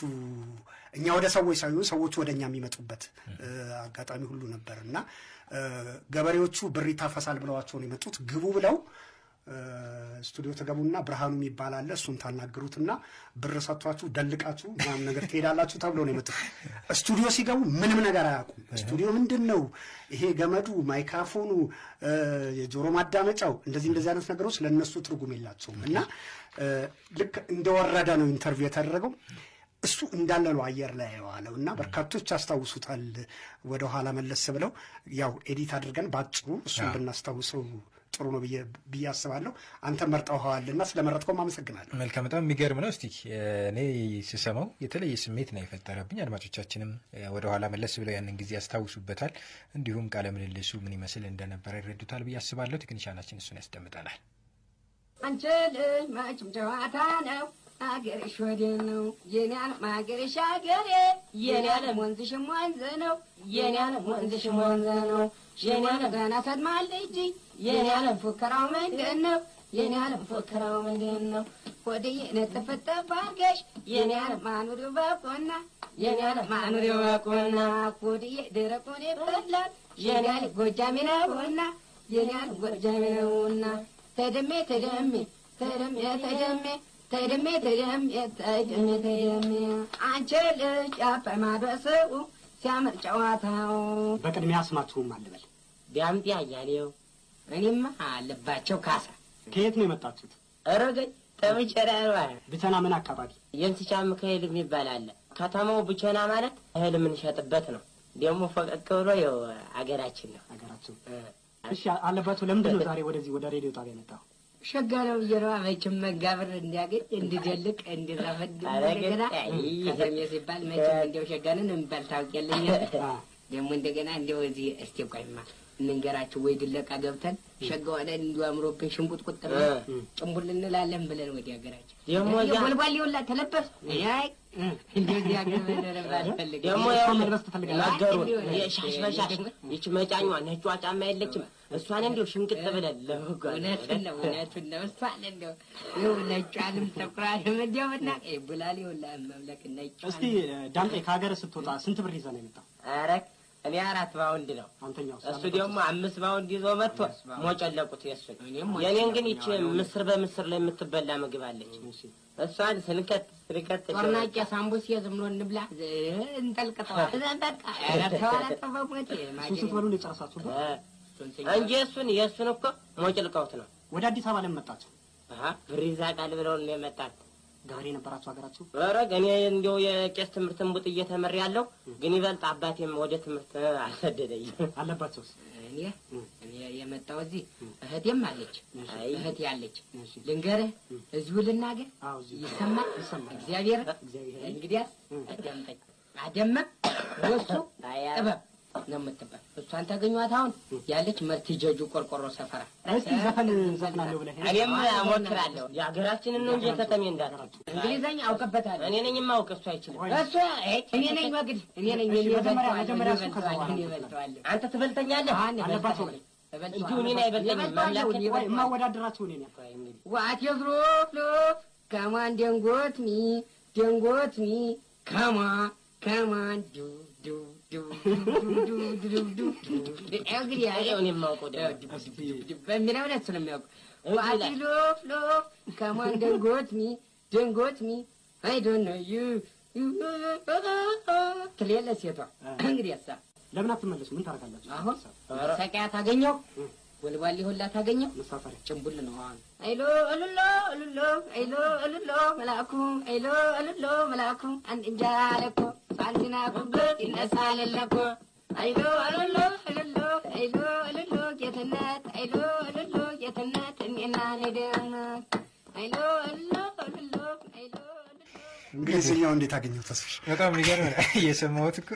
እኛ ወደ ሰዎች ሳይሆን ሰዎቹ ወደ እኛ የሚመጡበት እ፣ አጋጣሚ ሁሉ ነበር እና እ፣ ገበሬዎቹ ብር ይታፈሳል ብለዋቸው ነው የመጡት። ግቡ ብለው እ፣ ስቱዲዮ ተገቡና ብርሃኑ የሚባል አለ እሱን ታናግሩትና ብር ሰጥቷችሁ ደልቃችሁ ምናምን ነገር ትሄዳላችሁ ተብሎ ነው የመጡት። ስቱዲዮ ሲገቡ ምንም ነገር አያውቁም። ስቱዲዮ ምንድን ነው ይሄ ገመዱ፣ ማይክራፎኑ፣ እ፣ የጆሮ ማዳመጫው እንደዚህ እንደዚህ አይነት ነገሮች ለእነሱ ትርጉም የላቸውም እና እ፣ ልክ እንደወረደ ነው ኢንተርቪው የተደረገው። እሱ እንዳለ ነው አየር ላይ የዋለው እና በርካቶች ያስታውሱታል። ወደኋላ መለስ ብለው ያው ኤዲት አድርገን በአጭሩ እሱን አዎ። ብናስታውሰው ጥሩ ነው ብዬ ብዬ አስባለሁ። አንተ መርጠውኸዋልና ስለመረጥከውም አመሰግናለሁ። መልካም በጣም የሚገርም ነው። እስቲ እኔ ስሰማው የተለየ ስሜት ነው የፈጠረብኝ። አድማጮቻችንም ወደኋላ መለስ ብለው ያንን ጊዜ ያስታውሱበታል። እንዲሁም ቃለ ምልልሱ ምን ይመስል እንደነበረ ይረዱታል ብዬ አስባለሁ። ቴክኒሻናችን እሱን ያስደምጠናል። አንቺ ልጅ መቼም ጨዋታ ነው አገርሽ ወዲያ ነው የኔ ዓለም አገርሽ አገሬ የኔ ዓለም ወንዝሽም ወንዝ ነው የኔ ዓለም ወንዝሽም ወንዝ ነው የኔ ዓለም ገና ሰድማለች የኔ ዓለም ፉከራው ምንድን ነው የኔ ዓለም ፉከራው ምንድን ነው ወደዬ ነጥፍጥፍ አድርገሽ የኔ ዓለም ማኑሪው በቆና የኔ ዓለም ማኑሪው በቆና ወደዬ ደረቁን ይበላል የኔ ዓለም ጎጃሜ ነውና የኔ ዓለም ጎጃሜ ነውና ተደሜ ተደሜ ተደሜ ተደሜ ተደሜ ተደሜ ተደሜ ተደሜ አንቺ ልጅ አባይ ማዶ ሰው ሲያምር ጨዋታው በቅድሚያ ስማችሁም አልበል። ዳምጤ አያሌው እኔማ አለባቸው ካሳ ከየት ነው የመጣችሁት? እረገኝ ጠብጨራ ብቸና ምን አካባቢ? የእንስቻ ሚካኤል የሚባል አለ። ከተማው ብቸና ማለት እህል የምንሸጥበት ነው። ደግሞ ፈቀቅ ብሎ ይኸው አገራችን ነው። አገራችሁ እሺ፣ አለባችሁ ለምንድን ነው ዛሬ ወደዚህ ወደ ሬዲዮ ጣቢያ የመጣው? ሸጋ ነው እየረዋ መቼም መጋብር እንዲያገኝ እንዲደልቅ እንዲረፈድ እንደገና ከተሜ ሲባል መቼም እንዲያው ሸጋንን የሚባል ታውቂያለኝ ደግሞ እንደገና እንዲያው እዚህ እስቲ ቆይማ እንንገራችሁ ወይ ድለቃ ገብተን ሸጋ ሆነ እንዲሁ አምሮብን ሽንቁጥቁጥ ብለን ጭንቡል እንላለን ብለን ወደ ሀገራችን ደግሞ ቦልቧል ይውላ ተለበስ አይ እንዲሁ እዚህ ሀገር መደረብ አልፈልግም ደግሞ ያው መልበስ ትፈልጋለህ? ነገሩን የሻሽ በሻሽ ይች መጫኟ ነጯ ጫማ የለችም እሷን እንዲሁ ሽምቅጥ ብለን ለህጓ እውነቱን ነው እውነቱን ነው እሷን እንዲሁ ይኸው ነጯንም ጥቁሯንም እንዲያው እና ቡላል ይውላ መምለክ ነጯ እስቲ ዳምጤ ከሀገር ስትወጣ ስንት ብር ይዘህ ነው የመጣው? ኧረ እኔ አራት ባውንድ ነው አንተኛው እሱ ደግሞ አምስት ባውንድ ይዞ መጥቶ ሞጨለቁት የእሱን የኔን ግን ይቺ ምስር በምስር ላይ የምትበላ ምግብ አለች እሷን ስንከት ስንከት ጦርናቄ ሳምቡስ ዝም ብሎ እንብላ እንጠልቅጠዋል በቃ ኧረ ተው አላጠፋሞት እሱ ስትበሉ ነው የጨረሳችሁበት? እንጂ እሱን የእሱን እኮ ሞጭልቀውት ነው ወደ አዲስ አበባ ለምን መጣችሁ? ብር ይዛቃል ብለውን ነው የመጣት ገበሬ ነበራችሁ ሀገራችሁ? ኧረ እኔ እንዲያው የቄስ ትምህርት እንቡጥ እየተመር ያለው ግን ይበልጥ አባቴም ወደ ትምህርት አልሰደደኝ። አለባቸውስ? እኔ እኔ የመጣው እዚህ እህቴም አለች እህቴ አለች። ልንገርህ እዚሁ ልናገር ይሰማል እግዚአብሔር እንግዲያስ አዳምጠኝ አደመ ወሱ ጥበብ ነው የምትባል እሷን ታገኟት አሁን ያለች መርቲ ጀጁ ቆርቆሮ ሰፈራ እስቲ ዘፈን ዘፍናለሁ ብለህ እኔም እሞክራለሁ የሀገራችንን ነው እንጂ ከተሜ እንዳለ እንግሊዘኛ አውቅበታለሁ እኔ ነኝ የማውቅ እሱ አይችልም እሱ እኔ ነኝ መግድ እኔ ነኝ እሺ፣ መጀመሪያ መጀመሪያ እሱ ከዛ በኋላ እኔ እበልጠዋለሁ አንተ ትበልጠኛለህ አለባቸው በለኝ። እንዲሁ እኔን አይበልጠኝም ማምላክ የማወዳደራችሁ እኔ ነኝ። What is roof, roof? Come on, don't go to me, don't go to me. Come on, come on, do, do, do, do, do, do, do, do, do. እንግዲህ ያው እኔ የማውቀው ደግሞ በሚለው ነው እሱን የሚያውቀው። What is roof, roof? Come on, don't go to me, don't go to me. I don't know you. ትሌለ ሴቷ እንግዲህ ያሳ ለምን አትመለሱ? ምን ታደርጋላችሁ? አሁን ሰቂያ ታገኘው ወልዋሌ ሁላ ታገኘው መሳፈሪያ ጭንቡል ነው። አሁን አይሎ እልሎ እልሎ አይሎ እልሎ መልአኩ አይሎ እልሎ መልአኩ አንድ እንጀራ አለኮ ሳንቲና ጉብት ይነሳል ለኮ አይሎ እልሎ እልሎ አይሎ እልሎ ጌትነት አይሎ እልሎ ጌትነት እኔና ነደነት አይሎ እልሎ እልሎ አይሎ እንግሊዝኛው እንዴት አገኘው ተስፍሽ? በጣም የሚገርም ነው። እየሰማሁት እኮ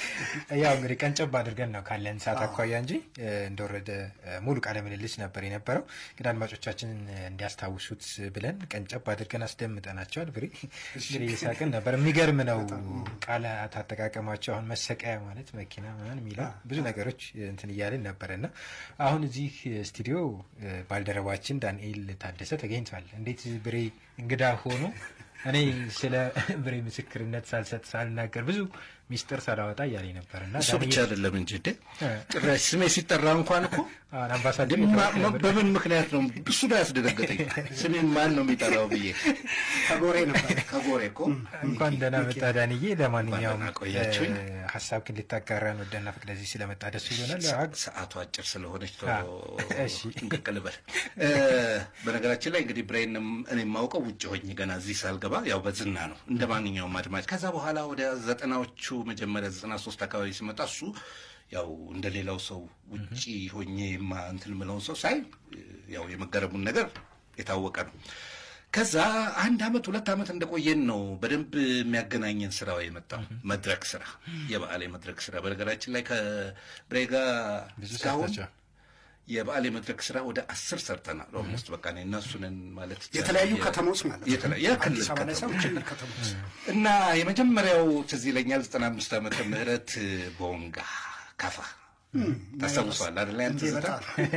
ያው እንግዲህ ቀንጨብ አድርገን ነው ካለን ሰዓት አኳያ እንጂ እ፣ እንደወረደ እ፣ ሙሉ ቃለ ምልልስ ነበር የነበረው። ግን አድማጮቻችንን እንዲያስታውሱት ብለን ቀንጨብ አድርገን አስደምጠናቸዋል። ብሬ እንግዲህ እየሳቅን ነበር። የሚገርም ነው ቃላት አጠቃቀማቸው። አሁን መሰቀያ ማለት መኪና ምናምን የሚለው ብዙ ነገሮች እንትን እያልን ነበር እና አሁን እዚህ ስቱዲዮ እ፣ ባልደረባችን ዳንኤል ታደሰ ተገኝቷል። እንዴት ብሬ እንግዳ ሆኖ እኔ ስለ ብሬ ምስክርነት ሳልሰጥ ሳልናገር ብዙ ሚስጥር ሳላወጣ እያለኝ ነበር እና እሱ ብቻ ዳንኤል- አይደለም እንጂ እንዴ እ፣ ጭራሽ ስሜ ሲጠራ እንኳን እኮ አሁን አምባሳደር ማ- የተባልክ ማ- ነበር። በምን ምክንያት ነው እሱ ነው ያስደነገጠኝ። ስሜን ማን ነው የሚጠራው ብዬ ከጎሬ ነበር ከጎሬ እኮ እንኳን ደህና መጣ ዳንዬ። ለማንኛውም ደህና ቆያችሁኝ። እ፣ ሀሳብህን ልታጋራን ወደና ፈቅደ እዚህ ስለመጣ ደስ ብሎናል። አግ- ሰዓቱ አጭር ስለሆነች አዎ፣ እሺ። ጥንቅቅ ልበል። እ፣ በነገራችን ላይ እንግዲህ ብሬንም እኔ የማውቀው ውጭ ሆኜ ገና እዚህ ሳልገባ ያው በዝና ነው እንደ ማንኛውም አድማጭ። ከዛ በኋላ ወደ ዘጠናዎቹ መጀመሪያ ዘጠና ሶስት አካባቢ ሲመጣ እሱ ያው እንደ ሌላው ሰው ውጭ ሆኜ ማ እንትን የምለውን ሰው ሳይ እ፣ ያው የመገረሙን ነገር የታወቀ ነው። ከዛ አንድ አመት ሁለት አመት እንደቆየን ነው በደንብ የሚያገናኘን ስራው የመጣው መድረክ ስራ፣ የበዓል የመድረክ ስራ። በነገራችን ላይ ከብሬ ጋር ብዙ እስካሁን ሰርታችኋል። የበዓል የመድረክ ስራ ወደ አስር ሰርተናል። ኦልሞስት በቃ እኔ እና እሱ ነን ማለት ይቻላል። የተለያዩ የ- ከተሞች ማለት ነው። የተለያዩ የክልል አዲስ አበባ ላይ ሳይሆን ከተሞች ክልል ከተሞች እና የመጀመሪያው ትዝ ይለኛል ዘጠና አምስት ዓመተ ምህረት ቦንጋ ካፋ ታስታውሰዋል አይደል? ያን ትዝታ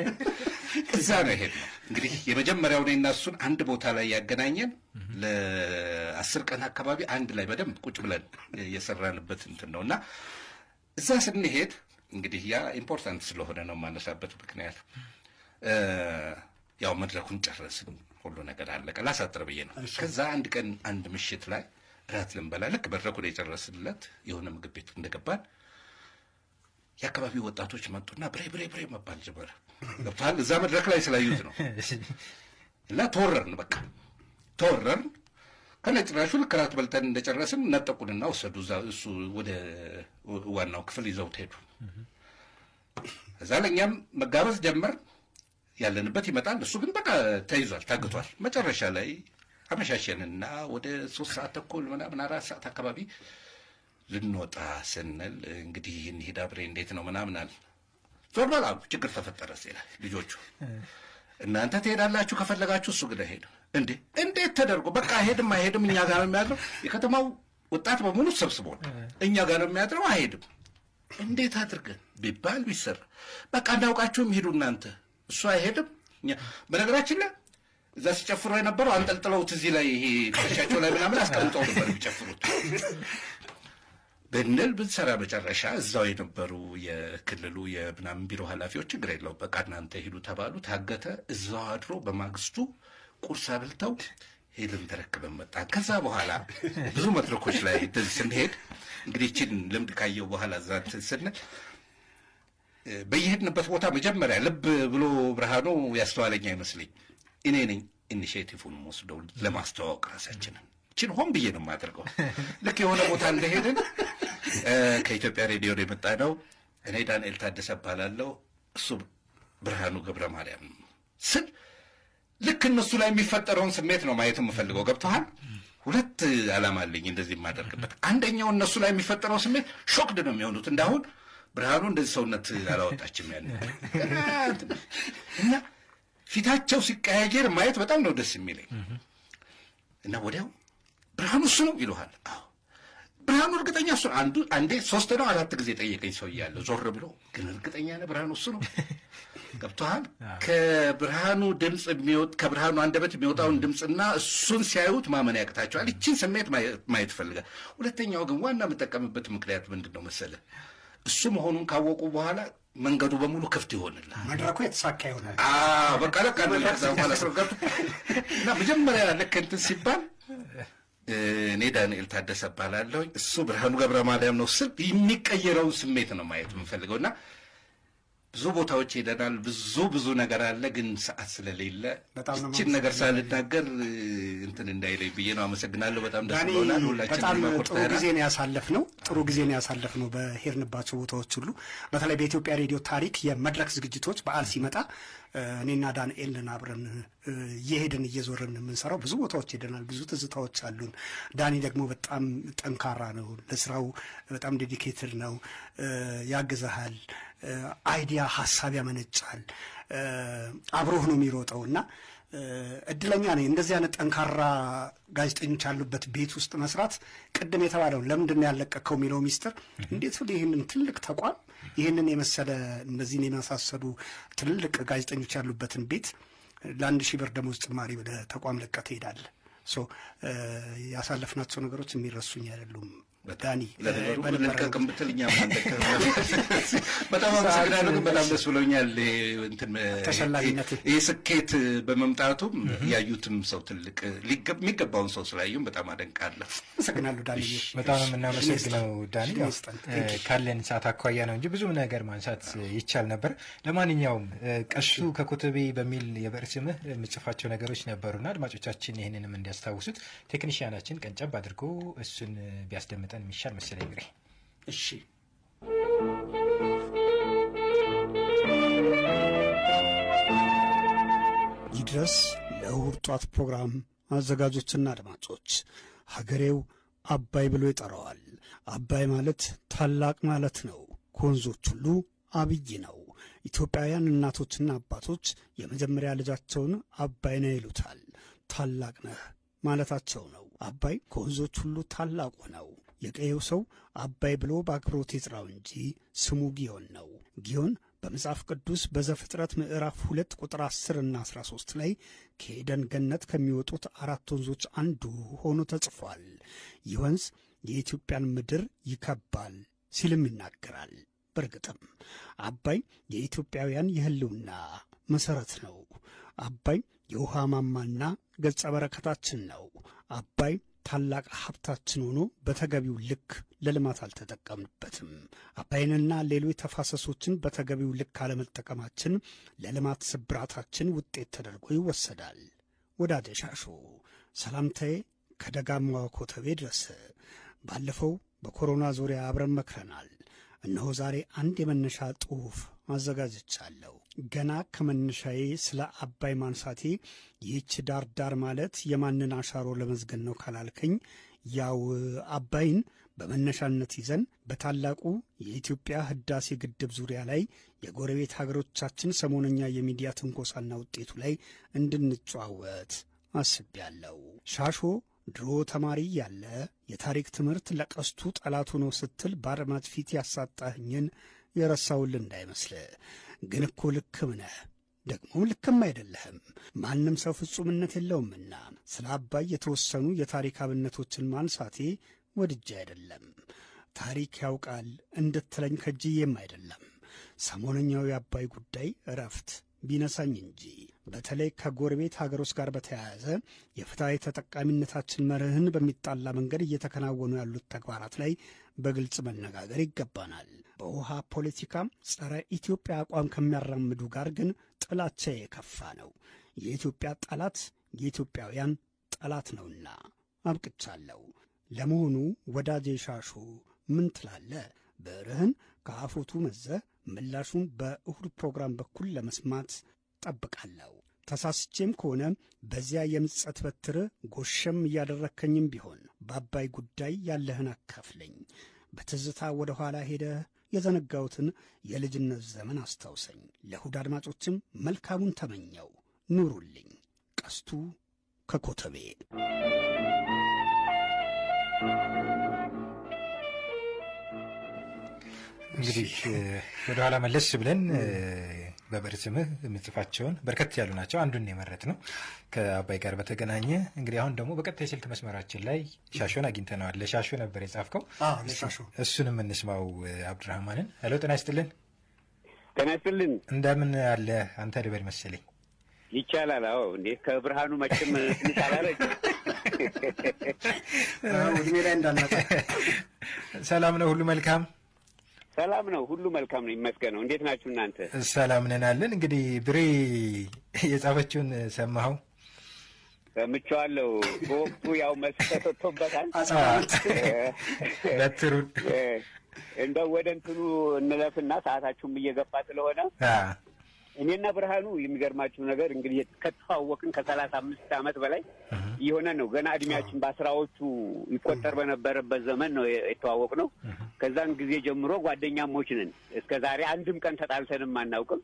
እዛ ነው የሄድነው። እንግዲህ የመጀመሪያው እኔና እሱን አንድ ቦታ ላይ ያገናኘን ለአስር ቀን አካባቢ አንድ ላይ በደንብ ቁጭ ብለን የሰራንበት እንትን ነው እና እዛ ስንሄድ እንግዲህ ያ ኢምፖርታንት ስለሆነ ነው የማነሳበት ምክንያት እ፣ ያው መድረኩን ጨረስን፣ ሁሉ ነገር አለቀ። ላሳጥር ብዬ ነው። ከዛ አንድ ቀን አንድ ምሽት ላይ እራት ልንበላ ልክ መድረኩን የጨረስንለት የሆነ ምግብ ቤት እንደገባን የአካባቢው ወጣቶች መጡና ብሬ ብሬ ብሬ መባል ጀመረ። ገብቶሃል? እዛ መድረክ ላይ ስላዩት ነው። እና ተወረርን፣ በቃ ተወረርን። ከነጭራሹ ልክ እራት በልተን እንደጨረስን ነጠቁንና ወሰዱ። እዛ እሱ ወደ ዋናው ክፍል ይዘውት ሄዱ። እዛ ለእኛም መጋበዝ ጀመር። ያለንበት ይመጣል። እሱ ግን በቃ ተይዟል፣ ታግቷል። መጨረሻ ላይ አመሻሸንና ወደ ሶስት ሰዓት ተኩል ምናምን አራት ሰዓት አካባቢ ልንወጣ ስንል እንግዲህ እንሂድ አብሬ እንዴት ነው ምናምን አለ። ዞር በል አሉ። ችግር ተፈጠረ ይላል ልጆቹ። እናንተ ትሄዳላችሁ ከፈለጋችሁ፣ እሱ ግን አይሄድም። እንዴ እንዴት ተደርጎ በቃ አይሄድም አይሄድም፣ እኛ ጋር ነው የሚያድረው። የከተማው ወጣት በሙሉ ሰብስቦን እኛ ጋር ነው የሚያድረው፣ አይሄድም። እንዴት አድርገን ቢባል ቢሰራ በቃ እንዳውቃችሁም ሂዱ እናንተ፣ እሱ አይሄድም። እኛ በነገራችን ላይ እዛ ሲጨፍሩ የነበረው አንጠልጥለውት እዚህ ላይ ይሄ ትከሻቸው ላይ ምናምን አስቀምጠው ነበር የሚጨፍሩት ብንል ብንሰራ መጨረሻ እዛው የነበሩ የክልሉ የምናምን ቢሮ ኃላፊዎች ችግር የለው በቃ እናንተ ሂዱ ተባሉ። ታገተ። እዛው አድሮ በማግስቱ ቁርስ አብልተው ሄድን ተረክበን መጣን። ከዛ በኋላ ብዙ መድረኮች ላይ እንደዚህ ስንሄድ እንግዲህ ይህችን ልምድ ካየው በኋላ እዛ እንትን ስንል እ፣ በየሄድንበት ቦታ መጀመሪያ ልብ ብሎ ብርሃኑ ያስተዋለኝ አይመስለኝ እኔ ነኝ ኢኒሽቲቭን ወስደው ለማስተዋወቅ ራሳችንን ችን ሆን ብዬ ነው የማደርገው። ልክ የሆነ ቦታ እንደሄድን እ፣ ከኢትዮጵያ ሬዲዮ ነው የመጣ ነው። እኔ ዳንኤል ታደሰ እባላለሁ፣ እሱ ብርሃኑ ገብረ ማርያም ስል ልክ እነሱ ላይ የሚፈጠረውን ስሜት ነው ማየት የምፈልገው። ገብተሃል? ሁለት ዓላማ አለኝ እንደዚህ የማደርግበት። አንደኛው እነሱ ላይ የሚፈጠረው ስሜት ሾክድ ነው የሚሆኑት። እንዳሁን ብርሃኑ እንደዚህ ሰውነት አላወጣችም ያለ እና ፊታቸው ሲቀያየር ማየት በጣም ነው ደስ የሚለኝ እና ወዲያው ብርሃኑ እሱ ነው ይሉሃል። አዎ ብርሃኑ እርግጠኛ እሱ ነው። አንዱ አንዴ ሶስት ነው አራት ጊዜ ጠየቀኝ ሰው እያለ ዞር ብሎ ግን እርግጠኛ ነህ ብርሃኑ እሱ ነው ገብቶሃል? ከብርሃኑ ድምፅ የሚወጥ ከብርሃኑ አንደበት የሚወጣውን ድምፅና እሱን ሲያዩት ማመን ያቅታቸዋል። ይችን ስሜት ማየ- ማየት ፈልጋል። ሁለተኛው ግን ዋና የምጠቀምበት ምክንያት ምንድን ነው መሰለህ? እሱ መሆኑን ካወቁ በኋላ መንገዱ በሙሉ ክፍት ይሆንልሃል። መድረኩ የተሳካ ይሆናል። አዎ በቃ ለቃ ከዛ በኋላ ሰው ገብቶ እና መጀመሪያ ልክ እንትን ሲባል እኔ ዳንኤል ታደሰ እባላለሁ። እሱ ብርሃኑ ገብረ ማርያም ነው ስል የሚቀየረውን ስሜት ነው ማየት የምንፈልገው እና ብዙ ቦታዎች ሄደናል። ብዙ ብዙ ነገር አለ፣ ግን ሰዓት ስለሌለ በጣም ነው ይችን ነገር ሳልናገር እንትን እንዳይለኝ ብዬ ነው። አመሰግናለሁ። በጣም ደስ ዳኒ ብሎናል። በጣም ሁላችንም ጥሩ ኮርተናል። ጊዜ ነው ያሳለፍ ነው። ጥሩ ጊዜ ነው ያሳለፍ ነው በሄድንባቸው ቦታዎች ሁሉ። በተለይ በኢትዮጵያ ሬዲዮ ታሪክ የመድረክ ዝግጅቶች በዓል ሲመጣ እ፣ እኔና ዳንኤልን አብረን እ፣ እየሄድን እየዞርን የምንሰራው ብዙ ቦታዎች ሄደናል። ብዙ ትዝታዎች አሉን። ዳኒ ደግሞ በጣም ጠንካራ ነው። ለስራው በጣም ዴዲኬትድ ነው። እ፣ ያግዘሃል። እ፣ አይዲያ ሀሳብ ያመነጫል። እ፣ አብሮህ ነው የሚሮጠው እና እ፣ እድለኛ ነኝ እንደዚህ አይነት ጠንካራ ጋዜጠኞች ያሉበት ቤት ውስጥ መስራት። ቅድም የተባለውን ለምንድን ነው ያለቀከው የሚለው ሚስጥር እንዴት ብሎ ይህንን ትልቅ ተቋም ይህንን የመሰለ እነዚህን የመሳሰሉ ትልልቅ ጋዜጠኞች ያሉበትን ቤት ለአንድ ሺህ ብር ደሞዝ ጭማሪ ወደ ተቋም ለቀህ ትሄዳለህ። ሶ እ፣ ያሳለፍናቸው ነገሮች የሚረሱኝ አይደሉም። ዳኒ ለነገሩ እ፣ በነበረን ልልቀቅም ብትል እኛም አንለቅም። በጣም አመሰግናለሁ። ግን በጣም ደስ ብሎኛል። ይሄ እንትን ተሸላሚነት ይህ ስኬት በመምጣቱም ያዩትም ሰው ትልቅ ሊገ- የሚገባውን ሰው ስላዩም በጣም አደንቃለሁ። አመሰግናለሁ ዳኒ። በጣም ነው የምናመሰግነው ዳኒ። ያው ይስጠን። እ፣ ካለን ሰዓት አኳያ ነው እንጂ ብዙ ነገር ማንሳት ይቻል ነበር። ለማንኛውም እ፣ ቀሱ ከኮተቤ በሚል የብዕር ስምህ የምጽፋቸው ነገሮች ነበሩና አድማጮቻችን ይህንንም እንዲያስታውሱት ቴክኒሽያናችን ቀንጨብ አድርጎ እሱን እ፣ ቢያስደምጠን የሚሻል መሰለኝ እንግዲህ እሺ ይድረስ ለእሁድ ጧት ፕሮግራም አዘጋጆችና አድማጮች ሀገሬው አባይ ብሎ ይጠራዋል። አባይ ማለት ታላቅ ማለት ነው። ከወንዞች ሁሉ አብይ ነው። ኢትዮጵያውያን እናቶችና አባቶች የመጀመሪያ ልጃቸውን አባይ ነው ይሉታል። ታላቅ ነህ ማለታቸው ነው። አባይ ከወንዞች ሁሉ ታላቁ ነው። የቀየው ሰው አባይ ብሎ በአክብሮት ይጥራው እንጂ ስሙ ጊዮን ነው። ጊዮን በመጽሐፍ ቅዱስ በዘፍጥረት ምዕራፍ ሁለት ቁጥር 10 እና 13 ላይ ከኤደን ገነት ከሚወጡት አራት ወንዞች አንዱ ሆኖ ተጽፏል። ይህ ወንዝ የኢትዮጵያን ምድር ይከባል ሲልም ይናገራል። በእርግጥም አባይ የኢትዮጵያውያን የሕልውና መሠረት ነው። አባይ የውሃ ማማና ገጸ በረከታችን ነው። አባይ ታላቅ ሀብታችን ሆኖ በተገቢው ልክ ለልማት አልተጠቀምንበትም። አባይንና ሌሎች ተፋሰሶችን በተገቢው ልክ አለመጠቀማችን ለልማት ስብራታችን ውጤት ተደርጎ ይወሰዳል። ወዳጄ ሻሾ ሰላምታዬ ከደጋማዋ ኮተቤ ድረስ። ባለፈው በኮሮና ዙሪያ አብረን መክረናል። እነሆ ዛሬ አንድ የመነሻ ጽሑፍ አዘጋጅቻለሁ። ገና ከመነሻዬ ስለ አባይ ማንሳቴ ይህች ዳር ዳር ማለት የማንን አሻሮ ለመዝገን ነው ካላልከኝ፣ ያው አባይን በመነሻነት ይዘን በታላቁ የኢትዮጵያ ህዳሴ ግድብ ዙሪያ ላይ የጎረቤት ሀገሮቻችን ሰሞነኛ የሚዲያ ትንኮሳና ውጤቱ ላይ እንድንጨዋወት አስቤያለሁ። ሻሾ ድሮ ተማሪ ያለ የታሪክ ትምህርት ለቀስቱ ጠላቱ ነው ስትል በአድማጭ ፊት ያሳጣህኝን የረሳውል እንዳይመስል። ግን እኮ ልክም ነህ፣ ደግሞም ልክም አይደለህም። ማንም ሰው ፍጹምነት የለውምና ስለ አባይ የተወሰኑ የታሪክ አብነቶችን ማንሳቴ ወድጄ አይደለም። ታሪክ ያውቃል እንድትለኝ ከጅዬም አይደለም። ሰሞነኛው የአባይ ጉዳይ እረፍት ቢነሳኝ እንጂ በተለይ ከጎረቤት ሀገሮች ጋር በተያያዘ የፍትሐዊ ተጠቃሚነታችን መርህን በሚጣላ መንገድ እየተከናወኑ ያሉት ተግባራት ላይ በግልጽ መነጋገር ይገባናል። በውሃ ፖለቲካም ጸረ ኢትዮጵያ አቋም ከሚያራምዱ ጋር ግን ጥላቻ የከፋ ነው። የኢትዮጵያ ጠላት የኢትዮጵያውያን ጠላት ነውና አብቅቻለሁ። ለመሆኑ ወዳጄ ሻሹ ምን ትላለ? ብዕርህን ከአፎቱ መዘህ ምላሹን በእሁድ ፕሮግራም በኩል ለመስማት ጠብቃለሁ። ተሳስቼም ከሆነ በዚያ የምጸት በትር ጎሸም እያደረከኝም ቢሆን በአባይ ጉዳይ ያለህን አካፍለኝ። በትዝታ ወደ ኋላ ሄደህ የዘነጋሁትን የልጅነት ዘመን አስታውሰኝ። ለእሁድ አድማጮችም መልካሙን ተመኘው። ኑሩልኝ። ቀስቱ ከኮተቤ እንግዲህ ወደ ኋላ መለስ ብለን በብዕር ስምህ የምጽፋቸውን በርከት ያሉ ናቸው። አንዱን የመረጥ ነው ከአባይ ጋር በተገናኘ እንግዲህ አሁን ደግሞ በቀጥታ የስልክ መስመራችን ላይ ሻሾን አግኝተነዋል። ለሻሾ ነበር የጻፍከው፣ ለሻሾ እሱንም እንስማው። አብዱራህማንን ሄሎ፣ ጤና ይስጥልን። ጤና ይስጥልን። እንደምን አለ አንተ ልበል መሰለኝ። ይቻላል። አዎ፣ እንዴ ከብርሃኑ መቼም ትንሽ አላረጅ እድሜ ላይ እንዳናጣ ሰላም ነው፣ ሁሉ መልካም ሰላም ነው፣ ሁሉ መልካም ነው፣ ይመስገነው። እንዴት ናችሁ እናንተ? ሰላም ነን አለን። እንግዲህ ብሬ የጻፈችውን ሰማኸው? ሰምቼዋለሁ። በወቅቱ ያው መስጠት ወጥቶበታል። በትሩን እንደው ወደ እንትኑ እንለፍና ሰዓታችሁም እየገፋ ስለሆነ እኔና ብርሃኑ የሚገርማችሁ ነገር እንግዲህ ከተዋወቅን ከሰላሳ አምስት ዓመት በላይ እየሆነ ነው። ገና እድሜያችን በአስራዎቹ ይቆጠር በነበረበት ዘመን ነው የተዋወቅ ነው። ከዛን ጊዜ ጀምሮ ጓደኛሞች ነን። እስከ ዛሬ አንድም ቀን ተጣልተንም አናውቅም።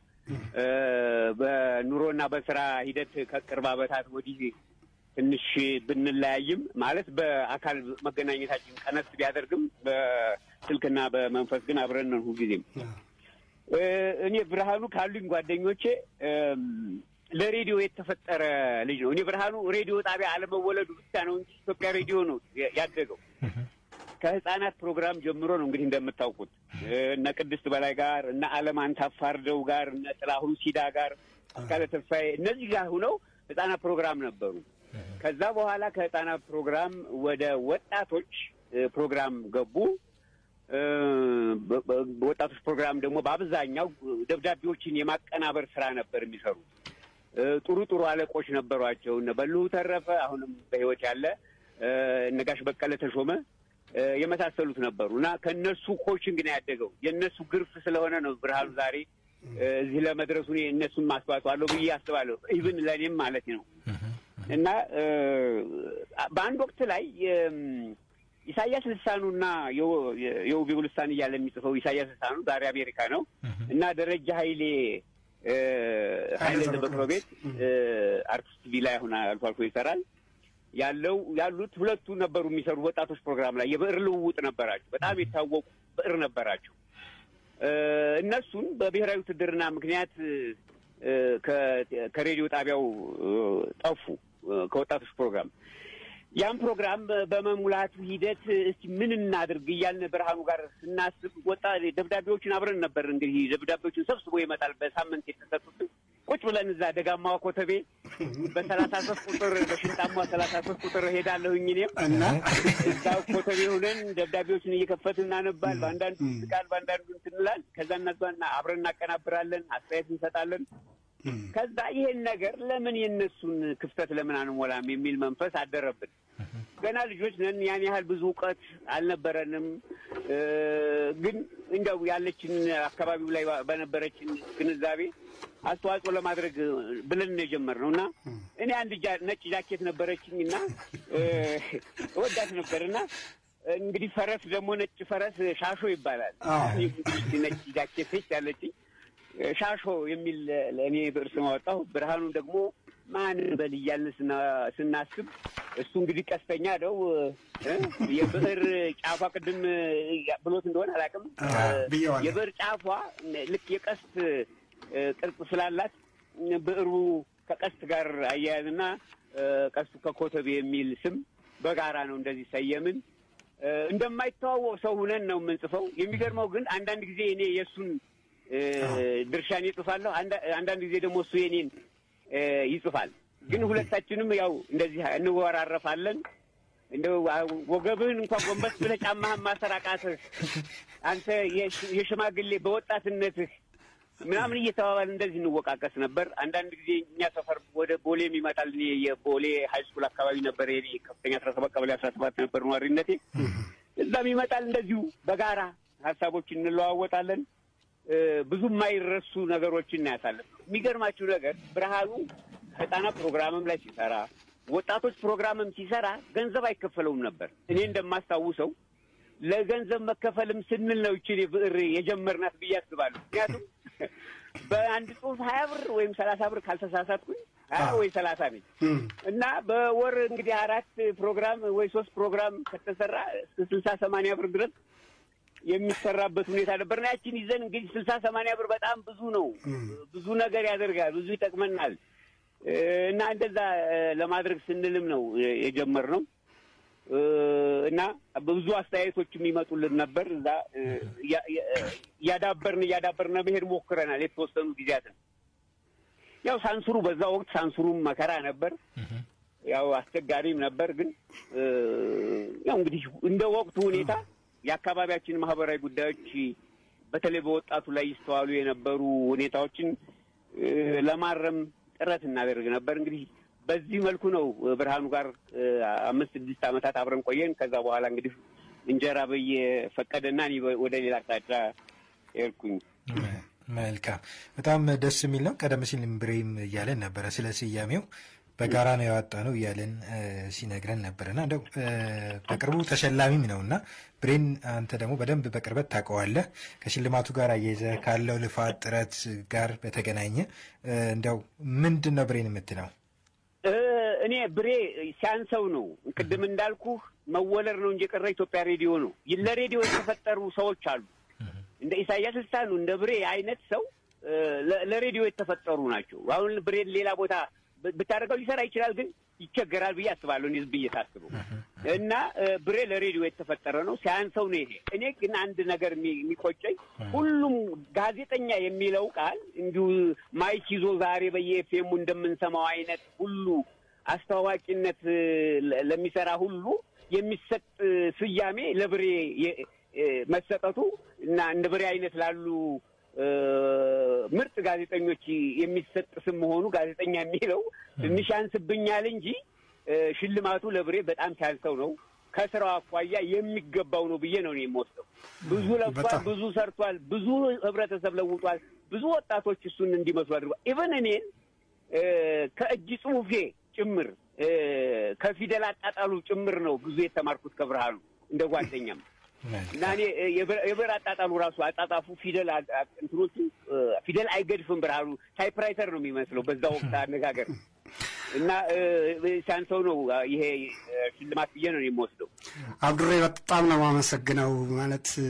በኑሮና በስራ ሂደት ከቅርብ ዓመታት ወዲህ ትንሽ ብንለያይም ማለት በአካል መገናኘታችን ቀነስ ቢያደርግም በስልክና በመንፈስ ግን አብረን ነን ሁልጊዜም። እኔ ብርሃኑ ካሉኝ ጓደኞቼ ለሬዲዮ የተፈጠረ ልጅ ነው። እኔ ብርሃኑ ሬዲዮ ጣቢያ አለመወለዱ ብቻ ነው እንጂ ኢትዮጵያ ሬዲዮ ነው ያደገው። ከህፃናት ፕሮግራም ጀምሮ ነው እንግዲህ እንደምታውቁት እነ ቅድስት በላይ ጋር እነ አለም አንታፋርደው ጋር እነ ጥላሁን ሲዳ ጋር አስካለ ተስፋዬ እነዚህ ጋር ሁነው ህፃናት ፕሮግራም ነበሩ። ከዛ በኋላ ከህፃናት ፕሮግራም ወደ ወጣቶች ፕሮግራም ገቡ። በወጣቶች ፕሮግራም ደግሞ በአብዛኛው ደብዳቤዎችን የማቀናበር ስራ ነበር የሚሰሩት። ጥሩ ጥሩ አለቆች ነበሯቸው። እነ በልሁ ተረፈ አሁንም በህይወት ያለ እነ ጋሽ በቀለ ተሾመ የመሳሰሉት ነበሩ እና ከእነሱ ኮችንግ ነው ያደገው። የእነሱ ግርፍ ስለሆነ ነው ብርሃኑ ዛሬ እዚህ ለመድረሱ እኔ እነሱን ማስተዋጽኦ አለው ብዬ አስባለሁ። ኢቭን ለእኔም ማለት ነው እና በአንድ ወቅት ላይ ኢሳያስ ልሳኑና የውቤው ልሳን እያለ የሚጽፈው ኢሳያስ ልሳኑ ዛሬ አሜሪካ ነው እና ደረጃ ኃይሌ ኃይሌ በቅሎ ቤት አርቲስት ቲቪ ላይ አሁን አልፎ አልፎ ይሰራል ያለው ያሉት ሁለቱ ነበሩ የሚሰሩ ወጣቶች ፕሮግራም ላይ የብዕር ልውውጥ ነበራቸው። በጣም የታወቁ ብዕር ነበራቸው። እነሱን በብሔራዊ ውትድርና ምክንያት ከሬዲዮ ጣቢያው ጠፉ ከወጣቶች ፕሮግራም ያን ፕሮግራም በመሙላቱ ሂደት እስቲ ምን እናድርግ እያልን ብርሃኑ ጋር ስናስብ ወጣ ደብዳቤዎችን አብረን ነበር እንግዲህ ደብዳቤዎችን ሰብስቦ ይመጣል። በሳምንት የተሰጡትን ቁጭ ብለን እዛ ደጋማዋ ኮተቤ በሰላሳ ሶስት ቁጥር በሽንጣማ ሰላሳ ሶስት ቁጥር ሄዳለሁኝ እኔም እና እዛ ኮተቤ ሆነን ደብዳቤዎችን እየከፈትን እናነባል። በአንዳንዱ ስቃል፣ በአንዳንዱ እንትንላል። ከዛ እነዛና አብረን እናቀናብራለን፣ አስተያየት እንሰጣለን። ከዛ ይሄን ነገር ለምን የእነሱን ክፍተት ለምን አንሞላም የሚል መንፈስ አደረብን። ገና ልጆች ነን። ያን ያህል ብዙ እውቀት አልነበረንም። ግን እንደው ያለችን አካባቢው ላይ በነበረችን ግንዛቤ አስተዋጽኦ ለማድረግ ብለን ነው የጀመርነው እና እኔ አንድ ነጭ ጃኬት ነበረችኝ እና እወዳት ነበር እና እንግዲህ ፈረስ ደግሞ ነጭ ፈረስ ሻሾ ይባላል። ነጭ ጃኬት ያለችኝ ሻሾ የሚል ለእኔ ብዕር ስም አወጣሁ። ብርሃኑ ደግሞ ማን በል እያልን ስናስብ እሱ እንግዲህ ቀስተኛ ነው። የብዕር ጫፏ ቅድም ብሎት እንደሆነ አላውቅም። የብዕር ጫፏ ልክ የቀስት ቅርጽ ስላላት ብዕሩ ከቀስት ጋር አያያዝና ቀስቱ ከኮተቤ የሚል ስም በጋራ ነው እንደዚህ ሰየምን። እንደማይተዋወቅ ሰው ሁነን ነው የምንጽፈው። የሚገርመው ግን አንዳንድ ጊዜ እኔ የእሱን ድርሻን ይጽፋለሁ፣ አንዳንድ ጊዜ ደግሞ እሱ የኔን ይጽፋል። ግን ሁለታችንም ያው እንደዚህ እንወራረፋለን። እንደ ወገብህን እንኳን ጎንበስ ብለህ ጫማህን ማሰር አቃትህ አንተ የሽማግሌ በወጣትነትህ ምናምን እየተባባል እንደዚህ እንወቃቀስ ነበር። አንዳንድ ጊዜ እኛ ሰፈር ወደ ቦሌም ይመጣል። እኔ የቦሌ ሀይ ስኩል አካባቢ ነበር የኔ ከፍተኛ አስራ ሰባት ቀበሌ አስራ ሰባት ነበር ነዋሪነቴ። እዛም ይመጣል። እንደዚሁ በጋራ ሀሳቦችን እንለዋወጣለን። ብዙ የማይረሱ ነገሮችን እናያሳለን። የሚገርማችሁ ነገር ብርሃኑ ህጻናት ፕሮግራምም ላይ ሲሰራ ወጣቶች ፕሮግራምም ሲሰራ ገንዘብ አይከፈለውም ነበር። እኔ እንደማስታውሰው ለገንዘብ መከፈልም ስንል ነው ይችን ብዕር የጀመርናት ብዬ አስባለሁ። ምክንያቱም በአንድ ጽሁፍ ሀያ ብር ወይም ሰላሳ ብር ካልተሳሳትኩኝ ሀያ ወይ ሰላሳ ነኝ እና በወር እንግዲህ አራት ፕሮግራም ወይ ሶስት ፕሮግራም ከተሰራ እስከ ስልሳ ሰማንያ ብር ድረስ የሚሰራበት ሁኔታ ነበር እና ያችን ይዘን እንግዲህ ስልሳ ሰማንያ ብር በጣም ብዙ ነው። ብዙ ነገር ያደርጋል፣ ብዙ ይጠቅመናል እና እንደዛ ለማድረግ ስንልም ነው የጀመርነው እና ብዙ አስተያየቶች የሚመጡልን ነበር። እዛ እያዳበርን እያዳበርን መሄድ ሞክረናል የተወሰኑ ጊዜያትን። ያው ሳንሱሩ በዛ ወቅት ሳንሱሩም መከራ ነበር። ያው አስቸጋሪም ነበር። ግን እ፣ ያው እንግዲህ እንደ ወቅቱ ሁኔታ የአካባቢያችን ማህበራዊ ጉዳዮች በተለይ በወጣቱ ላይ ይስተዋሉ የነበሩ ሁኔታዎችን እ፣ ለማረም ጥረት እናደርግ ነበር። እንግዲህ በዚህ መልኩ ነው ብርሃኑ ጋር እ፣ አምስት ስድስት ዓመታት አብረን ቆየን። ከዛ በኋላ እንግዲህ እንጀራ በየፈቀደና እኔ ወደ ሌላ አቅጣጫ ሄድኩኝ። መልካም በጣም ደስ የሚል ነው። ቀደም ሲል ብሬም እያለን ነበረ ስለ ስያሜው በጋራ ነው ያወጣ ነው እያለን እ፣ ሲነግረን ነበርና እንደው እ፣ በቅርቡ ተሸላሚም ነው እና ብሬን አንተ ደግሞ በደንብ በቅርበት ታውቀዋለህ። ከሽልማቱ ጋር አያይዘህ ካለው ልፋት ጥረት ጋር በተገናኘ እ፣ እንደው ምንድን ነው ብሬን የምትለው? እ፣ እኔ ብሬ ሲያንሰው ነው ቅድም እንዳልኩህ መወለድ ነው እንጂ የቀረ ኢትዮጵያ ሬዲዮ ነው። ለሬዲዮ የተፈጠሩ ሰዎች አሉ። እንደ ኢሳያስ ልሳኑ እንደ ብሬ አይነት ሰው እ፣ ለ- ለሬዲዮ የተፈጠሩ ናቸው። አሁን ብሬን ሌላ ቦታ ብ- ብታደርገው ሊሰራ ይችላል፣ ግን ይቸገራል ብዬ አስባለሁ። እኔ ዝም ብዬ ሳስበው እና እ፣ ብሬ ለሬዲዮ የተፈጠረ ነው። ሲያንሰው ነው ይሄ። እኔ ግን አንድ ነገር የሚ- የሚቆጨኝ ሁሉም ጋዜጠኛ የሚለው ቃል እንዲሁ ማይክ ይዞ ዛሬ በየኤፍኤሙ እንደምንሰማው አይነት ሁሉ አስተዋዋቂነት እ፣ ለ- ለሚሰራ ሁሉ የሚሰጥ እ፣ ስያሜ ለብሬ የ- እ፣ መሰጠቱ እና እንደ ብሬ አይነት ላሉ እ፣ ምርጥ ጋዜጠኞች የሚሰጥ ስም መሆኑ ጋዜጠኛ የሚለው ትንሽ ያንስብኛል እንጂ እ፣ ሽልማቱ ለብሬ በጣም ሲያንሰው ነው። ከስራው አኳያ የሚገባው ነው ብዬ ነው እኔ የምወስደው። ብዙ ለፍቷል፣ ብዙ ሰርቷል፣ ብዙ ህብረተሰብ ለውጧል፣ ብዙ ወጣቶች እሱን እንዲመስሉ አድርጓል። ኢቨን እኔን እ፣ ከእጅ ጽሁፌ ጭምር እ፣ ከፊደል አጣጣሉ ጭምር ነው ብዙ የተማርኩት ከብርሃኑ እንደ ጓደኛም እና እኔ እ፣ የብር የብር አጣጣሉ ራሱ አጣጣፉ ፊደል አ- አ- እንትኖቹ እ፣ ፊደል አይገድፍም። ብርሃኑ ታይፕራይተር ነው የሚመስለው በዛ ወቅት አነጋገር እና እ፣ ሲያንሰው ነው አ፣ ይሄ እ፣ ሽልማት ብዬ ነው የምወስደው። አብዱሬ በጣም ነው የማመሰግነው። ማለት እ፣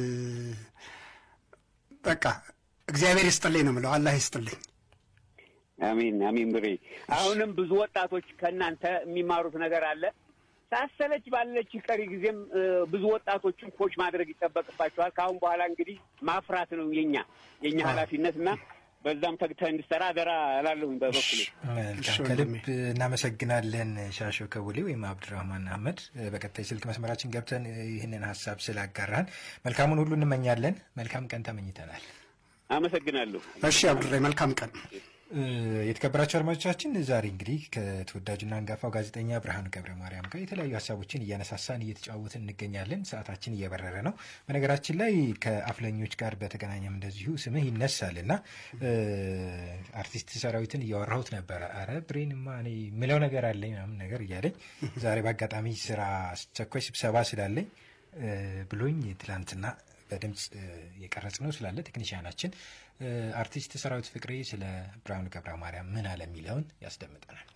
በቃ እግዚአብሔር ይስጥልኝ ነው የምለው። አላህ ይስጥልኝ። አሜን አሜን። ብሬ አሁንም ብዙ ወጣቶች ከእናንተ የሚማሩት ነገር አለ። ሳሰለች ባለች ቀሪ ጊዜም እ፣ ብዙ ወጣቶችን ኮች ማድረግ ይጠበቅባቸዋል። ከአሁን በኋላ እንግዲህ ማፍራት ነው የኛ የኛ ኃላፊነት እና በዛም ተግተህ እንድሰራ አደራ እላለሁኝ በበኩሌ። መልካም ከልብ እናመሰግናለን ሻሾ ከቡሌ ወይም አብዱራህማን አህመድ። በቀጣይ ስልክ መስመራችን ገብተን ይህንን ሀሳብ ስላጋራን መልካሙን ሁሉ እንመኛለን። መልካም ቀን ተመኝተናል። አመሰግናለሁ። እሺ አብዱሬ መልካም ቀን። እ፣ የተከበራቸው አድማጮቻችን ዛሬ እንግዲህ ከተወዳጁና አንጋፋው ጋዜጠኛ ብርሃኑ ገብረ ማርያም ጋር የተለያዩ ሀሳቦችን እያነሳሳን እየተጫወትን እንገኛለን። ሰዓታችን እየበረረ ነው። በነገራችን ላይ ከአፍለኞች ጋር በተገናኘም እንደዚሁ ስምህ ይነሳል እና እ፣ አርቲስት ሰራዊትን እያወራሁት ነበረ። አረ ብሬንማ እኔ ምለው ነገር አለኝ ምናምን ነገር እያለኝ ዛሬ በአጋጣሚ ስራ አስቸኳይ ስብሰባ ስላለኝ እ፣ ብሎኝ ትላንትና በድምፅ እ፣ የቀረጽ ነው ስላለ ቴክኒሽያናችን እ፣ አርቲስት ሰራዊት ፍቅሬ ስለ ብርሃኑ ገብረ ማርያም ምን አለ የሚለውን ያስደምጠናል።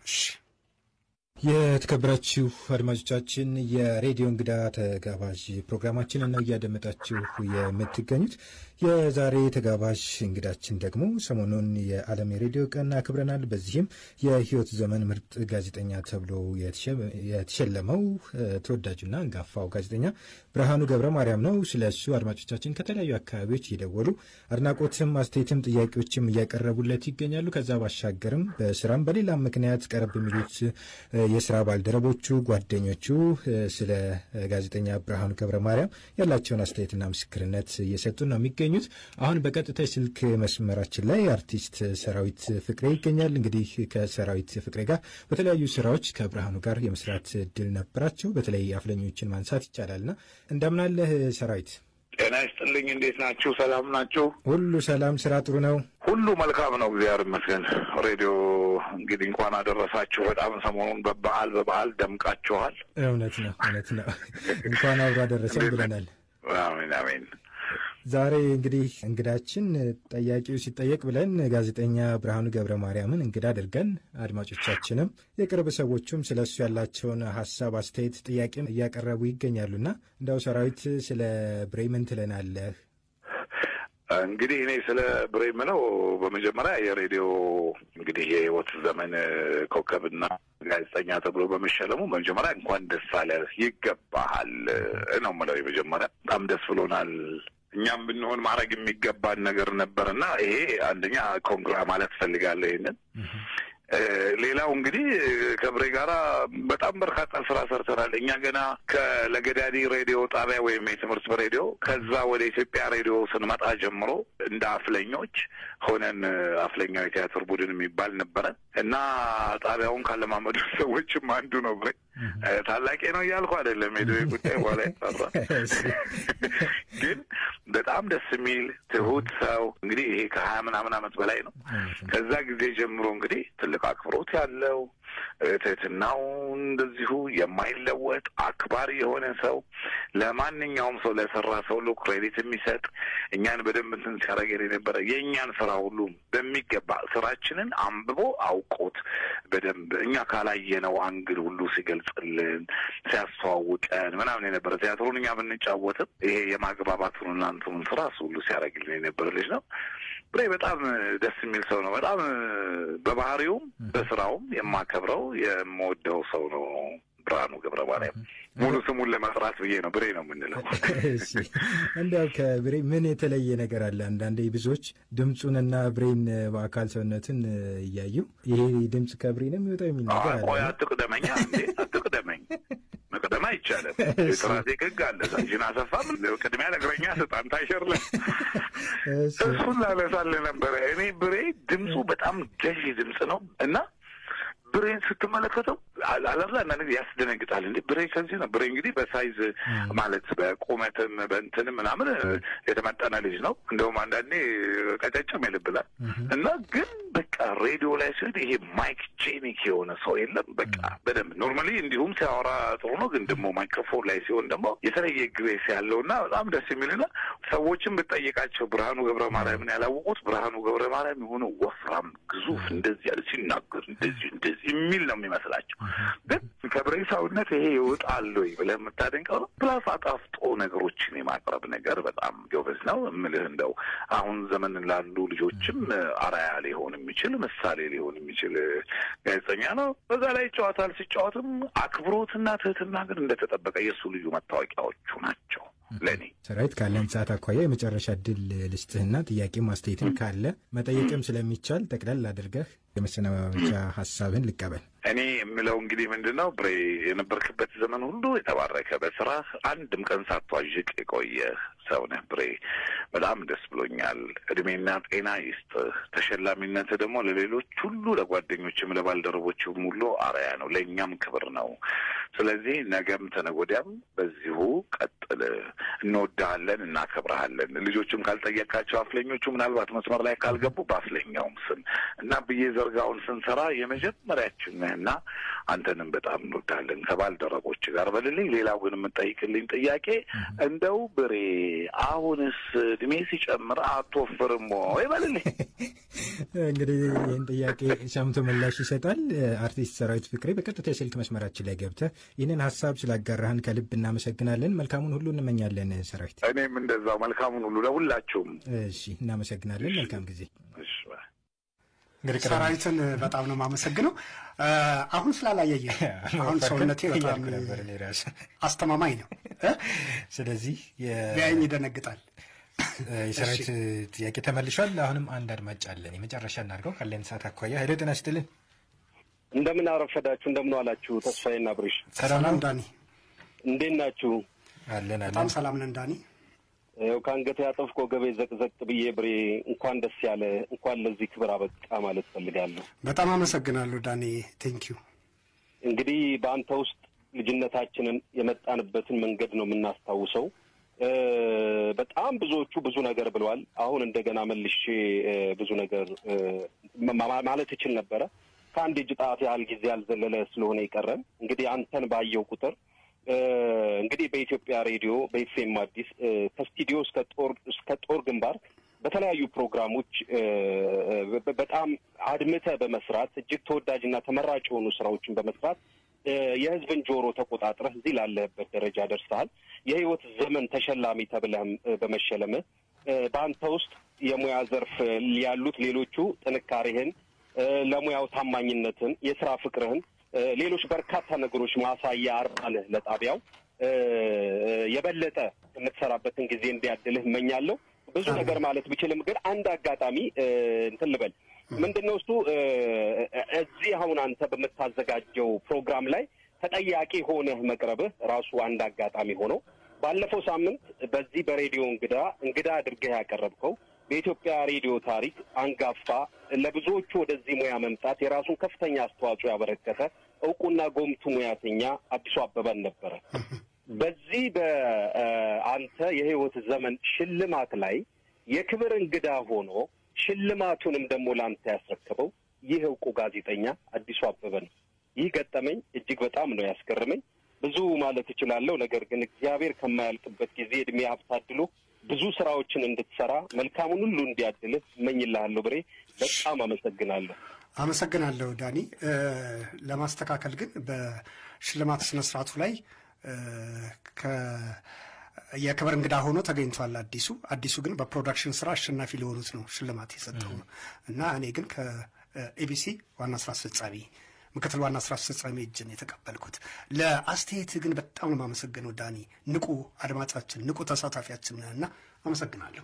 የተከበራችሁ አድማጮቻችን የሬዲዮ እንግዳ ተጋባዥ ፕሮግራማችን ነው እያደመጣችሁ የምትገኙት። የዛሬ ተጋባዥ እንግዳችን ደግሞ ሰሞኑን የዓለም የሬዲዮ ቀን አክብረናል። በዚህም የሕይወት ዘመን ምርጥ ጋዜጠኛ ተብሎ የተሸለመው እ፣ ተወዳጁና አንጋፋው ጋዜጠኛ ብርሃኑ ገብረ ማርያም ነው። ስለ እሱ አድማጮቻችን ከተለያዩ አካባቢዎች እየደወሉ አድናቆትም፣ አስተያየትም ጥያቄዎችም እያቀረቡለት ይገኛሉ። ከዛ ባሻገርም በስራም በሌላም ምክንያት ቀረብ የሚሉት እ፣ የስራ ባልደረቦቹ፣ ጓደኞቹ እ፣ ስለ እ፣ ጋዜጠኛ ብርሃኑ ገብረ ማርያም ያላቸውን አስተያየትና ምስክርነት እየሰጡ ነው የሚገኙት። አሁን በቀጥታ የስልክ መስመራችን ላይ አርቲስት ሰራዊት ፍቅሬ ይገኛል። እንግዲህ ከሰራዊት ፍቅሬ ጋር በተለያዩ ስራዎች ከብርሃኑ ጋር የመስራት እድል ነበራቸው። በተለይ አፍለኞችን ማንሳት ይቻላልና እንደምናለህ ሰራዊት? ጤና ይስጥልኝ። እንዴት ናችሁ? ሰላም ናችሁ? ሁሉ ሰላም፣ ስራ ጥሩ ነው። ሁሉ መልካም ነው፣ እግዚአብሔር ይመስገን። ሬዲዮ እንግዲህ እንኳን አደረሳችሁ። በጣም ሰሞኑን በበዓል በበዓል ደምቃችኋል። እውነት ነው፣ እውነት ነው። እንኳን አብሮ አደረሰን ብለናል። አሜን አሜን። ዛሬ እንግዲህ እንግዳችን ጠያቂው ሲጠየቅ ብለን ጋዜጠኛ ብርሃኑ ገብረ ማርያምን እንግዳ አድርገን አድማጮቻችንም የቅርብ ሰዎቹም ስለ እሱ ያላቸውን ሀሳብ፣ አስተያየት፣ ጥያቄም እያቀረቡ ይገኛሉና እንደው ሰራዊት ስለ ብሬ ምን ትለናለህ? እንግዲህ እኔ ስለ ብሬ የምለው በመጀመሪያ የሬዲዮ እንግዲህ የህይወት ዘመን ኮከብና ጋዜጠኛ ተብሎ በመሸለሙ በመጀመሪያ እንኳን ደስ አለ ይገባሃል ነው የምለው። የመጀመሪያ በጣም ደስ ብሎናል። እኛም ብንሆን ማድረግ የሚገባን ነገር ነበርና ይሄ አንደኛ ኮንግራ ማለት ፈልጋለሁ። ይሄንን ሌላው እንግዲህ ከብሬ ጋራ በጣም በርካታ ስራ ሰርተናል። እኛ ገና ከለገዳዲ ሬዲዮ ጣቢያ ወይም የትምህርት ሬዲዮ ከዛ ወደ ኢትዮጵያ ሬዲዮ ስንመጣ ጀምሮ እንደ አፍለኞች ሆነን አፍለኛው የቲያትር ቡድን የሚባል ነበረን እና ጣቢያውን ካለማመዱ ሰዎችም አንዱ ነው ብሬ። ታላቄ ነው እያልኩ አይደለም፣ ሄዶ ጉዳይ በኋላ ይጠራል። ግን በጣም ደስ የሚል ትሁት ሰው እንግዲህ ይሄ ከሀያ ምናምን ዓመት በላይ ነው። ከዛ ጊዜ ጀምሮ እንግዲህ ትልቅ አክብሮት ያለው ትህትናው እንደዚሁ የማይለወጥ አክባሪ የሆነ ሰው ለማንኛውም ሰው ለሰራ ሰው ሁሉ ክሬዲት የሚሰጥ እኛን በደንብ እንትን ሲያደርገን የነበረ የእኛን ስራ ሁሉ በሚገባ ስራችንን አንብቦ አውቆት በደንብ እኛ ካላየነው አንግል ሁሉ ሲገልጽልን ሲያስተዋውቀን ምናምን የነበረ ቲያትሩን እኛ ብንጫወትም ይሄ የማግባባቱን እናንትኑን ስራ እሱ ሁሉ ሲያደርግልን የነበረ ልጅ ነው። ብሬ በጣም ደስ የሚል ሰው ነው። በጣም በባህሪውም በስራውም የማከብረው የምወደው ሰው ነው። ብርሃኑ ገብረ ማርያም ሙሉ ስሙን ለመጥራት ብዬ ነው ብሬ ነው የምንለው። እሺ እንዲያው ከብሬ ምን የተለየ ነገር አለ? አንዳንዴ ብዙዎች ድምፁንና ብሬን በአካል ሰውነትን እያዩ ይሄ ድምፅ ከብሬ ነው የሚወጣው የሚል ነገር አለ። ቆይ አትቅደመኛ እንዴ አትቅደመኝ። መቅደም አይቻልም። የትራፊክ ህግ አለ። ሳንጂን አሰፋም ቅድሚያ ለእግረኛ ስጥ አንተ አይሸርለን እሱን ላነሳልህ ነበረ። እኔ ብሬ ድምፁ በጣም ገዢ ድምፅ ነው እና ብሬን ስትመለከተው አለላ አንዳንድ ጊዜ ያስደነግጣል። እንዴ ብሬ ከዚህ ነው። ብሬ እንግዲህ በሳይዝ ማለት በቁመትም በእንትንም ምናምን የተመጠነ ልጅ ነው። እንደውም አንዳንዴ ቀጨጭም ይልብላል እና ግን በቃ ሬዲዮ ላይ ሲሆን ይሄ ማይክ ጄኒክ የሆነ ሰው የለም። በቃ በደንብ ኖርማሊ እንዲሁም ሲያወራ ጥሩ ነው፣ ግን ደግሞ ማይክሮፎን ላይ ሲሆን ደግሞ የተለየ ግሬስ ያለው እና በጣም ደስ የሚልና ሰዎችም ብጠይቃቸው ብርሃኑ ገብረ ማርያምን ያላወቁት ብርሃኑ ገብረ ማርያም የሆነ ወፍራም ግዙፍ እንደዚህ ያለ ሲናገር እንደዚህ እንደዚህ የሚል ነው የሚመስላቸው። ግን ከብሬ ሰውነት ይሄ ይወጣል ወይ ብለህ የምታደንቀው ነው። ፕላስ አጣፍጦ ነገሮችን የማቅረብ ነገር በጣም ጎበዝ ነው። እምልህ እንደው አሁን ዘመን ላሉ ልጆችም አርአያ ሊሆን የሚችል ምሳሌ ሊሆን የሚችል ጋዜጠኛ ነው። በዛ ላይ ይጫወታል። ሲጫወትም አክብሮትና ትህትና ግን እንደተጠበቀ የእሱ ልዩ መታወቂያዎቹ ናቸው ለእኔ። ሰራዊት ካለን ሰዓት አኳያ የመጨረሻ እድል ልስጥህና ጥያቄ ማስተያየትም ካለ መጠየቅም ስለሚቻል ጠቅለል አድርገህ የመሰናበቻ ሀሳብህን ልቀበል። እኔ የምለው እንግዲህ ምንድን ነው ብሬ የነበርክበት ዘመን ሁሉ የተባረከ በስራ አንድም ቀን ሳትዋዥቅ የቆየ ሰው ነህ ብሬ። በጣም ደስ ብሎኛል። እድሜና ጤና ይስጥህ። ተሸላሚነት ደግሞ ለሌሎች ሁሉ ለጓደኞችም ለባልደረቦችም ሁሉ አርአያ ነው፣ ለእኛም ክብር ነው። ስለዚህ ነገም ተነጎዳያም በዚሁ ቀጥል። እንወድሃለን፣ እናከብረሃለን። ልጆችም ካልጠየቃቸው አፍለኞቹ ምናልባት መስመር ላይ ካልገቡ በአፍለኛውም ስም እና ብዬ ዘርጋውን ስንሰራ የመጀመሪያችን ነህና አንተንም በጣም እንወዳለን ከባልደረቦች ጋር በልልኝ። ሌላው ግን የምጠይቅልኝ ጥያቄ እንደው ብሬ አሁንስ እድሜ ሲጨምር አትወፍርም ወይ በልልኝ። እንግዲህ ይህን ጥያቄ ሰምቶ ምላሽ ይሰጣል አርቲስት ሰራዊት ፍቅሬ በቀጥታ የስልክ መስመራችን ላይ ገብተህ ይህንን ሀሳብ ስላጋራህን ከልብ እናመሰግናለን። መልካሙን ሁሉ እንመኛለን ሰራዊት። እኔም እንደዛው መልካሙን ሁሉ ለሁላችሁም። እሺ፣ እናመሰግናለን። መልካም ጊዜ። ሰራዊትን በጣም ነው የማመሰግነው። አሁን ስላላየየ አሁን ሰውነቴ በጣም አስተማማኝ ነው። ስለዚህ ቢያየኝ ይደነግጣል። የሰራዊት ጥያቄ ተመልሷል። አሁንም አንድ አድማጭ አለን። የመጨረሻ እናድርገው ካለን ሰዓት አኳያ። ሄሎ ጤና ይስጥልን። እንደምን አረፈዳችሁ? እንደምን ዋላችሁ? ተስፋዬና ብሬሽ ሰላም ዳኒ፣ እንዴት ናችሁ? አለን በጣም ሰላም ነን ዳኒ። ያው ከአንገቴ ያጠፍኩ ገቤ ዘቅዘቅ ብዬ ብሬ እንኳን ደስ ያለ እንኳን ለዚህ ክብር አበቃ ማለት ፈልጋለሁ። በጣም አመሰግናለሁ ዳኒ። ቴንኪዩ። እንግዲህ በአንተ ውስጥ ልጅነታችንን የመጣንበትን መንገድ ነው የምናስታውሰው። በጣም ብዙዎቹ ብዙ ነገር ብለዋል። አሁን እንደገና መልሼ ብዙ ነገር ማለት እችል ነበረ። ከአንድ እጅ ጣት ያህል ጊዜ ያልዘለለ ስለሆነ የቀረን እንግዲህ አንተን ባየው ቁጥር እንግዲህ በኢትዮጵያ ሬዲዮ በኤፍኤም አዲስ ከስቱዲዮ እስከ ጦር እስከ ጦር ግንባር በተለያዩ ፕሮግራሞች በጣም አድምተ በመስራት እጅግ ተወዳጅና ተመራጭ የሆኑ ስራዎችን በመስራት የሕዝብን ጆሮ ተቆጣጥረህ እዚህ ላለህበት ደረጃ ደርሰሃል። የህይወት ዘመን ተሸላሚ ተብለህም በመሸለምህ በአንተ ውስጥ የሙያ ዘርፍ ያሉት ሌሎቹ ጥንካሬህን፣ ለሙያው ታማኝነትን፣ የስራ ፍቅርህን ሌሎች በርካታ ነገሮች ማሳያ አርባ ነህ ለጣቢያው። የበለጠ የምትሰራበትን ጊዜ እንዲያድልህ እመኛለሁ። ብዙ ነገር ማለት ብችልም ግን አንድ አጋጣሚ እንትን ልበል። ምንድን ነው እሱ እ፣ እዚህ አሁን አንተ በምታዘጋጀው ፕሮግራም ላይ ተጠያቂ ሆነህ መቅረብህ ራሱ አንድ አጋጣሚ ሆኖ ባለፈው ሳምንት በዚህ በሬዲዮ እንግዳ እንግዳ አድርገህ ያቀረብከው በኢትዮጵያ ሬዲዮ ታሪክ አንጋፋ ለብዙዎቹ ወደዚህ ሙያ መምጣት የራሱን ከፍተኛ አስተዋጽኦ ያበረከተ እውቁና ጎምቱ ሙያተኛ አዲሱ አበበን ነበረ። በዚህ በአንተ የህይወት ዘመን ሽልማት ላይ የክብር እንግዳ ሆኖ ሽልማቱንም ደግሞ ለአንተ ያስረከበው ይህ እውቁ ጋዜጠኛ አዲሱ አበበ ነው። ይህ ገጠመኝ እጅግ በጣም ነው ያስገርመኝ። ብዙ ማለት እችላለሁ። ነገር ግን እግዚአብሔር ከማያልቅበት ጊዜ እድሜ ሀብት አድሎ ብዙ ስራዎችን እንድትሰራ መልካሙን ሁሉ እንዲያድልህ እመኝልሃለሁ። ብሬ በጣም አመሰግናለሁ። አመሰግናለሁ ዳኒ። እ፣ ለማስተካከል ግን በሽልማት ስነስርዓቱ ላይ እ፣ ከ- የክብር እንግዳ ሆኖ ተገኝቷል አዲሱ። አዲሱ ግን በፕሮዳክሽን ስራ አሸናፊ ለሆኑት ነው ሽልማት የሰጠው እና እኔ ግን ከኤቢሲ ዋና ስራ አስፈጻሚ ምክትል ዋና ስራ አስፈጻሚ እጅ ነው የተቀበልኩት። ለአስተያየት ግን በጣም ነው የማመሰግነው ዳኒ። ንቁ አድማጫችን፣ ንቁ ተሳታፊያችን ነህ እና አመሰግናለሁ።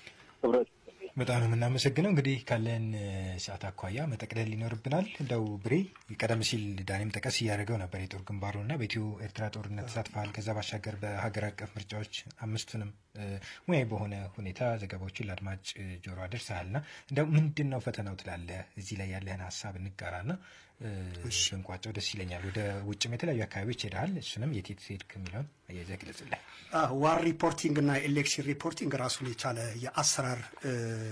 በጣም ነው የምናመሰግነው። እንግዲህ ካለን እ፣ ሰዓት አኳያ መጠቅለል ይኖርብናል። እንደው ብሬ ቀደም ሲል ዳኔም ጠቀስ እያደረገው ነበር የጦር ግንባሩና በኢትዮ ኤርትራ ጦርነት ተሳትፈሃል። ከዛ ባሻገር በሀገር አቀፍ ምርጫዎች አምስቱንም እ፣ ሙያዊ በሆነ ሁኔታ ዘገባዎችን ለአድማጭ እ፣ ጆሮ አደርሰሃልና እንደው ምንድን ነው ፈተናው ትላለህ? እዚህ ላይ ያለህን ሀሳብ እንጋራና እ፣ ብንቋጨው ደስ ይለኛል። ወደ ውጭም የተለያዩ አካባቢዎች ሄደሃል። እሱንም የት የት ሄድክ የሚለውን አያይዘህ ግለጽልኝ። ዋር ሪፖርቲንግ እና ኤሌክሽን ሪፖርቲንግ ራሱን የቻለ የአሰራር እ፣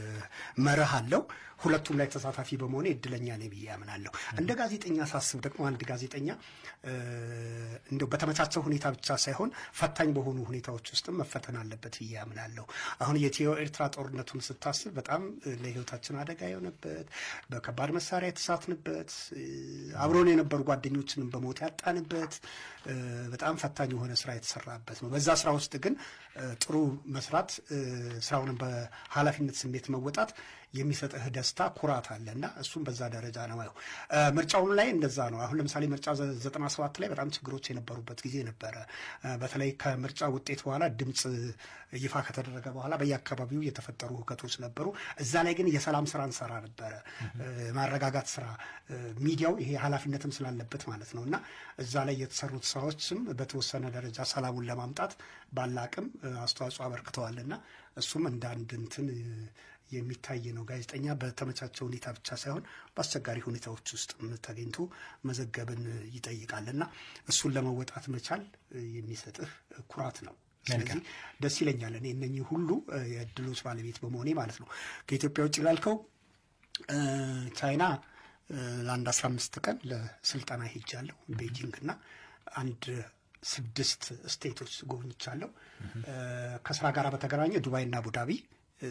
መርህ አለው። ሁለቱም ላይ ተሳታፊ በመሆኔ እድለኛ ነኝ ብዬ ያምናለሁ። እንደ ጋዜጠኛ ሳስብ ደግሞ አንድ ጋዜጠኛ እ፣ እንደው በተመቻቸው ሁኔታ ብቻ ሳይሆን ፈታኝ በሆኑ ሁኔታዎች ውስጥም መፈተን አለበት ብዬ ያምናለሁ። አሁን የኢትዮ ኤርትራ ጦርነቱን ስታስብ በጣም እ፣ ለሕይወታችን አደጋ የሆነበት በከባድ መሳሪያ የተሳትንበት እ፣ አብሮን የነበሩ ጓደኞችንም በሞት ያጣንበት እ፣ በጣም ፈታኝ የሆነ ስራ የተሰራበት ነው። በዛ ስራ ውስጥ ግን እ፣ ጥሩ መስራት እ፣ ስራውንም በኃላፊነት ስሜት መወጣት የሚሰጥህ ደስታ ኩራት አለ እና እሱም በዛ ደረጃ ነው ያው እ፣ ምርጫውም ላይ እንደዛ ነው። አሁን ለምሳሌ ምርጫ ዘ- ዘጠና ሰባት ላይ በጣም ችግሮች የነበሩበት ጊዜ ነበረ። እ፣ በተለይ ከምርጫ ውጤት በኋላ ድምፅ ይፋ ከተደረገ በኋላ በየአካባቢው የተፈጠሩ ሁከቶች ነበሩ። እዛ ላይ ግን የሰላም ስራ እንሰራ ነበረ፣ እ፣ ማረጋጋት ስራ እ፣ ሚዲያው ይሄ ኃላፊነትም ስላለበት ማለት ነው እና እዛ ላይ የተሰሩት ስራዎችም በተወሰነ ደረጃ ሰላሙን ለማምጣት ባለ አቅም እ፣ አስተዋጽኦ አበርክተዋል እና እሱም እንደ አንድ እንትን እ፣ የሚታይ ነው። ጋዜጠኛ በተመቻቸ ሁኔታ ብቻ ሳይሆን በአስቸጋሪ ሁኔታዎች ውስጥ ተገኝቶ መዘገብን ይጠይቃል እና እሱን ለመወጣት መቻል እ፣ የሚሰጥህ ኩራት ነው። ስለዚህ ደስ ይለኛል እኔ እነኚህ ሁሉ እ፣ የእድሎች ባለቤት በመሆኔ ማለት ነው። ከኢትዮጵያ ውጭ ላልከው እ፣ ቻይና እ፣ ለአንድ አስራ አምስት ቀን ለስልጠና ሄጃለሁ ቤጂንግ እና አንድ ስድስት ስቴቶች ጎብኝቻለሁ። እ፣ ከስራ ጋር በተገናኘ ዱባይና አቡዳቢ እ፣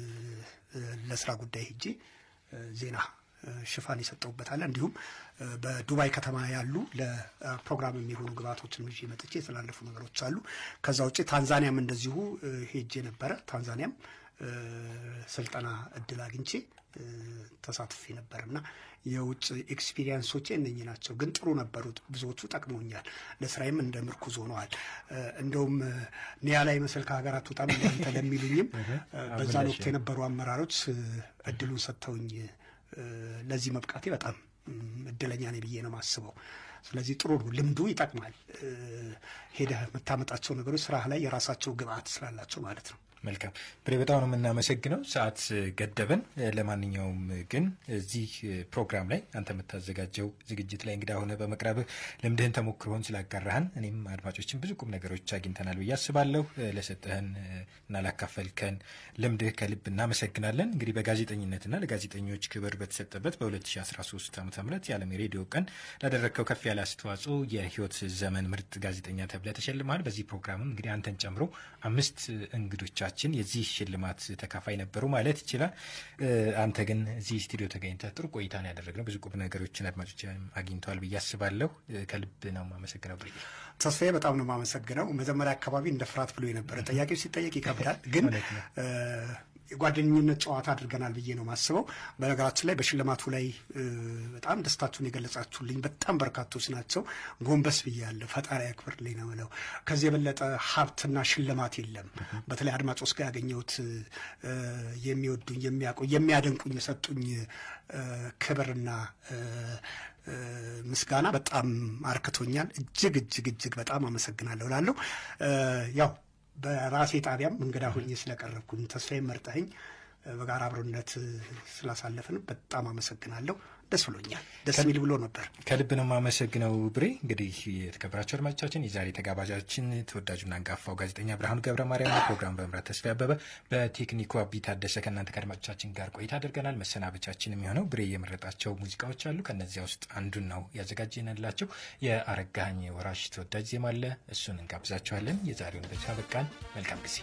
እ፣ ለስራ ጉዳይ ሄጄ እ፣ ዜና እ፣ ሽፋን የሰጠውበታል። እንዲሁም እ፣ በዱባይ ከተማ ያሉ ለፕሮግራም የሚሆኑ ግብዓቶችን ይዤ መጥቼ የተላለፉ ነገሮች አሉ። ከዛ ውጭ ታንዛኒያም እንደዚሁ እ፣ ሄጄ ነበረ። ታንዛኒያም እ፣ ስልጠና እድል አግኝቼ እ፣ ተሳትፌ ነበር እና የውጭ ኤክስፒሪየንሶቼ እነኚህ ናቸው። ግን ጥሩ ነበሩ። ብዙዎቹ ጠቅመውኛል። ለስራዬም እንደ ምርኩዝ ሆነዋል። እ፣ እንደውም እ፣ ኒያ ላይ መሰል ከሀገር አትወጣም እናንተ ለሚሉኝም እ፣ በዛን ወቅት የነበሩ አመራሮች እ፣ እድሉን ሰጥተውኝ እ፣ ለዚህ መብቃቴ በጣም እም፣ እድለኛ ነኝ ብዬ ነው የማስበው። ስለዚህ ጥሩ ነው። ልምዱ ይጠቅማል። እ፣ ሄደህ የምታመጣቸው ነገሮች ስራህ ላይ የራሳቸው ግብአት ስላላቸው ማለት ነው። መልካም ብሬ፣ በጣም ነው የምናመሰግነው። ሰዓት ገደበን። ለማንኛውም ግን እዚህ ፕሮግራም ላይ አንተ የምታዘጋጀው ዝግጅት ላይ እንግዳ ሆነ በመቅረብህ ልምድህን ተሞክሮህን ስላጋራህን እኔም አድማጮችን ብዙ ቁም ነገሮች አግኝተናል ብዬ አስባለሁ። ለሰጠህን እና ላካፈልከን ልምድህ ከልብ እናመሰግናለን። እንግዲህ በጋዜጠኝነትና ለጋዜጠኞች ክብር በተሰጠበት በ2013 ዓ ም የዓለም የሬዲዮ ቀን ላደረግከው ከፍ ያለ አስተዋጽኦ የህይወት ዘመን ምርጥ ጋዜጠኛ ተብለህ ተሸልመሃል። በዚህ ፕሮግራምም እንግዲህ አንተን ጨምሮ አምስት እንግዶቻችን የዚህ ሽልማት ተካፋይ ነበሩ ማለት ይችላል። አንተ ግን እዚህ ስቱዲዮ ተገኝተህ ጥሩ ቆይታ ነው ያደረግነው። ብዙ ቁም ነገሮችን አድማጮች አግኝተዋል ብዬ አስባለሁ። ከልብ ነው የማመሰግነው ብርዬ። ተስፋዬ በጣም ነው የማመሰግነው። መጀመሪያ አካባቢ እንደ ፍርሃት ብሎ የነበረ ጥያቄው ሲጠየቅ ይከብዳል፣ ግን የጓደኝነት ጨዋታ አድርገናል ብዬ ነው ማስበው። በነገራችን ላይ በሽልማቱ ላይ እ፣ በጣም ደስታችሁን የገለጻችሁልኝ በጣም በርካቶች ናቸው። ጎንበስ ብያለሁ። ፈጣሪ ያክብርልኝ ነው የምለው። ከዚህ የበለጠ ሀብትና ሽልማት የለም። በተለይ አድማጮች ጋር ያገኘሁት እ፣ የሚወዱኝ የሚያውቁኝ የሚያደንቁኝ የሰጡኝ እ፣ ክብርና እ፣ እ፣ ምስጋና በጣም አርክቶኛል። እጅግ እጅግ እጅግ በጣም አመሰግናለሁ እላለሁ። እ፣ ያው በራሴ ጣቢያም እንግዳ ሆኜ ስለቀረብኩኝ ተስፋዬን መርጠኸኝ እ፣ በጋራ አብሮነት እ፣ ስላሳለፍን በጣም አመሰግናለሁ። ደስ ብሎኛል። ደስ የሚል ብሎ ነበር። ከልብ ነው የማመሰግነው ብሬ። እንግዲህ የተከበራቸው አድማጮቻችን የዛሬ ተጋባዣችን ተወዳጁና አንጋፋው ጋዜጠኛ ብርሃኑ ገብረ ማርያም ነው። ፕሮግራም በመምራት ተስፋ ያበበ፣ በቴክኒኩ አቢ ታደሰ ከእናንተ ከአድማጮቻችን ጋር ቆይታ አድርገናል። መሰናበቻችን የሚሆነው ብሬ የመረጣቸው ሙዚቃዎች አሉ። ከነዚያ ውስጥ አንዱን ነው ያዘጋጀንላቸው። የአረጋኸኝ ወራሽ ተወዳጅ ዜማ አለ። እሱን እንጋብዛችኋለን። የዛሬውን በቻ በቃን። መልካም ጊዜ።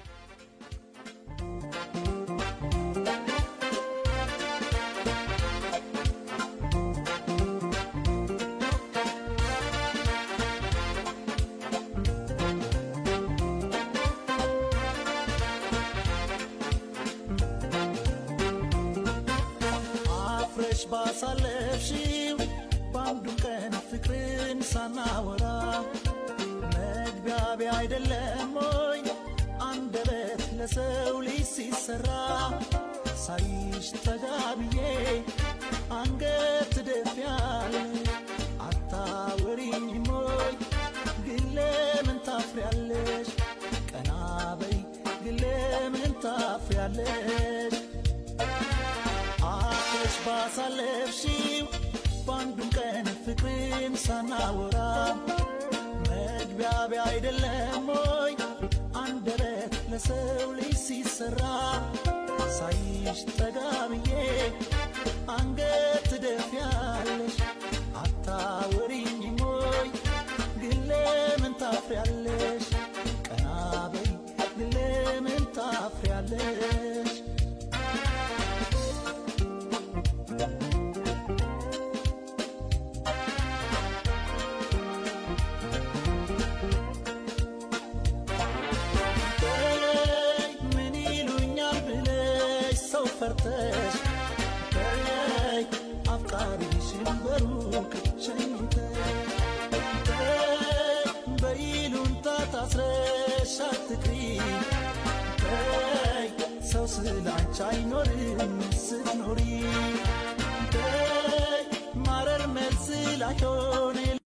አፍረሽ ባሳለፍሽው በአንዱ ቀን ፍቅርን ሳናወራ መግቢያቢያ አይደለም ወይ አንደበት ለሰው ልጅ ሲሰራ ሳይሽ ተጋብዬ አንገት ትደፊያለ አታወሪኝም ወይ ግን ለምን ታፍሪያለሽ ቀና በይ ግን ለምን ታፍሪያለሽ አፍረሽ ባሳለፍሽው በአንዱም ቀን ፍቅርን ሳናወራ መግቢያቢያ አይደለም ወይ አንደበት ለሰው ልጅ ሲሰራ ሳይሽ ጠጋ ብዬ አንገት ትደፊያለሽ አታወሪኝም ወይ ግን ለምን ታፍሪያለሽ ቀና በይ ግን ለምን ታፍሪያለሽ በይ ምን ይሉኛል ብለሽ ሰው ፈርተሽ በይ አፍቃሪሽን በሩቅ ሸኝተሽ በይ በይሉንታ ታስረሽ አትቅሪ በይ ሰው ስላንቺ አይኖርም ስትኖሪ በይ ማረር መልስ ላይሆን